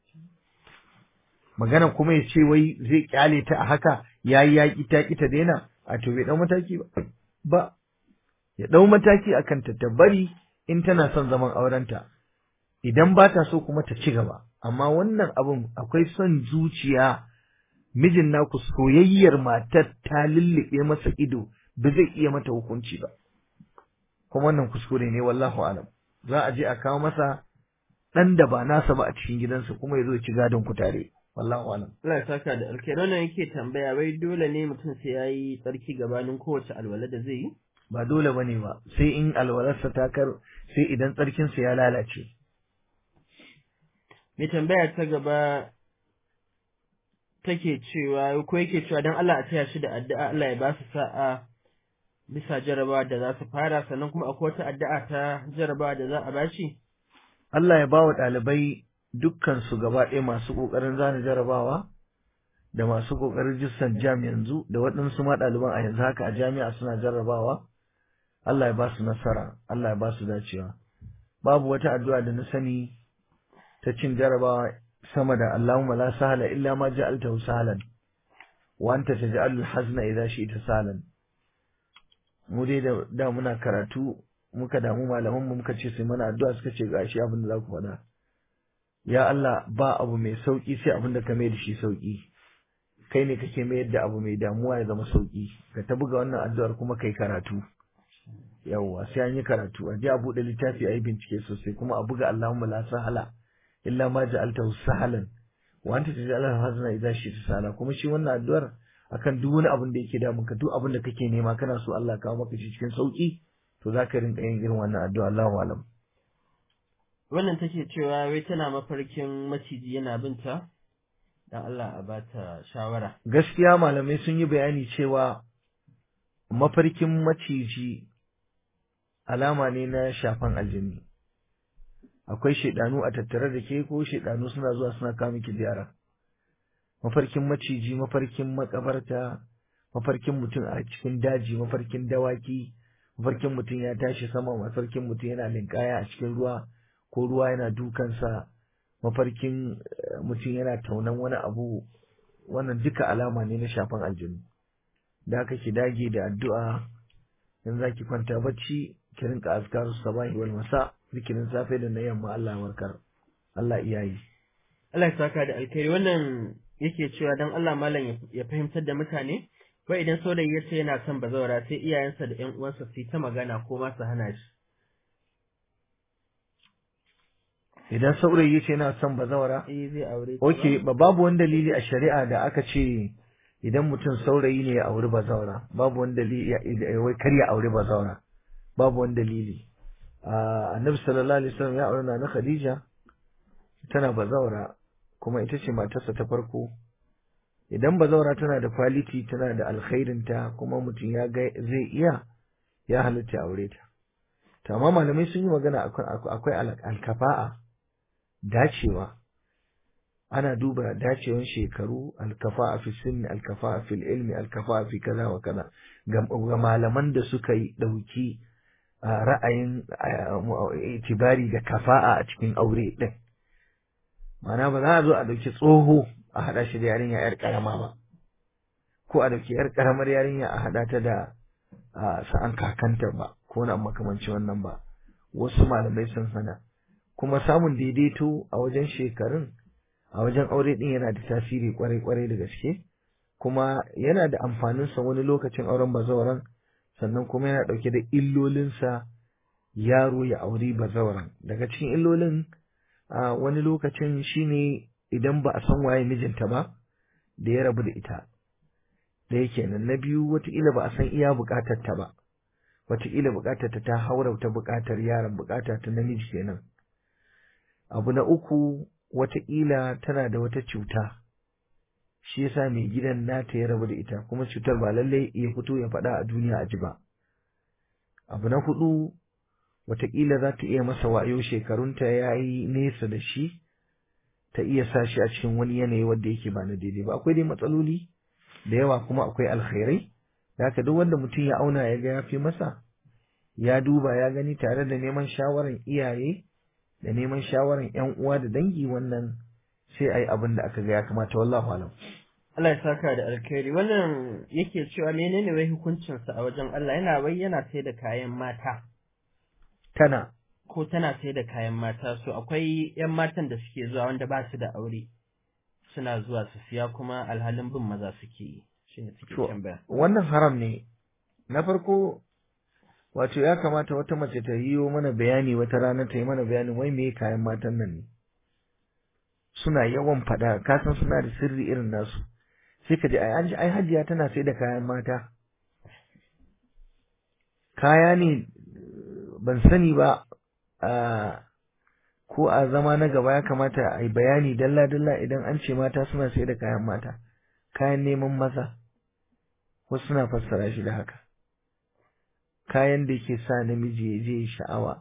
magana kuma ya ce wai zai kyale ta a haka yayi yaƙi ta ki ta daina a to bai dau mataki ba ba ya dau mataki akan ta ta bari in tana son zaman aurenta idan ba ta so kuma ta ci gaba amma wannan abun akwai son zuciya mijin naku soyayyar matar ta lullube masa ido ba zai iya mata hukunci ba kuma wannan kuskure ne wallahu alam za a je a kawo masa ɗan da ba nasa ba a cikin gidansa kuma ya zo ci gadon ku tare wallahu alam Allah ya saka da alkai wannan yake tambaya wai dole ne mutum sai ya yi tsarki gabanin kowace alwala da zai yi ba dole bane ba sai in alwalarsa ta kar sai idan tsarkinsa ya lalace mai tambaya ta gaba take cewa ko yake cewa don Allah a taya shi da addu'a Allah ya ba su sa'a bisa jarabawa da za su fara sannan kuma akwai wata addu'a ta jarabawa da za a bashi Allah ya bawa ɗalibai dukkan su gaba ɗaya masu ƙoƙarin zana jarabawa da masu ƙoƙarin jissan jam yanzu da waɗansu ma ɗaliban a yanzu haka a jami'a suna jarrabawa Allah ya ba su nasara Allah ya ba su dacewa babu wata addu'a da na sani ta cin jarabawa sama da Allahumma la sahla illa ma ja'altahu sahlan wa anta taj'alul hazna idza shi'ta sahlan mu dai da, da muna karatu muka damu malaman mu muka ce sai mana addu'a suka ce gashi abin da za ku faɗa ya Allah ba abu mai sauki sai abin da ka mai da shi sauki kai ne kake mayar da abu mai damuwa ya zama sauki ka ta buga wannan addu'ar kuma kai karatu yawwa sai an yi karatu a je a buɗe littafi a yi bincike sosai kuma a buga Allahumma la sahala illa ma ja'altahu sahlan wa anta taj'alul hazna idza shi'ta sahla kuma shi wannan addu'ar akan duk wani abin da yake damun ka duk abin da kake nema kana so Allah kawo maka shi cikin sauki to zaka rinka yin irin wannan addu'a Allahu alam wannan take cewa wai tana mafarkin maciji yana binta dan Allah a bata shawara gaskiya malamai sun yi bayani cewa mafarkin maciji alama ne na shafan aljini akwai shaidanu a tattare da ke ko shaidanu suna zuwa suna kawo miki ziyara mafarkin maciji mafarkin makabarta mafarkin mutum a cikin daji mafarkin dawaki mafarkin mutum ya tashi sama mafarkin mutum yana linkaya a cikin ruwa ko ruwa yana dukansa mafarkin mutum yana taunan wani abu wannan duka alama ne na shafan aljinu da aka ki dage da addu'a in za ki kwanta bacci ki rinka azkaru sabahi wal masa zikirin safe da na yamma Allah warkar Allah iyayi Allah ya saka da alkhairi wannan yake cewa dan Allah malam ya fahimtar da mutane wai idan saurayi ya ce yana son bazawara sai iyayensa da ƴan uwansa su yi ta magana ko ma su hana shi idan saurayi ya ce yana son bazawara eh zai aure ta okay ba babu wani dalili a shari'a da aka ce idan mutum saurayi ne ya auri bazawara babu wani dalili wai kar ya auri bazawara babu wani dalili annabi sallallahu alaihi wasallam ya aure na Khadija tana bazawara kuma ita ce matarsa ta farko idan bazawara tana da quality tana da alkhairin ta kuma mutum ya ga zai iya ya halatta aure ta to amma malamai sun yi magana akwai alkafa'a dacewa ana duba dacewan shekaru alkafa'a fi sinni alkafa'a fil ilmi alkafa'a fi kaza wa kaza ga malaman da suka yi dauki ra'ayin itibari da kafa'a a cikin aure ɗin. Mana ba za a zo a ɗauki tsoho a haɗa shi da yarinya ‘yar ƙarama ba, ko a ɗauki ‘yar ƙaramar yarinya a haɗa ta da sa'an kakanta ba, ko na makamanci wannan ba, wasu malamai sun hana. Kuma samun daidaito a wajen shekarun, a wajen aure ɗin yana da tasiri ƙwarai-ƙwarai da gaske, kuma yana da amfaninsa wani lokacin auren bazawaran. sannan kuma yana ɗauke da illolinsa yaro ya auri bazawaran daga cikin illolin a wani lokacin shine idan ba a san waye mijinta ba da ya rabu da ita da yake nan na biyu wataƙila ba a san iya buƙatar ta ba wataƙila buƙatar ta ta haura ta buƙatar yaron buƙata ta namiji kenan abu na uku wataƙila tana da wata cuta shi yasa mai gidan nata ya rabu da ita kuma cutar ba lallai ya fito ya faɗa a duniya a ji ba abu na hudu wataƙila za ta iya masa wayo shekarunta ya yi nesa da shi ta iya sa shi a cikin wani yanayi wanda yake ba na daidai ba akwai dai matsaloli da yawa kuma akwai alkhairai da haka duk wanda mutum ya auna ya ga ya fi masa ya duba ya gani tare da neman shawaran iyaye da neman shawaran yan uwa da dangi wannan sai a yi abin da aka ga ya kamata wallahu alam. Allah ya saka da alkhairi wannan yake cewa menene wai hukuncinsa a wajen Allah yana wai yana sai da kayan mata. Tana. Ko tana sai da kayan mata so akwai ‘yan matan da suke zuwa wanda ba su da aure suna zuwa su siya kuma alhalin bin maza suke yi shi ne suke tambaya. Wannan haram ne na farko wato ya kamata wata mace ta yi mana bayani wata rana ta yi mana bayanin wai me kayan matan nan ne suna yawan faɗa ka san suna da sirri irin nasu sai ka ji ai an ji ai hajiya tana sai da kayan mata kaya ne ban sani ba a ko a zama na gaba ya kamata a yi bayani dalla dalla idan an ce mata suna sai da kayan mata kayan neman maza wasu suna fassara shi da haka kayan da ke sa namiji ya je sha'awa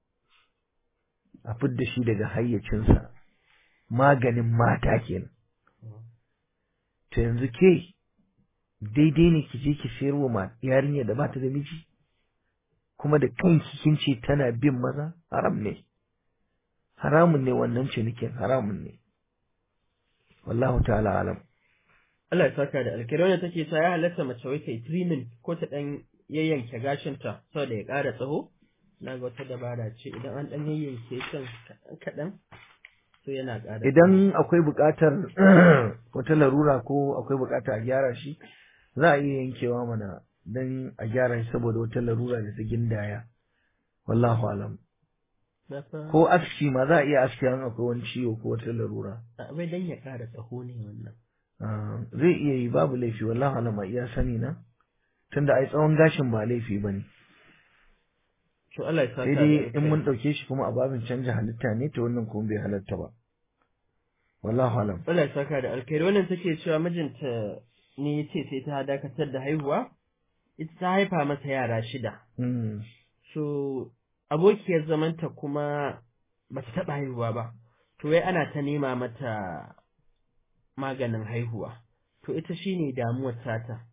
a fidda shi daga hayyacinsa maganin mata kenan to yanzu ke daidai ne ki je ki sayar wa yarinya da bata da miji kuma da kanki kin ce tana bin maza haram ne haramun ne wannan cinikin haramun ne wallahu ta'ala alam Allah ya saka da alkhairi wannan take cewa ya halatta mace wai kai trimming ko ta dan yayyanke gashinta saboda ya ƙara tsaho na ga wata dabara ce idan an dan yayyanke kan kaɗan kaɗan so yana ƙara idan akwai buƙatar wata larura ko akwai buƙatar a gyara shi za a iya yankewa mana dan a gyara shi saboda wata larura da ta gindaya wallahu alam ko aski ma za a iya aski an akwai wani ciwo ko wata larura bai dan ya ƙara tsaho ne wannan zai iya yi babu laifi wallahu alam a iya sani na tunda ai tsawon gashin ba laifi bane to Allah ya saka sai dai in mun dauke shi kuma a babin canja halitta ne to wannan kuma bai halatta ba wallahu alam Allah ya saka da alkhairi wannan take cewa mijinta ne yace sai ta dakatar da haihuwa ita ta haifa masa yara shida so abokiyar zamanta kuma bata taɓa haihuwa ba to wai ana ta nema mata maganin haihuwa to ita shine damuwar tata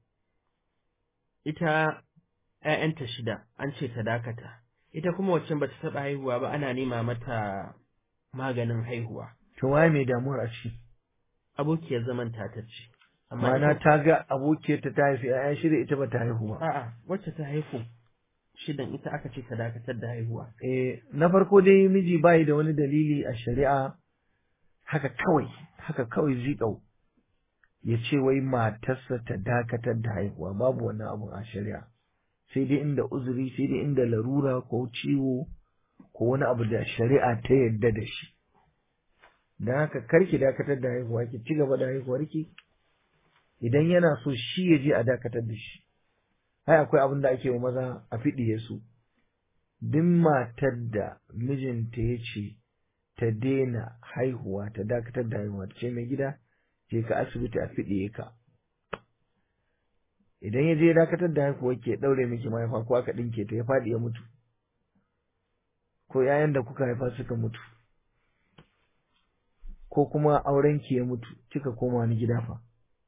ita ‘ya'yanta shida an ce ta dakata ita kuma waccan bata taɓa haihuwa ba ana nema mata maganin haihuwa to waye mai damuwar a ciki abokiyar zaman tata ce Ma'ana ta ga abokiyarta ta haifi ‘ya'ya shida ita ba ta haihu ba. A'a, wacce ta haihu shidan ita aka ce ta dakatar da haihuwa. Eh, na farko dai miji bayi da wani dalili a shari'a haka kawai, haka kawai zikau ya ce wai matarsa ta dakatar da haihuwa babu wannan abu a shari'a. Sai dai inda uzuri, sai dai inda larura ko ciwo ko wani abu da shari'a ta yarda da shi. Don haka karki dakatar da haihuwa ki ci gaba da haihuwarki. idan yana so shi ya je a dakatar da shi ai akwai abin da ake wa maza a fiɗiye su duk matar da mijinta ya ce ta daina haihuwa ta dakatar da haihuwa ta ce mai gida je ka asibiti a fiɗiye ka idan ya je ya dakatar da haihuwa ke ɗaure miki mahaifa ko aka ɗinke ta ya faɗi ya mutu ko yayan da kuka haifa suka mutu ko kuma aurenki ya mutu kika koma wani gida fa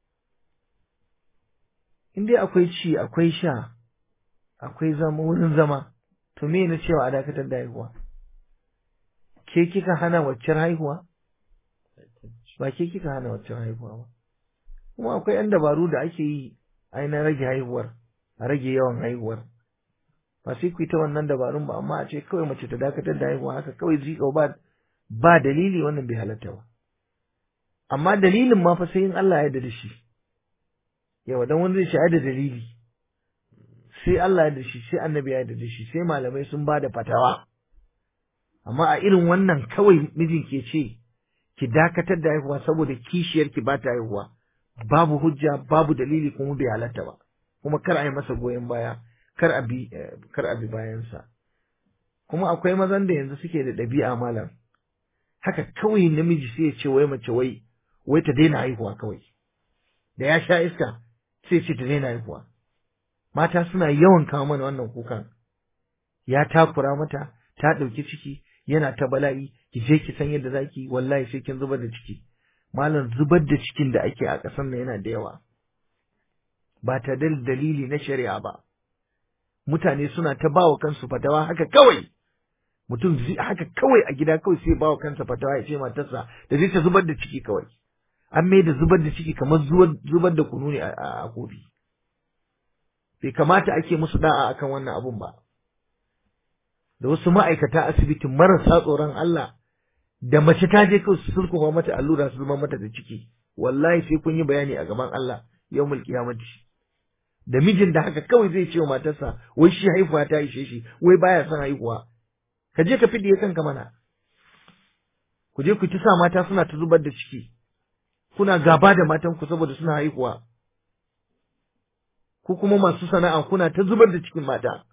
in dai akwai ci akwai sha akwai zama wurin zama to me na cewa a dakatar da haihuwa ke kika hana waccan haihuwa ba ke kika hana waccan haihuwa ba kuma akwai yan dabaru da ake yi ai na rage haihuwar a rage yawan haihuwar ba sai ku yi ta wannan dabarun ba amma a ce kawai mace ta dakatar da haihuwa haka kawai zika ba ba dalili wannan bai halatta ba amma dalilin ma fa sai in Allah ya yarda da shi yawa dan wani zai shi da dalili sai Allah ya da shi sai annabi ya da shi sai malamai sun ba da fatawa amma a irin wannan kawai mijin ke ce ki dakatar da haihuwa saboda kishiyar ki ba ta haihuwa babu hujja babu dalili kuma bai halatta ba kuma kar a yi masa goyon baya kar a bi kar a bi bayansa kuma akwai mazan da yanzu suke da ɗabi'a malam haka kawai namiji sai ya ce wai mace wai wai ta daina haihuwa kawai da ya sha iska sai ce ta daina haihuwa mata suna yawan kawo mana wannan kukan ya takura mata ta ɗauki ciki yana ta bala'i ki je ki san yadda zaki wallahi sai kin zubar da ciki malam zubar da cikin da ake a ƙasar nan yana da yawa ba ta da dalili na shari'a ba mutane suna ta bawa kansu fatawa haka kawai mutum haka kawai a gida kawai sai bawa kansa fatawa ya ce matarsa da zai ta zubar da ciki kawai an mai da zubar da ciki kamar zubar da kunu ne a kofi bai kamata ake musu da'a akan wannan abun ba da wasu ma'aikata asibitin marasa tsoron Allah da mace ta je kawai su sulkuwa mata allura su zama mata da ciki wallahi sai kun yi bayani a gaban Allah yawmul qiyamati da mijin da haka kawai zai ce wa matarsa wai shi haihuwa ta ishe shi wai baya son haihuwa ka je ka fidiye kanka mana ku je ku ta sa mata suna ta zubar da ciki kuna gaba da matan ku saboda suna haihuwa ku kuma masu sana'a kuna ta zubar da cikin mata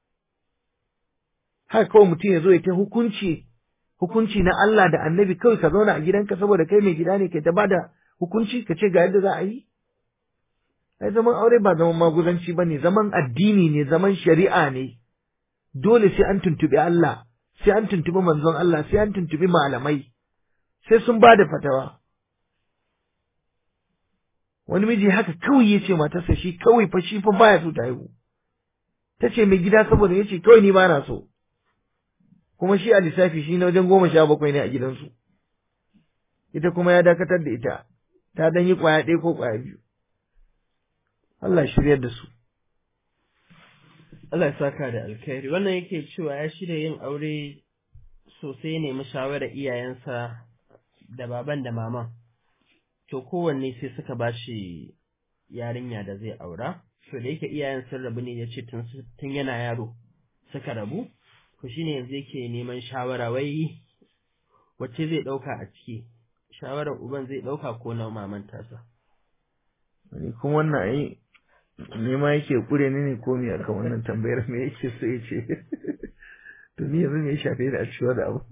haka kawai mutum ya zo ya ta hukunci hukunci na Allah da annabi kawai ka zauna a gidanka saboda kai mai gida ne kai ta bada hukunci ka ce ga yadda za a yi ai zaman aure ba zaman maguzanci ba ne zaman addini ne zaman shari'a ne dole sai an tuntuɓi Allah sai an tuntuɓi manzon Allah sai an tuntuɓi malamai sai sun ba da fatawa wani miji haka kawai ya ce matarsa shi kawai fa shi fa baya so ta haihu ta ce mai gida saboda ya ce kawai ni ba na so kuma shi a lissafi shi na wajen goma sha bakwai ne a gidansu ita kuma ya dakatar da ita ta dan yi kwaya ɗaya ko kwaya biyu Allah shiryar da su Allah ya saka da alkhairi wannan yake cewa ya shirya yin aure sosai ne mu shawarar iyayensa da baban da maman to kowanne sai suka bashi yarinya da zai aura to da yake iyayen sun rabu ne ya ce tun yana yaro suka rabu to shine yanzu yake neman shawara wai wacce zai ɗauka a ciki shawarar uban zai ɗauka ko na maman tasa ni kuma wannan ai nema yake kure ni ne ko me akan wannan tambayar me yake so ya ce to ni yanzu me ya shafe da a ciwo da abu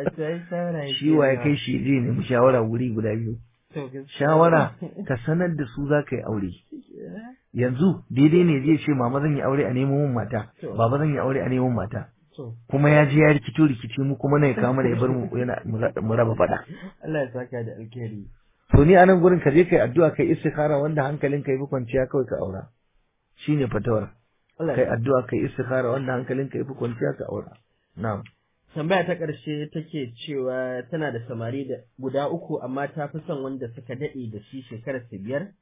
shi wa ya kai shi je ne mu shawara wuri guda biyu shawara ka sanar da su za ka yi aure yanzu daidai ne zai ce mama zan yi aure a neman mun mata baba zan yi aure a neman mata kuma ya je ya rikito rikici mu kuma na ya kama da ya bar mu yana mu raba fada Allah ya saka da alkhairi to ni anan gurin ka je kai addu'a kai istikhara wanda hankalin ka yi kwanciya kawai ka aura shine fatawar kai addu'a kai istikhara wanda hankalin ka yi kwanciya ka aura na'am tambaya ta ƙarshe take cewa tana da samari da guda uku amma ta fi son wanda suka daɗe da shi shekarar su biyar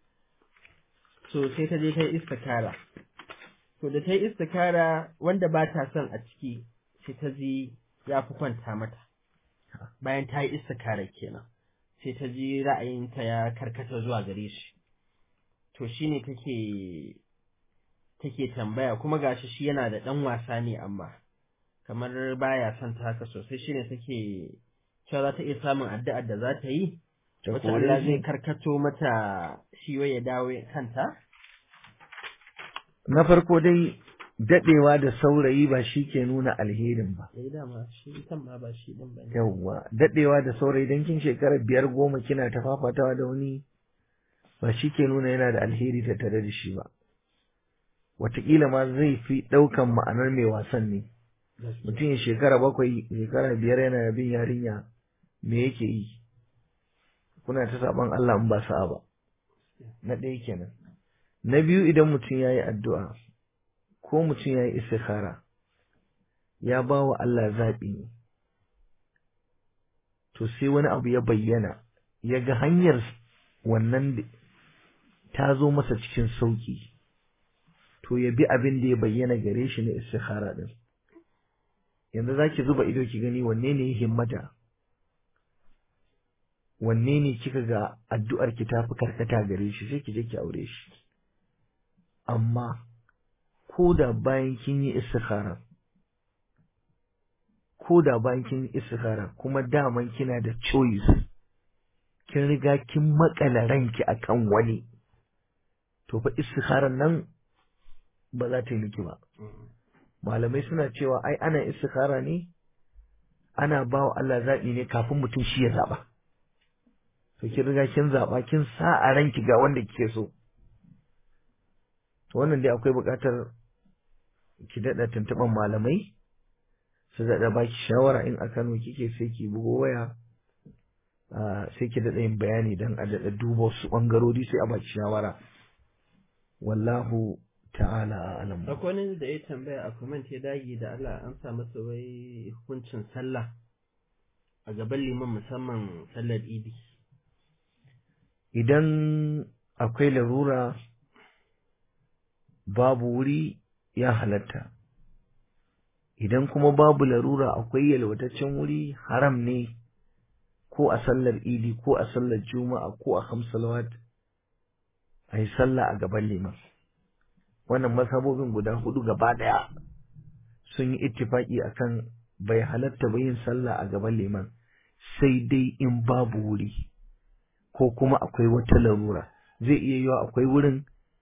so sai ta je ta yi istikara to da ta yi istikara wanda ba ta son a ciki sai ta ji ya fi kwanta mata bayan ta yi istikara kenan sai ta ji ra'ayinta ya karkata zuwa gare shi to shine take take tambaya kuma gashi shi yana da ɗan wasa ne amma kamar baya son ta haka sosai shine take cewa za ta iya samun addu'ar da za ta yi wata Allah zai karkato mata shi wai ya dawo kanta na farko dai dadewa da saurayi ba shi ke nuna alherin ba eh dama shi kan ma ba shi din bane yawwa dadewa da saurayi dan kin shekara biyar goma kina ta fafatawa da wani ba shi ke nuna yana da alheri ta tare da shi ba wataƙila ma zai fi ɗaukan ma'anar mai wasan ne mutum ya shekara bakwai shekara biyar yana bin yarinya me yake yi kuna ta saban Allah in ba sa'a ba na ɗaya kenan na biyu idan mutum ya yi addu'a ko mutum ya yi istikhara ya ba wa Allah zaɓi ne to sai wani abu ya bayyana ya ga hanyar wannan ta zo masa cikin sauƙi to ya bi abin da ya bayyana gare shi na istikhara ɗin yanzu za ki zuba ido ki gani wanne ne ya himmata wanne ne kika ga addu'ar ki tafi karkata gare shi sai ki je ki aure shi amma ko da bayan kin yi istikhara ko da bayan kin yi istikhara kuma daman kina da choice kin riga kin makala ranki akan wani to fa istikharar nan ba za ta yi miki ba malamai suna cewa ai ana istikhara ne ana ba wa Allah zaɓi ne kafin mutum shi ya zaɓa to kin riga kin zaɓa kin sa a ranki ga wanda kike so to wannan dai akwai buƙatar ki daɗa tuntuɓan malamai su daɗa baki shawara in a Kano kike sai ki bugo waya sai ki daɗa yin bayani don a daɗa duba wasu ɓangarori sai a baki shawara wallahu ta'ala a'lam akwai wani da ya tambaya a comment ya dage da Allah an sa masa wai hukuncin sallah a gaban liman musamman sallar idi idan akwai larura babu wuri ya halatta idan kuma babu larura akwai yalwataccen wuri haram ne ko a sallar idi ko a sallar juma'a ko a hamsalawat a yi sallah a gaban liman wannan mazhabobin guda hudu gaba daya sun yi ittifaki akan bai halatta ba yin sallah a gaban liman sai dai in babu wuri ko kuma akwai wata larura zai iya yiwa akwai wurin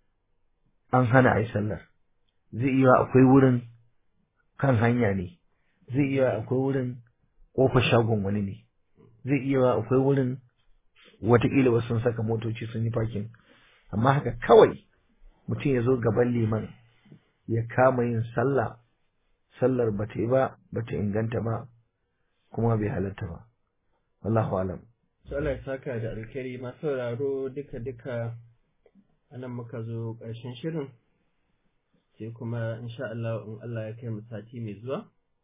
an hana a yi sallar zai iya akwai wurin kan hanya ne zai iya akwai wurin ƙofar shagon wani ne zai iya akwai wurin watakila wasu sun saka motoci sun yi fakin amma haka kawai mutum ya zo gaban liman ya kama yin sallah sallar ba ta yi ba ba ta inganta ba kuma bai halatta ba wallahu alam Allah ya saka da alkhairi masu sauraro duka duka anan muka zo ƙarshen shirin sai kuma insha Allah in Allah ya kai mu sati mai zuwa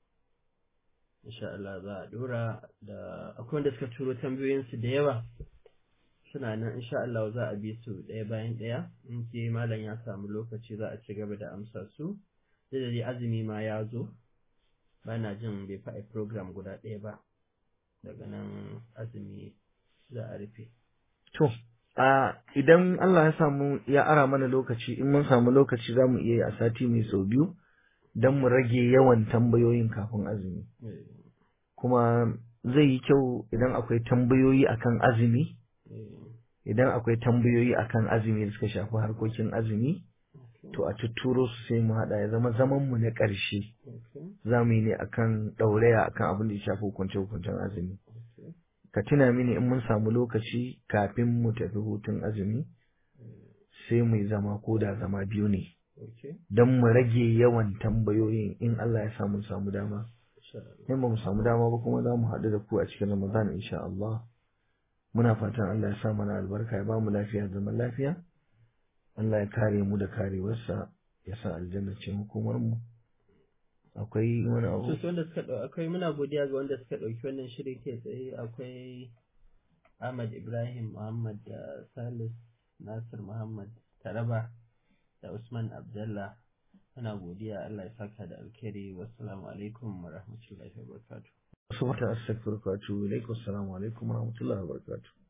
insha Allah za a dora da akwai wanda suka turo tambayoyinsu da yawa suna nan insha Allah za a bi su ɗaya bayan ɗaya in ke malam ya samu lokaci za a ci gaba da amsa su da dai azumi ma ya zo ba na jin bai fa'i program guda ɗaya ba daga nan azumi za a rufe to a idan Allah ya samu ya ara mana lokaci in mun samu lokaci za mu iya yi a sati mai sau biyu don mu rage yawan tambayoyin kafin azumi kuma zai yi kyau idan akwai tambayoyi akan azumi idan akwai tambayoyi akan azumi da suka shafi harkokin azumi to a tuturo su sai mu haɗa ya zama zaman mu na ƙarshe za mu yi ne akan ɗauraya akan abin da ya shafi hukunce hukuncen azumi ka tuna mini in mun samu lokaci kafin mu tafi hutun azumi sai mu yi zama ko da zama biyu ne don mu rage yawan tambayoyin in Allah ya samu samu dama in ba mu samu dama ba kuma za mu haɗu da ku a cikin Ramadan insha Allah muna fatan Allah ya sa mana albarka ya ba mu lafiya zaman lafiya Allah ya kare mu da karewarsa ya sa aljanna ce hukumar mu akwai wani abu su wanda suka dau akwai muna godiya ga wanda suka dauki wannan shirin kai tsaye akwai Ahmad Ibrahim Muhammad da Salis Nasir Muhammad Taraba da Usman Abdullah muna godiya Allah ya saka da alkhairi wassalamu alaikum wa rahmatullahi wa barakatuh subhanallahi astaghfiruka wa atubu ilaik wassalamu alaikum wa rahmatullahi wa barakatuh